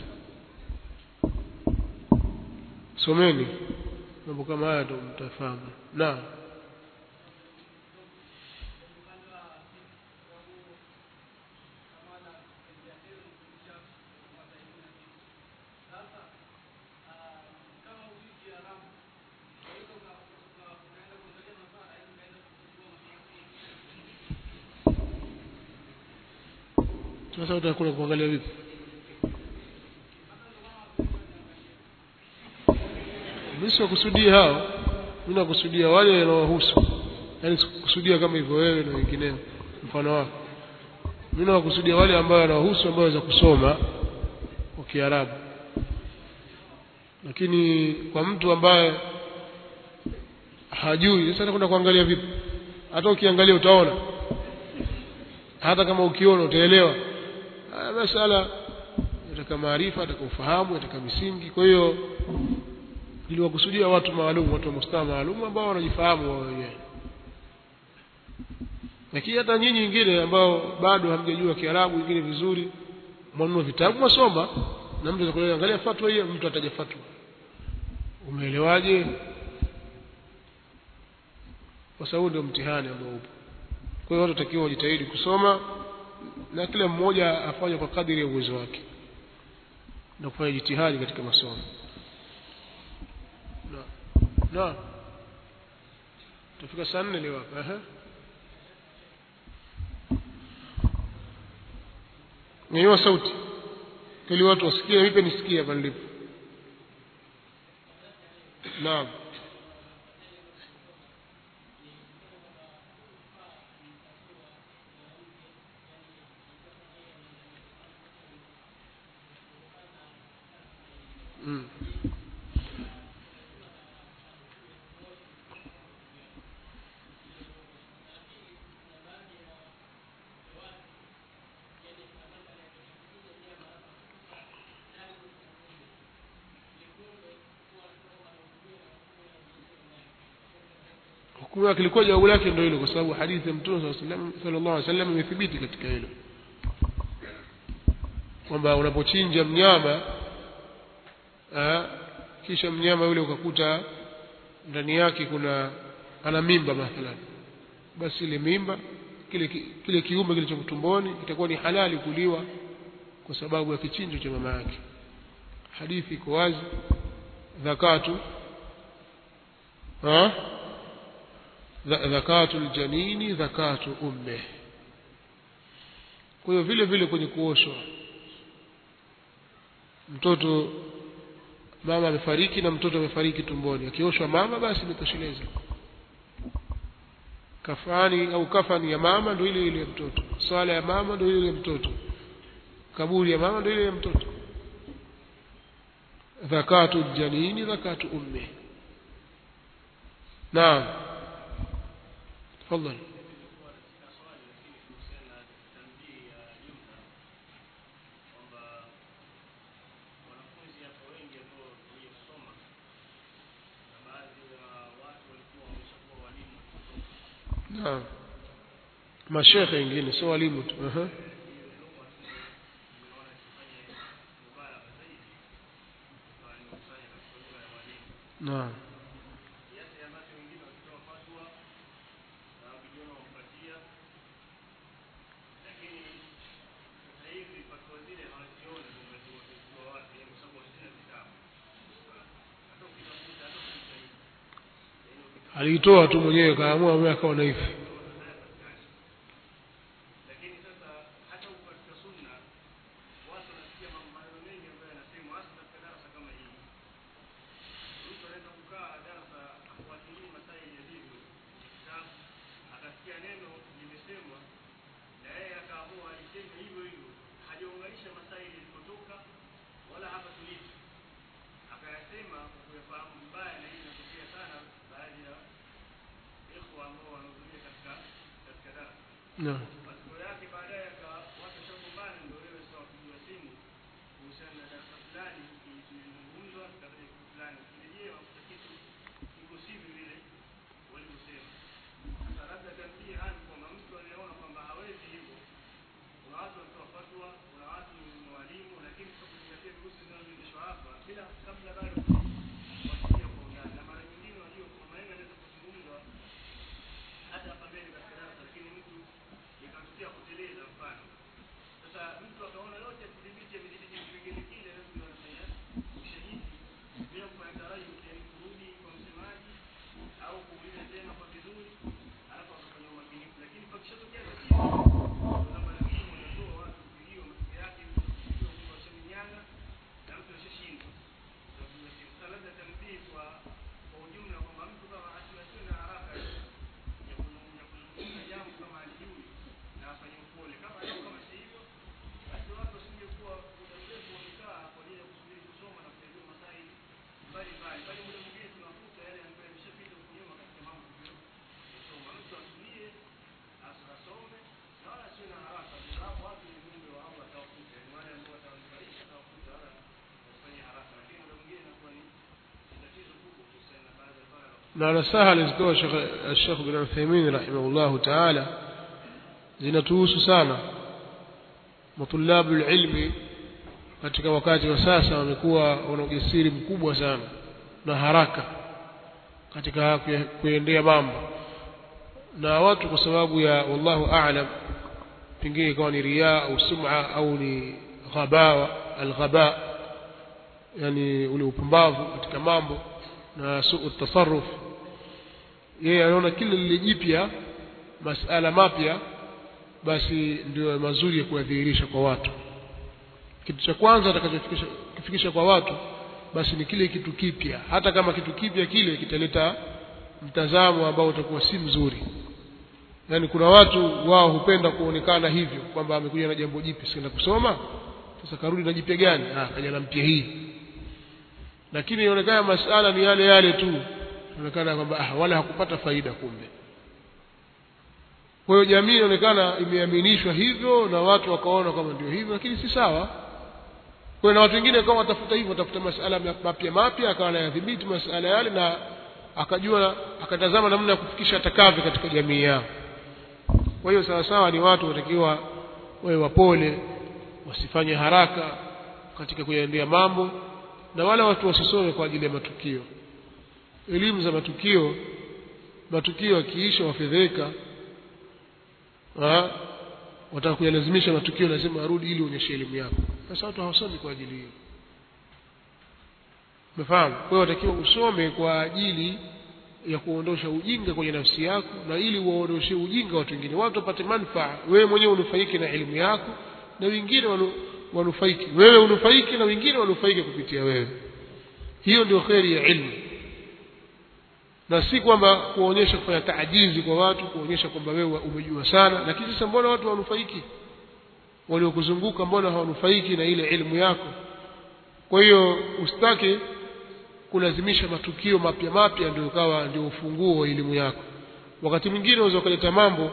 Speaker 1: someni mambo kama haya ndo mtafahamu naam sasa utakwenda kuangalia vipi mimi sikusudia hao mimi nakusudia wale wanaohusu yaani sikusudia kama hivyo wewe na wengineo mfano wako mimi nakusudia wale ambao wanaohusu ambao waweza kusoma kwa Kiarabu lakini kwa mtu ambaye hajui sasa kwenda kuangalia vipi hata ukiangalia utaona hata kama ukiona utaelewa haya masala yataka maarifa yataka ufahamu yataka misingi kwa hiyo iliwakusudia watu maalum watu wa mustawa maalum ambao wanajifahamu wao wenyewe lakini hata nyinyi wengine ambao bado hamjajua Kiarabu wengine vizuri mwanunua vitabu masoma na mtu atakuwa angalia fatwa hiyo mtu ataja fatwa umeelewaje kwa sababu ndio mtihani ambao upo kwa hiyo watu takiwa wajitahidi kusoma na kila mmoja afanye kwa kadiri ya uwezo wake na kufanya jitihadi katika masomo na na tufika saa nne leo hapa ehe nyanyua sauti ili watu wasikie vipi nisikie hapa nilipo naam mm. hukumu yake ilikuwa jawabu lake ndio hilo kwa sababu hadithi ya mtume sallallahu alaihi wasallam imethibiti katika hilo kwamba unapochinja mnyama aa, kisha mnyama yule ukakuta ndani yake kuna ana mimba mathalan basi ile mimba kile ki- kile kiumbe kilicho tumboni itakuwa ni halali kuliwa kwa sababu ya kichinjo cha mama yake hadithi iko wazi zakatu ha zakatu aljanini zakatu umme kwa hiyo vile vile kwenye kuoshwa mtoto mama amefariki na mtoto amefariki tumboni akioshwa mama basi imetosheleza kafani au kafani ya mama ndio ile ile ya mtoto swala ya mama ndio ile ile ya mtoto kaburi ya mama ndio ile ya mtoto zakatu janini zakatu ummi naam tafadhali naam mashekhe wengine sio walimu tu aha naam aliitoa tu mwenyewe kaamua mwenyewe akawa na hivi naam na nasaha alizitoa Sheikh bin Uthaymeen rahimahullahu ta'ala zinatuhusu sana matulabu ilmi katika wakati wa sasa wamekuwa wana ujasiri mkubwa sana na haraka katika kuendea mambo na watu kwa sababu ya wallahu a'lam pengine ikawa ni riaa au sum'a au ni ghabawa alghaba yani ule upumbavu katika mambo na suu tasarruf yeye anaona kila lile jipya masala mapya basi ndio mazuri ya kuyadhihirisha kwa watu kitu cha kwanza atakachokifikisha kwa watu basi ni kile kitu kipya hata kama kitu kipya kile kitaleta mtazamo ambao utakuwa si mzuri yaani kuna watu wao hupenda kuonekana hivyo kwamba amekuja na jambo jipya sikaenda kusoma sasa karudi na jipya gani ah kaja na mpya hii lakini inaonekana masala ni yale yale tu inaonekana kwamba ah, wala hakupata faida kumbe kwa hiyo jamii inaonekana imeaminishwa hivyo na watu wakaona kama ndio hivyo lakini si sawa kwa na watu wengine kama watafuta hivyo watafuta masala mapya mapya akawa anayadhibiti masala yale na akajua akatazama namna ya kufikisha atakavyo katika jamii yao kwa hiyo sawa sawa ni watu watakiwa wawe wapole wasifanye haraka katika kuyaendea mambo na wala watu wasisome kwa ajili ya matukio elimu za matukio matukio yakiisha wafedheka wataka kuyalazimisha matukio lazima arudi ili uonyeshe elimu yako sasa watu hawasomi kwa ajili hiyo umefahamu kwa hiyo watakiwa usome kwa ajili ya kuondosha ujinga kwenye nafsi yako na ili uwaondoshe ujinga watu wengine watu wapate manufaa wewe mwenyewe unufaike na elimu yako na wengine wanu, wanufaike wewe unufaike na wengine wanufaike kupitia wewe hiyo ndio kheri ya ilmu na si kwamba kuonyesha kufanya taajizi kwa watu kuonyesha kwamba wewe umejua sana lakini sasa mbona watu wanufaiki waliokuzunguka mbona hawanufaiki na ile elimu yako kwa hiyo usitake kulazimisha matukio mapya mapya ndio ukawa ndio ufunguo wa elimu yako wakati mwingine unaweza ukaleta mambo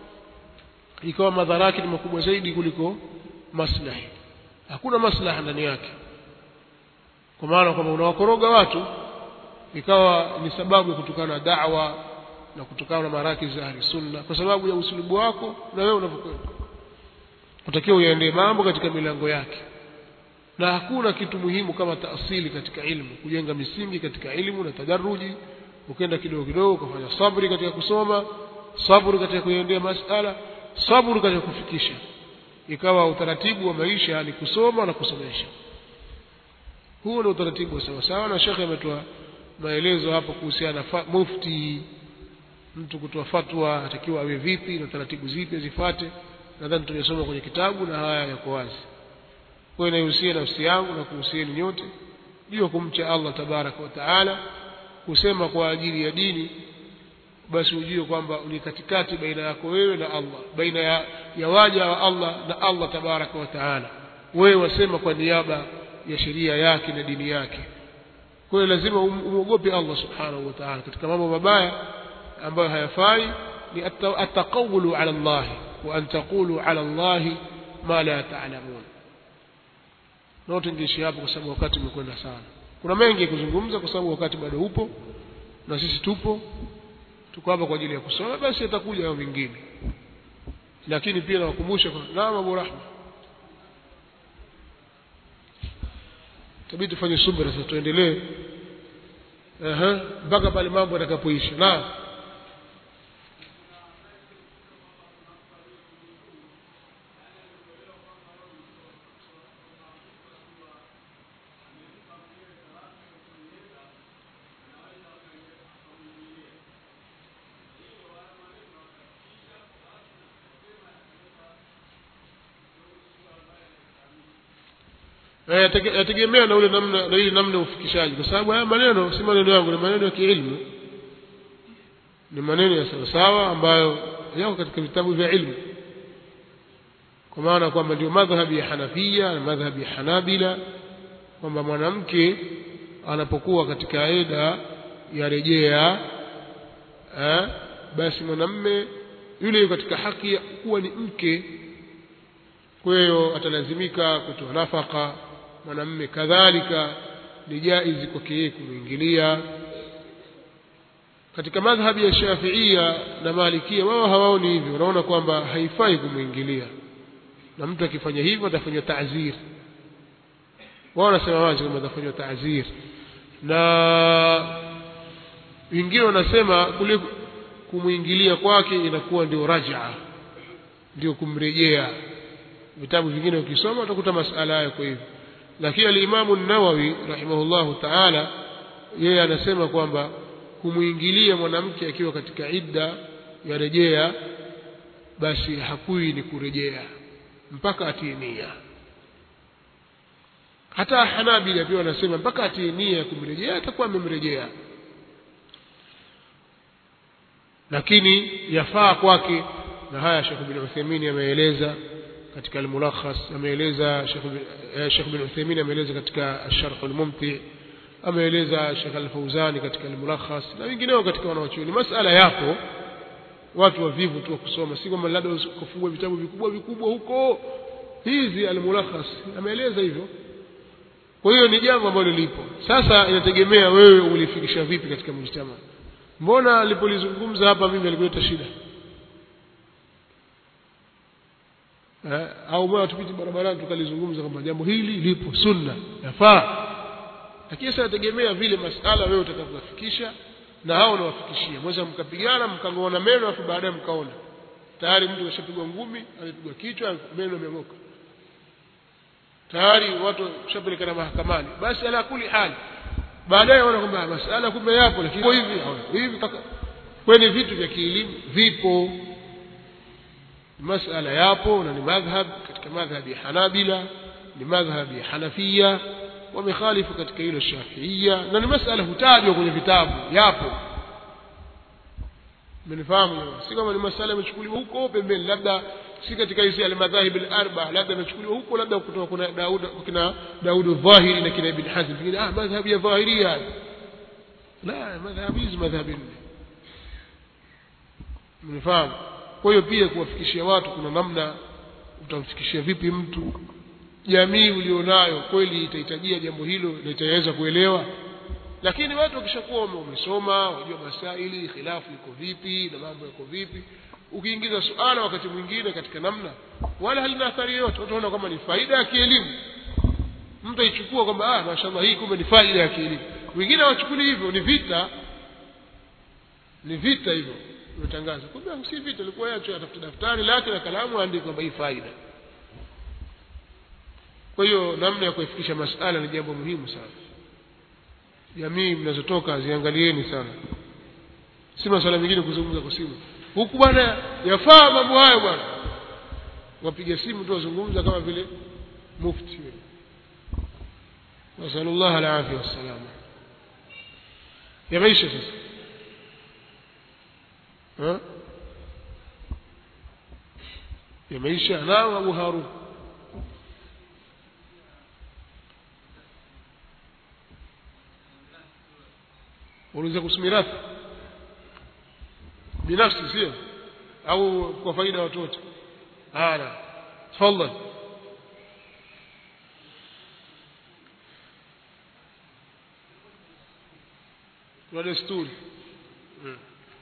Speaker 1: ikawa madhara yake ni makubwa zaidi kuliko maslahi hakuna maslaha ndani yake kwa maana kwamba unawakoroga watu ikawa ni sababu ya kutokana na da'wa na kutokana na maraki za ahli sunna kwa sababu ya usulubu wako na wewe unavyokwenda utakiwa uyaendee mambo katika milango yake na hakuna kitu muhimu kama taasili katika ilmu kujenga misingi katika ilmu na tadaruji ukenda kidogo kidogo ukafanya sabri katika kusoma sabri katika kuendea masala sabri katika kufikisha ikawa utaratibu wa maisha ni kusoma na kusomesha huo ni utaratibu wa sawa sawa na shekhe ametoa maelezo hapo kuhusiana na mufti mtu kutoa fatwa atakiwa awe vipi na taratibu zipi azifuate nadhani tumesoma kwenye kitabu na haya yako wazi kwa hiyo naihusia nafsi yangu na kuhusieni nyote juu ya kumcha Allah tabaraka wa taala kusema kwa ajili ya dini basi ujue kwamba ni katikati baina yako wewe na Allah baina ya, ya waja wa Allah na Allah tabaraka wa taala wewe wasema kwa niaba ya sheria yake na dini yake kwa hiyo lazima umwogope Allah subhanahu wa ta'ala katika mambo mabaya ambayo hayafai ni ataqawulu ala Allah wa an taqulu ala Allah ma la ta'lamun na tungishi hapo kwa sababu wakati umekwenda sana kuna mengi kuzungumza kwa sababu wakati bado upo na sisi tupo tuko hapa kwa ajili ya kusoma basi atakuja hayo mengine lakini pia nawakumbusha kwa naam Abu Rahma tabidi tufanye subira sasa tuendelee ehe mpaka pale mambo yatakapoisha naam yategemea na ule namna na ile namna ya ufikishaji kwa sababu haya maneno si maneno yangu ni maneno ya kiilmu ni maneno ya sawa sawa ambayo yako katika vitabu vya ilmu kwa maana kwamba ndio madhhabi ya Hanafia na madhhabi ya Hanabila kwamba mwanamke anapokuwa katika eda ya rejea eh, basi mwanamme yule katika haki ya kuwa ni mke kwa hiyo atalazimika kutoa nafaka mwanamme kadhalika ni jaizi kwake yeye kumwingilia katika madhhabi ya Shafiia na Malikia wao hawaoni hivyo wanaona kwamba haifai kumwingilia na mtu akifanya hivyo atafanywa ta'zir wao wanasema wazi kwamba atafanywa ta'zir na wengine wanasema kule kumwingilia kwake inakuwa ndio raj'a ndio kumrejea vitabu vingine ukisoma utakuta masala hayo kwa hivyo lakini alimamu nawawi rahimahullahu taala yeye anasema kwamba kumwingilia mwanamke akiwa katika idda ya rejea basi hakui ni kurejea mpaka atie nia hata hanabila pia wanasema mpaka atie nia ya kumrejea atakuwa amemrejea lakini yafaa kwake na haya Sheikh bin Uthaymeen ameeleza katika al-mulakhas ameeleza Sheikh bin Uthaymeen ameeleza katika Sharh al-Mumti ameeleza Sheikh al-Fauzani katika al-mulakhas na wengineo katika wanaochuoni masala yapo watu wavivu tu kusoma si kwamba labda kufungua vitabu vikubwa vikubwa huko hizi al-mulakhas ameeleza hivyo kwa hiyo ni jambo ambalo lipo sasa inategemea wewe ulifikisha vipi katika mujtama mbona alipolizungumza hapa mimi alikuleta shida eh, au mbona tupite barabarani tukalizungumza kwamba jambo hili lipo sunna yafaa lakini sasa nategemea vile masala wewe utakavyofikisha na hao unawafikishia mweza mkapigana mkangoana meno afu baadaye mkaona tayari mtu kashapigwa ngumi amepigwa kichwa meno yameng'oka tayari watu shapelekana mahakamani basi ala kuli hali baadaye wana kwamba masala kumbe yapo lakini kwa hivi au hivi mpaka kwenye vitu vya kielimu vipo masala yapo na ni madhhab katika madhhab ya Hanabila ni madhhab ya Hanafia wamekhalifu katika hilo Shafiia na ni masala hutajwa kwenye vitabu yapo mnifahamu si kama ni masala yamechukuliwa huko pembeni labda si katika hizi al-madhahib al-arba labda yamechukuliwa huko labda kutoka kuna Daud kuna Daud Dhahiri na kina Ibn Hazm pengine ah madhhab ya Dhahiria la madhhab hizi madhhab nne mnifahamu kwa hiyo pia kuwafikishia watu kuna namna utamfikishia vipi mtu jamii ulionayo kweli itahitajia jambo hilo na itaweza kuelewa lakini watu wakishakuwa wamesoma wajua masaili khilafu iko vipi na mambo yako vipi ukiingiza suala wakati mwingine katika namna wala halina athari yoyote utaona kwamba ni faida ya kielimu mtu aichukua kwamba ah mashallah hii kumbe ni faida ya kielimu wengine hawachukuli hivyo ni vita ni vita hivyo umetangaza kumbe si vita ilikuwa yacho atafuta daftari lake na kalamu aandike kwamba hii faida kwa hiyo namna ya kuifikisha masala ni jambo muhimu sana jamii mnazotoka ziangalieni sana si masuala mengine kuzungumza kwa simu huku bwana yafaa mambo hayo bwana wapiga simu tu wazungumza kama vile mufti nasalullah alafia wassalama yameisha sasa ha? yameisha naam abu harun unaweza kusimirathi binafsi sio au kwa faida ya watoto hana tafadhali kuna desturi hmm.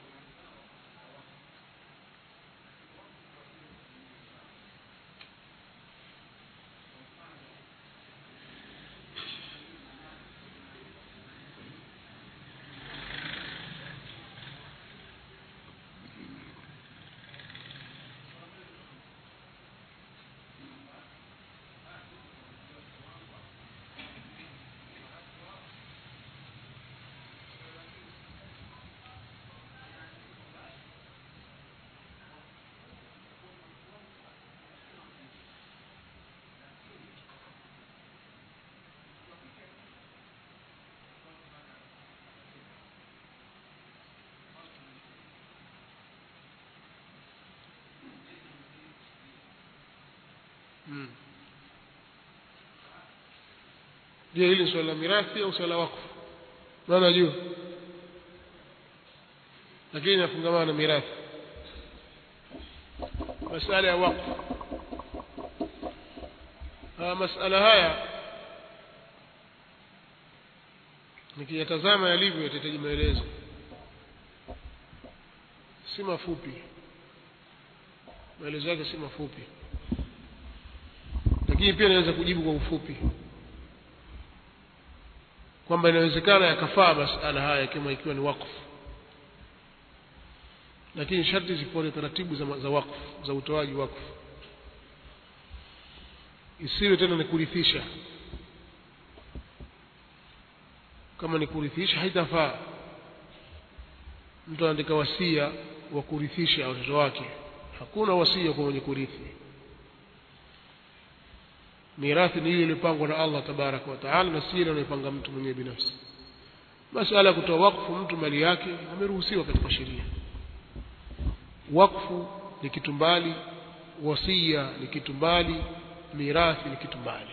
Speaker 1: Mm. je hili ni swala la mirathi au swala la wakfu maana juu lakini inafungamana na mirathi masala ya wakfu haya masala haya nikiyatazama yalivyo yatahitaji maelezo si mafupi maelezo yake si mafupi lakini pia naweza kujibu kwa ufupi kwamba inawezekana yakafaa masala haya kama ikiwa ni wakfu lakini sharti zifuate taratibu za, za wakfu za utoaji wakfu isiwe tena ni kurithisha kama ni kurithisha haitafaa mtu anaandika wasia wa kurithisha watoto wake hakuna wasia kwa mwenye kurithi mirathi ni ile iliyopangwa na Allah tabaraka wa taala na si ile anayopanga mtu mwenyewe binafsi masala ya kutoa wakfu mtu mali yake ameruhusiwa katika sheria wakfu ni kitu mbali wasia ni kitu mbali mirathi ni kitu mbali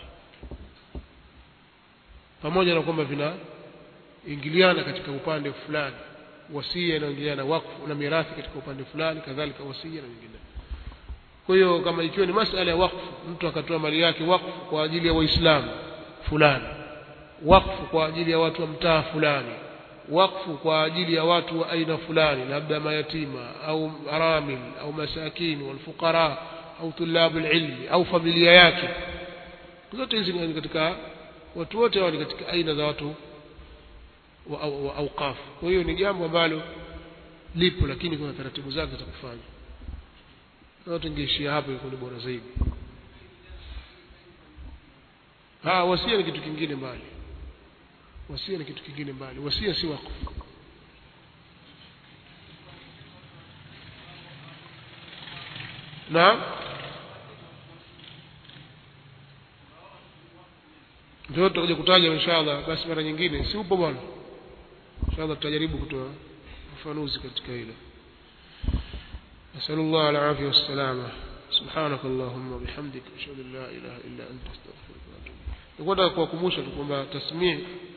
Speaker 1: pamoja na kwamba vinaingiliana katika upande fulani wasia inaingiliana wakfu na mirathi katika upande fulani kadhalika wasia na nyingine kwa hiyo kama ikiwa ni masala ya wakfu mtu akatoa mali yake wakfu kwa ajili ya waislamu fulani wakfu kwa ajili ya watu wa mtaa fulani wakfu kwa ajili ya watu wa aina fulani labda mayatima au aramil au masakini walfuqara au tulabu ilmi au familia yake zote hizi ni katika watu wote hao ni katika aina za watu wa, wa, wa auqaf kwa hiyo ni jambo ambalo lipo lakini kuna taratibu zake za kufanya na tungeishia hapo iko ni bora zaidi ah wasia ni kitu kingine mbali wasia ni kitu kingine mbali wasia si wakfu naam ndio tutakuja kutaja inshallah basi mara nyingine si upo bwana inshallah tutajaribu kutoa ufafanuzi katika hilo نسأل الله العافية والسلامة سبحانك اللهم وبحمدك أشهد أن لا إله إلا أنت أستغفرك وأتوب إليك. نقول kuwakumbusha tu kwamba tasmii